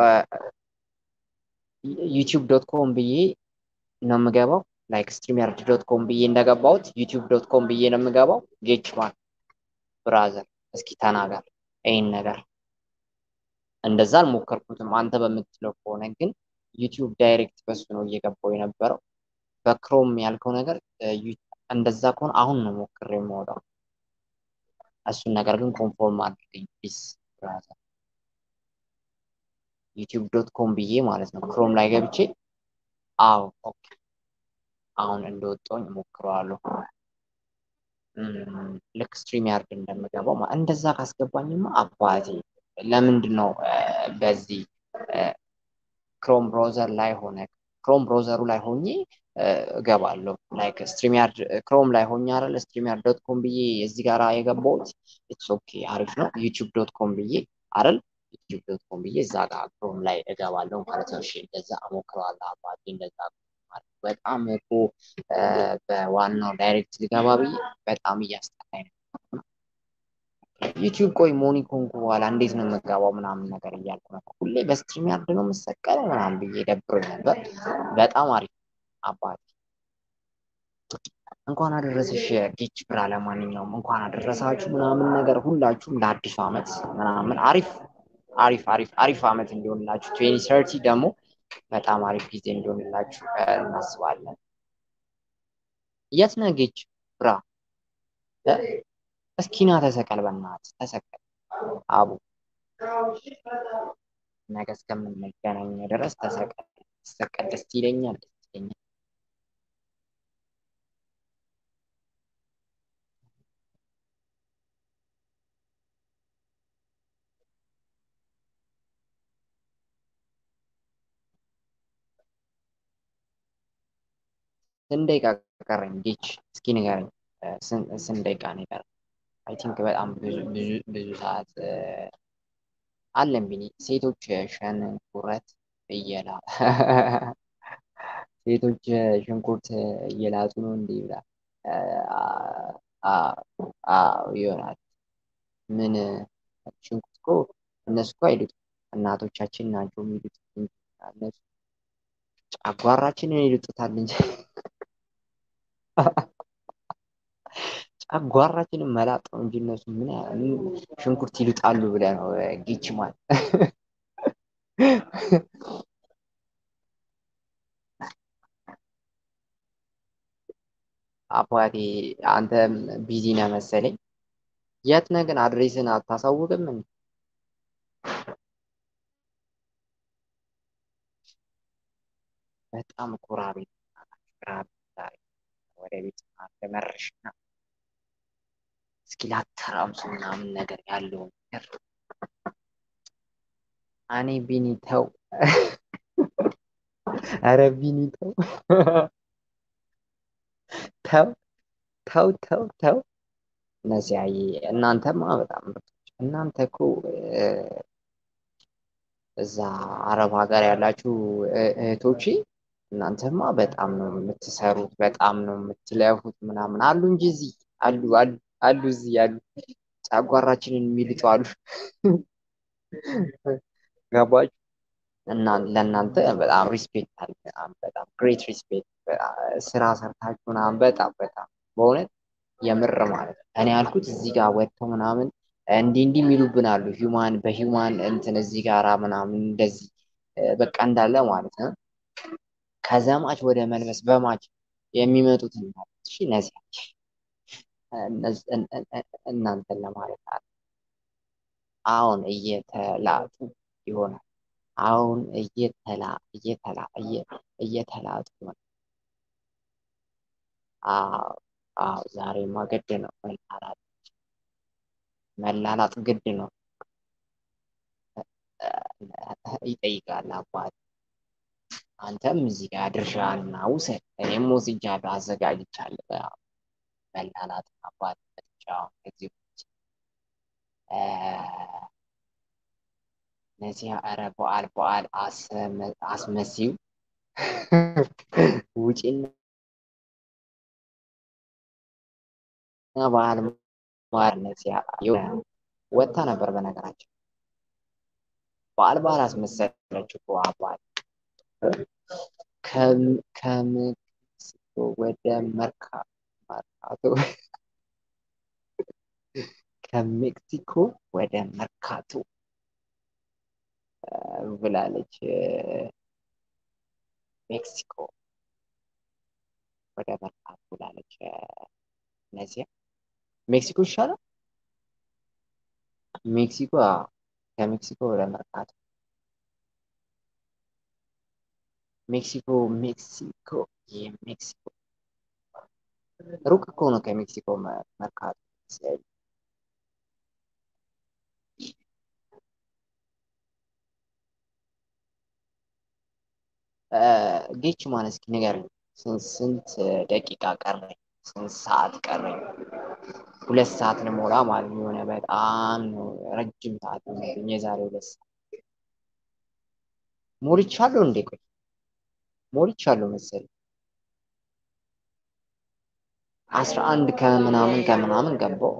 ዩቲዩብ ዶት ኮም ብዬ ነው የምገባው። ላይክ ስትሪምያርድ ዶት ኮም ብዬ እንደገባሁት ዩቲዩብ ዶት ኮም ብዬ ነው የምገባው። ጌችማን ብራዘር እስኪ ተናገር ይህን ነገር እንደዛ አልሞከርኩትም። አንተ በምትለው ከሆነ ግን ዩቲዩብ ዳይሬክት በሱ ነው እየገባው የነበረው። በክሮም ያልከው ነገር እንደዛ ከሆነ አሁን ነው ሞክሬ የማወጣው። እሱን ነገር ግን ኮንፎርም አድርገኝ ፕሊዝ ብራዘር። ዩቲዩብ ዶት ኮም ብዬ ማለት ነው ክሮም ላይ ገብቼ አዎ ኦኬ አሁን እንደወጣሁኝ እሞክረዋለሁ። ልክ ስትሪም ያርድ እንደምገባው እንደዛ ካስገባኝማ አባቴ ለምንድን ነው በዚህ ክሮም ብራውዘር ላይ ሆነ ክሮም ብራውዘሩ ላይ ሆኜ እገባለሁ። ላይክ ስትሪም ያርድ ክሮም ላይ ሆኜ አይደል ስትሪም ያርድ ዶት ኮም ብዬ እዚህ ጋር የገባሁት ኢትስ ኦኬ አሪፍ ነው። ዩቲዩብ ዶት ኮም ብዬ አይደል ዩቲዩብ ዶት ኮም ብዬ እዛ ጋር ክሮም ላይ እገባለሁ ማለት ነው። እሺ እንደዛ እሞክረዋለሁ አባቴ እንደዛ በጣም እኮ በዋናው ዳይሬክት ልገባ ብዬ በጣም እያስጠላኝ ነው። ዩቲዩብ ቆይ ሞኒ ኮንኩ በኋላ እንዴት ነው የምገባው ምናምን ነገር እያልኩ ነበር። ሁሌ በስትሪም ያርድ ነው የምሰቀለው ምናምን ብዬ ደብሮኝ ነበር። በጣም አሪፍ አባቴ እንኳን አደረሰሽ ጌች ብራ። ለማንኛውም እንኳን አደረሳችሁ ምናምን ነገር ሁላችሁም ለአዲሱ ዓመት ምናምን አሪፍ አሪፍ አሪፍ አሪፍ ዓመት እንዲሆንላችሁ ትዌንቲ ሰርቲ ደግሞ በጣም አሪፍ ጊዜ እንዲሆንላችሁ እናስባለን። የት ነህ ጌች ብራ? እስኪና ተሰቀል፣ በእናትህ ተሰቀል አቡ። ነገ እስከምንገናኝ ድረስ ተሰቀል። ተሰቀል ደስ ይለኛል፣ ደስ ይለኛል። ስንት ደቂቃ ቀረኝ? ጌች እስኪ ንገረኝ። ስንት ደቂቃ ነው የቀረኝ? አይ ቲንክ በጣም ብዙ ብዙ ብዙ ሰዓት አለን። ቢኒ ሴቶች ሸንኩረት እየላ ሴቶች ሽንኩርት እየላጡ ነው እንዴ ብላ ይሆናል። ምን ሽንኩርት እኮ እነሱ እኮ አይሉትም እናቶቻችን ናቸው የሚሉት እነሱ ጨጓራችንን ይልጡታል እንጂ ጨጓራችንን መላጥ ነው እንጂ እነሱ ምን ሽንኩርት ይልጣሉ ብለህ ነው ጌች ማለት አባቴ አንተ ቢዚ ነህ መሰለኝ። የት ነህ ግን አድሬስን አታሳውቅም? በጣም ኩራ ቤት ወደ ቤት ለመረሽና እስኪ ላተራምሱ ምናምን ነገር ያለውን ነገር እኔ ቢኒ ተው፣ ኧረ ቢኒ ተው ተው ተው ተው ተው። ነሲያዬ እናንተማ በጣም ምርጦች። እናንተ እኮ እዛ አረብ ሀገር ያላችሁ እህቶቼ እናንተማ በጣም ነው የምትሰሩት፣ በጣም ነው የምትለፉት ምናምን አሉ እንጂ እዚህ አሉ አሉ አሉ እዚህ ያሉ ጨጓራችንን የሚልጡ አሉ። ገባችሁ? እና ለእናንተ በጣም ሪስፔክት አለ። በጣም ግሬት ሪስፔክት ስራ ሰርታችሁ ምናምን በጣም በጣም በእውነት የምር ማለት ነው። እኔ ያልኩት እዚህ ጋር ወጥተው ምናምን እንዲህ እንዲህ የሚሉብን አሉ። ሂውማን በሂውማን እንትን እዚህ ጋራ ምናምን እንደዚህ በቃ እንዳለ ማለት ነው። ከዘማች ወደ መልበስ በማች የሚመጡትን እሺ፣ እነዚህ እናንተን ለማለት አለ። አሁን እየተላጡ ይሆናል። አሁን እየተላ እየተላ እየተላጡ ነው። አዎ አዎ፣ ዛሬማ ግድ ነው መላላጥ መላላጥ ግድ ነው። ይጠይቃል አባት። አንተም እዚህ ጋር ድርሻህን ውሰድ፣ እኔም ወስጃለሁ፣ አዘጋጅቻለሁ። መላላጥ አባት ብቻ ከዚህ ውጭ እነዚህ ኧረ በዓል በዓል አስመሲው ውጪና በዓል ማርነት ወጥታ ነበር። በነገራችን በዓል በዓል አስመሰለች እኮ አባል ከሜክሲኮ ወደ መርካቶ ከሜክሲኮ ወደ መርካቶ ብላለች። ሜክሲኮ ወደ መርካቶ ብላለች። እነዚያ ሜክሲኮ ይሻላል። ሜክሲኮ ከሜክሲኮ ወደ መርካቶ ሜክሲኮ ሜክሲኮ የሜክሲኮ ሩቅ እኮ ነው ከሜክሲኮ መርካቶ። ጌች ማን እስኪ ንገረኝ፣ ስንት ደቂቃ ቀረኝ? ስንት ሰዓት ቀረኝ? ሁለት ሰዓት ልሞላ ማለት ነው። የሆነ በጣም ረጅም ሰዓት ሆነብኝ። የዛሬ ሁለት ሰዓት ሞልቻለሁ እንዴ? ቆይ ሞልቻለሁ መሰለኝ። አስራ አንድ ከምናምን ከምናምን ገባው።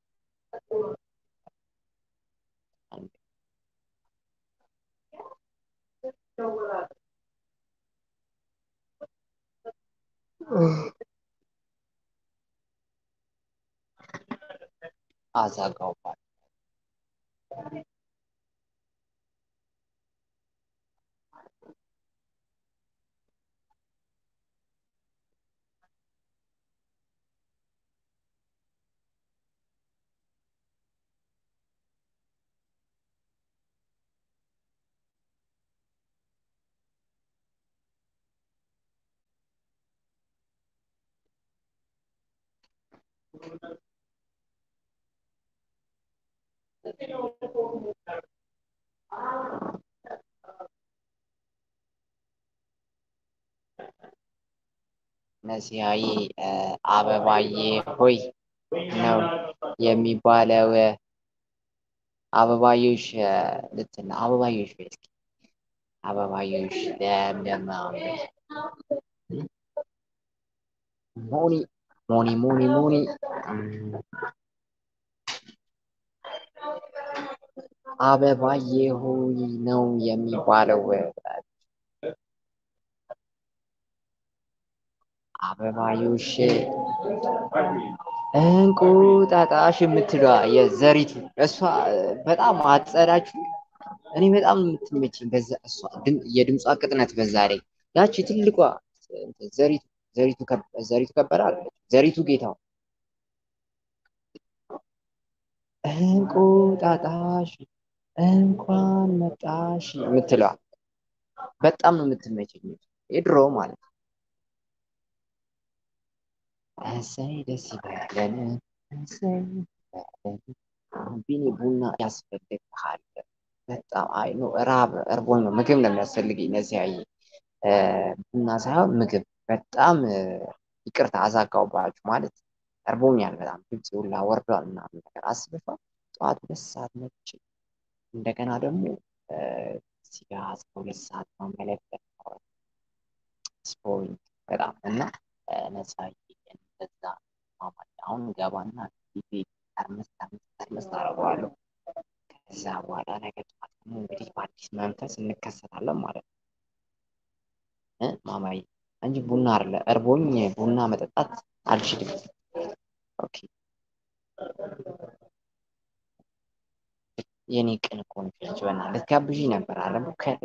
አዛጋውባል ነሲያዬ አበባዬ ሆይ ነው የሚባለው። አበባዮሽ ልትና አበባዮሽ ሆይ እስኪ አበባዮሽ ለምለም ሞኒ ሞኒ ሞኒ ሞኒ አበባዬ ሆይ ነው የሚባለው። አበባዮሽ እንቁጣጣሽ የምትለዋ የዘሪቱ እሷ በጣም አጸዳችሁ። እኔ በጣም የምትመችኝ በዛ እሷ የድምጿ ቅጥነት በዛ ላይ ያቺ ትልቋ ዘሪቱ ዘሪቱ ዘሪቱ ከበደ አለች። ዘሪቱ ጌታው እንቁጣጣሽ እንኳን መጣሽ የምትለዋ በጣም ነው የምትመቸኝ። የድሮ ማለት ነው። እሰይ ደስ ይበለን፣ እሰይ ይበለን። ቢኒ ቡና ያስፈልግሃል። በጣም አይ ነው ራብ እርቦኝ ነው ምግብ ነው የሚያስፈልገኝ። እነዚህ አይ ቡና ሳይሆን ምግብ። በጣም ይቅርታ አዛጋውባችሁ ማለት እርቦኛል በጣም ድምፅ ሁላ ወርዷል ምናምን ነገር አስበሻል። ጠዋት ሁለት ሰዓት ነች። እንደገና ደግሞ እዚህ ጋ እስከ ሁለት ሰዓት ነው መለበት ስፖርት በጣም እና ነፃ እንደዛ ማማኝ አሁን ገባና ጊዜ ተርመስ ተርመስ ተርመስ አደርገዋለሁ። ከዛ በኋላ ነገ ጠዋት ደግሞ እንግዲህ በአዲስ መንፈስ እንከሰታለን ማለት ነው እ ማማዬ እንጂ ቡና አይደለ እርቦኝ ቡና መጠጣት አልችልም። ኦኬ የኔ ቅን እኮ ነሽ አንቺ በእናትሽ ልትጋብዢኝ ነበር አለ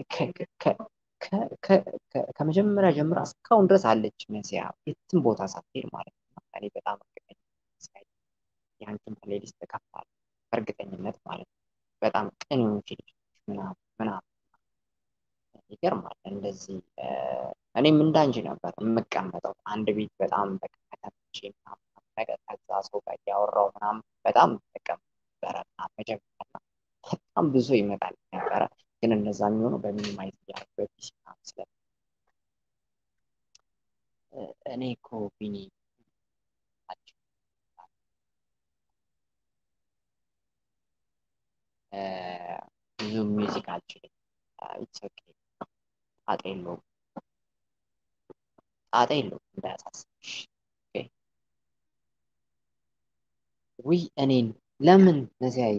ከመጀመሪያ ጀምራ እስካሁን ድረስ አለች መሲያ የትም ቦታ ሳትሄድ ማለት ነው። እኔ በጣም እርግጠኛ የአንቺን ፕሌሊስት እከፍታለሁ በእርግጠኝነት ማለት ነው። በጣም ቅን የሆንሽ ልጅ ምናምን ምናምን ይገርማል። እንደዚህ እኔም እንዳንቺ ነበር የምቀመጠው አንድ ቤት በጣም በቃ ከተመቼ ምናምን ነገር ከዛ ሰው ጋር እያወራሁ ምናምን በጣም ተቀምጥ ነበረ መጀመሪያ በጣም ብዙ ይመጣል ነበረ። ግን እነዛ የሚሆነው በሚኒማይዝ እያደረግ በፒሲ ምናምን ስለ እኔ እኮ ቢኒ ብዙ ሚውዚክ አልችልም። ኢትስ ኦኬ ጣጣ የለውም ጣጣ የለውም እንዳያሳስብሽ። ውይ እኔን ለምን ነዚያዬ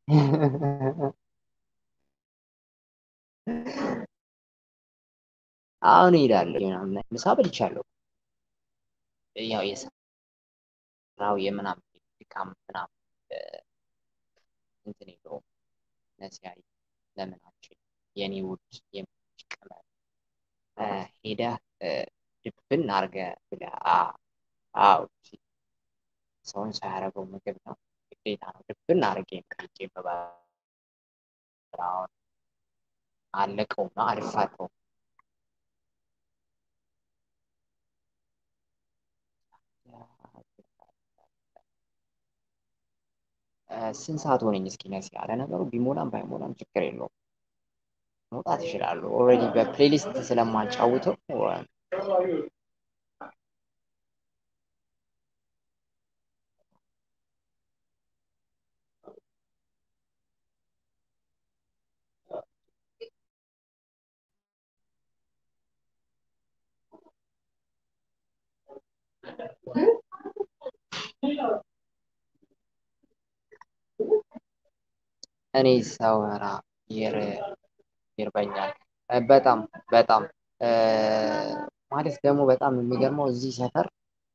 አሁን እሄዳለሁ ምናምን ምሳ በልቻለሁ። ያው የስራው የምናምን ድካም ምናምን እንትን የለውም። ነዚያዬ ለምን አልችልም የኔ ውድ የምትወጂ ቅመም እ ሄደህ እ ድብን አድርገህ ብለህ አ አዎ ሰውን ሳያደርገው ምግብ ነው ግዴታ ነው። ድብን አድርጌ ቀልጬ ብበላው አለቀውማ አልፋተውም። ስንት ሰዓት ሆነኝ እስኪ ነሲ? ለነገሩ ቢሞላም ባይሞላም ችግር የለውም መውጣት እችላለሁ። ኦልሬዲ በፕሌሊስት ስለማጫውተው እኔ ሳወራ ይር ይርበኛል በጣም በጣም ማለት ደግሞ በጣም የሚገርመው እዚህ ሰፈር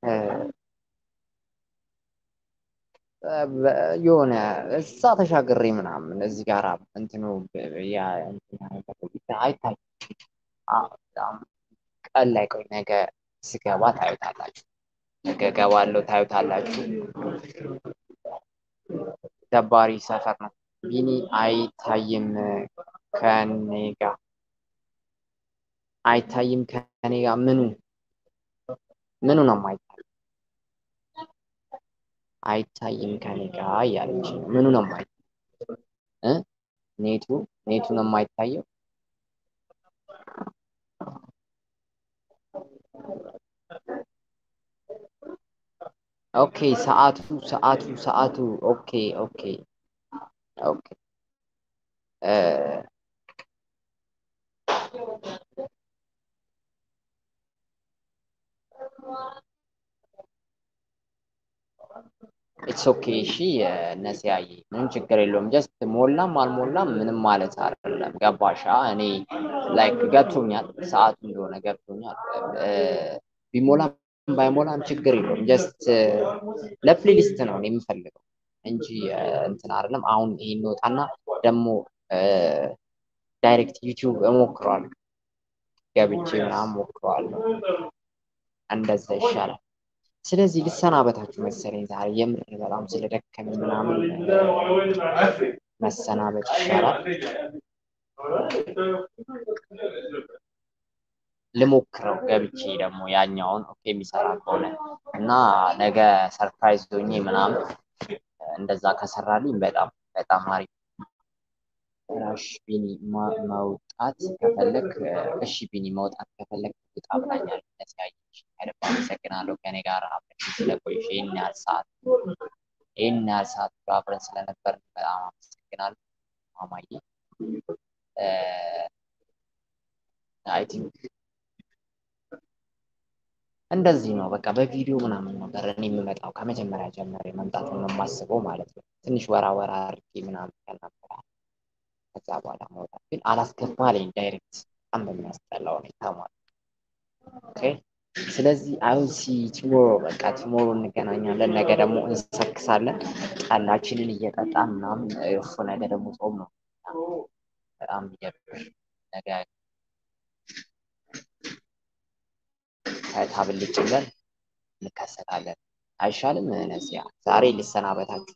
የሆነ እዛ ተሻግሬ ምናምን እዚህ ጋር እንትኑ ያ አይታይ በጣም ቀን ላይ ቆይ ነገ ስገባ ታዩታላችሁ። ነገ እገባለሁ ታዩታላችሁ። ደባሪ ሰፈር ነው። ቢኒ አይታይም ከኔ ጋር አይታይም ከኔ ጋር ምኑ ምኑ ነው የማይታይ አይታይም ከኔ ጋር እያለች ነው። ምኑ ነው የማይታይ እ ኔቱ ኔቱ ነው የማይታየው። ኦኬ ሰዓቱ ሰዓቱ ሰዓቱ ኦኬ ኦኬ ኦኬ እ ኢትስ ኦኬ እሺ ነሲያዬ ምንም ችግር የለውም። ጀስት ሞላም አልሞላም ምንም ማለት አይደለም። ገባሻ? እኔ ላይክ ገብቶኛል፣ ሰዓቱ እንደሆነ ገብቶኛል። ቢሞላም ባይሞላም ችግር የለውም። ጀስት ለፕሌሊስት ነው እኔ የምፈልገው እንጂ እንትን አይደለም። አሁን ይሄን ወጣና ደግሞ ዳይሬክት ዩቲዩብ እሞክረዋለሁ ገብቼ ምናምን ሞክረዋለሁ። እንደዛ ይሻላል። ስለዚህ ልሰናበታችሁ መሰለኝ ዛሬ የምር በጣም ስለደከመኝ ምናምን መሰናበት ይሻላል። ልሞክረው ገብቼ ደግሞ ያኛውን ኦኬ የሚሰራ ከሆነ እና ነገ ሰርፕራይዝ ሆኜ ምናምን እንደዛ ከሰራልኝ በጣም በጣም አሪፍ ራሽ ቢኒ መውጣት ከፈለግ እሺ ቢኒ መውጣት ከፈለግ ውጣ ብላኛለች። ነሲያየች ከልብ አመሰግናለሁ ከኔ ጋር አብረን ስለቆየሽ ይህን ያህል ሰዓት ይህን ያህል ሰዓት አብረን ስለነበር በጣም አመሰግናለሁ ማማዬ። አይ ቲንክ እንደዚህ ነው በቃ በቪዲዮ ምናምን ነበር እኔ የምመጣው ከመጀመሪያ ጀምሬ መምጣት ነው የማስበው ማለት ነው። ትንሽ ወራ ወራ አድርጌ ምናምን ከነበረ ከዛ በኋላ መውጣት ግን አላስገባልኝ ዳይሬክት በጣም በሚያስጠላ ሁኔታ ማለት ኦኬ። ስለዚህ አሁን ሲ ቲሞሮ በቃ ቲሞሮ እንገናኛለን። ነገ ደግሞ እንሰክሳለን ጠላችንን እየጠጣን ምናምን እፎ ነገ ደግሞ ጾም ነው። በጣም ይደብር ነገ ታብልጭ ብለን እንከሰታለን። አይሻልም? ነዚያ ዛሬ ልሰናበታችሁ።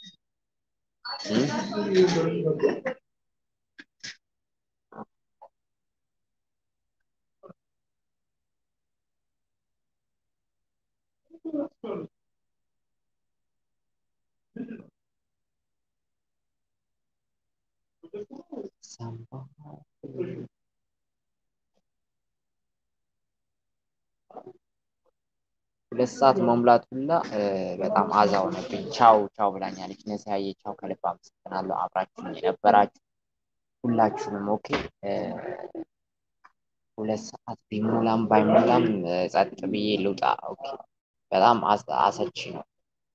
ሁለት ሰዓት መሙላት ሁላ በጣም አዛ ሆነብኝ። ቻው ቻው ብላኛለች ነሲያዬ። ቻው ከልብ አመሰግናለሁ አብራችሁኝ የነበራችሁ ሁላችሁንም። ኦኬ ሁለት ሰዓት ቢሞላም ባይሞላም ጸጥ ብዬ ልውጣ። ኦኬ በጣም አሰቺ ነው።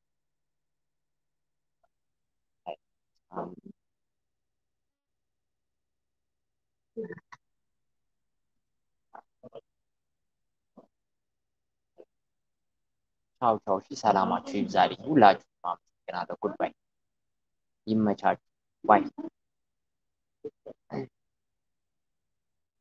ቻው ቻው። እሺ ሰላማችሁ ይብዛልኝ። ሁላችሁም አመሰግናለሁ። ጉድ ባይ። ይመቻችሁ። ባይ